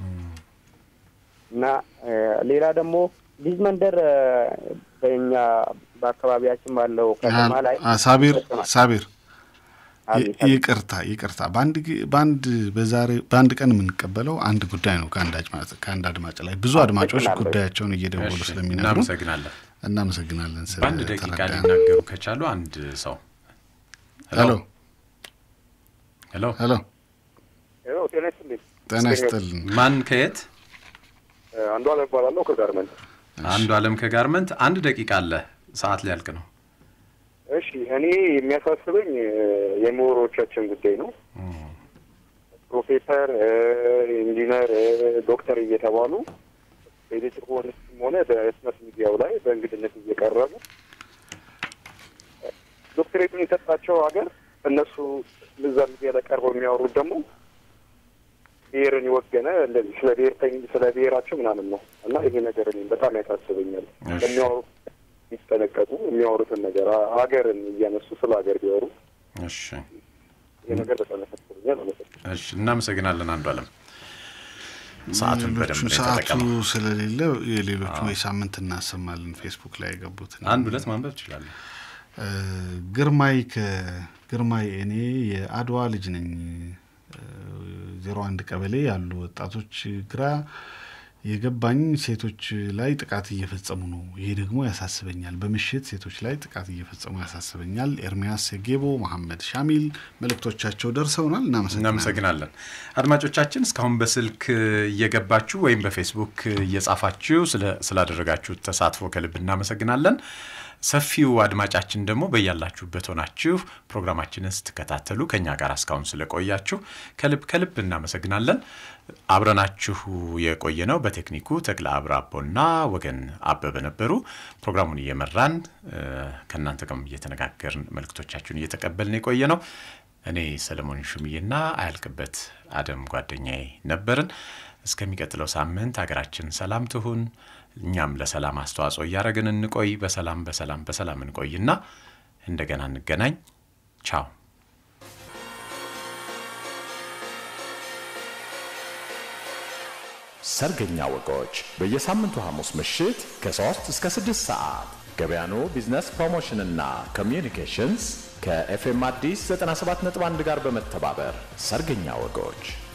እና ሌላ ደግሞ ልጅ መንደር በእኛ በአካባቢያችን ባለው ከተማ ላይ ሳቢር ሳቢር ይቅርታ ይቅርታ፣ በአንድ በአንድ በዛሬ በአንድ ቀን የምንቀበለው አንድ ጉዳይ ነው ከአንድ አድማጭ ከአንድ አድማጭ ላይ ብዙ አድማጮች ጉዳያቸውን እየደወሉ ስለሚነግሩ እናመሰግናለን እናመሰግናለን። በአንድ ደቂቃ ሊናገሩ ከቻሉ አንድ ሰው ሄሎ ሄሎ ሄሎ ሄሎ፣ ጤና ይስጥልኝ። ጤና ይስጥልን። ማን ከየት? አንዱ አለም እባላለሁ ከጋርመንት። አንዱ አለም ከጋርመንት። አንድ ደቂቃ አለ፣ ሰዓት ሊያልቅ ነው። እሺ፣ እኔ የሚያሳስበኝ የምሁሮቻችን ጉዳይ ነው። ፕሮፌሰር፣ ኢንጂነር፣ ዶክተር እየተባሉ በኤሌክትሮኒክስም ሆነ በህትመት ሚዲያው ላይ በእንግድነት እየቀረቡ ዶክተሬቱን የሰጣቸው ሀገር እነሱ እዛ ሚዲያ ላይ ቀርበው የሚያወሩት ደግሞ ብሔርን የወገነ እንደዚህ ስለ ብሔርተኝ ስለ ብሔራቸው ምናምን ነው እና ይሄ ነገር እኔም በጣም ያሳስበኛል። የሚያወሩት የሚጠነቀቁ የሚያወሩትን ነገር ሀገርን እያነሱ ስለ ሀገር ቢያወሩ እሺ፣ ይሄ ነገር በጣም ያሳስበኛል። አመሰግናለሁ። እሺ፣ እናመሰግናለን አንዱ አለም። ሰዓቱን በደንብ ነው ሰዓቱ የተጠቀመው። ስለሌለ የሌሎቹ ወይ ሳምንት እናሰማለን። ፌስቡክ ላይ የገቡትን አንድ ሁለት ማንበብ ትችላለህ። ግርማይ ከግርማይ እኔ የአድዋ ልጅ ነኝ። ዜሮ አንድ ቀበሌ ያሉ ወጣቶች ግራ የገባኝ ሴቶች ላይ ጥቃት እየፈጸሙ ነው። ይሄ ደግሞ ያሳስበኛል። በምሽት ሴቶች ላይ ጥቃት እየፈጸሙ ያሳስበኛል። ኤርሚያስ ጌቦ፣ መሐመድ ሻሚል መልእክቶቻቸው ደርሰውናል። እናመሰግናለን። አድማጮቻችን እስካሁን በስልክ እየገባችሁ ወይም በፌስቡክ እየጻፋችሁ ስላደረጋችሁ ተሳትፎ ከልብ እናመሰግናለን። ሰፊው አድማጫችን ደግሞ በያላችሁበት ሆናችሁ ፕሮግራማችንን ስትከታተሉ ከኛ ጋር እስካሁን ስለቆያችሁ ከልብ ከልብ እናመሰግናለን። አብረናችሁ የቆየ ነው በቴክኒኩ ተክለ አብራቦና ወገን አበበ ነበሩ። ፕሮግራሙን እየመራን ከእናንተ ጋርም እየተነጋገርን መልእክቶቻችሁን እየተቀበልን የቆየ ነው። እኔ ሰለሞን ሹምዬና አያልቅበት አደም ጓደኛዬ ነበርን። እስከሚቀጥለው ሳምንት ሀገራችን ሰላም ትሁን። እኛም ለሰላም አስተዋጽኦ እያደረግን እንቆይ። በሰላም በሰላም በሰላም እንቆይና እንደገና እንገናኝ። ቻው። ሰርገኛ ወጎች በየሳምንቱ ሐሙስ ምሽት ከ3 እስከ 6 ሰዓት ገበያኑ ቢዝነስ ፕሮሞሽንና ኮሚዩኒኬሽንስ ከኤፍኤም አዲስ 97.1 ጋር በመተባበር ሰርገኛ ወጎች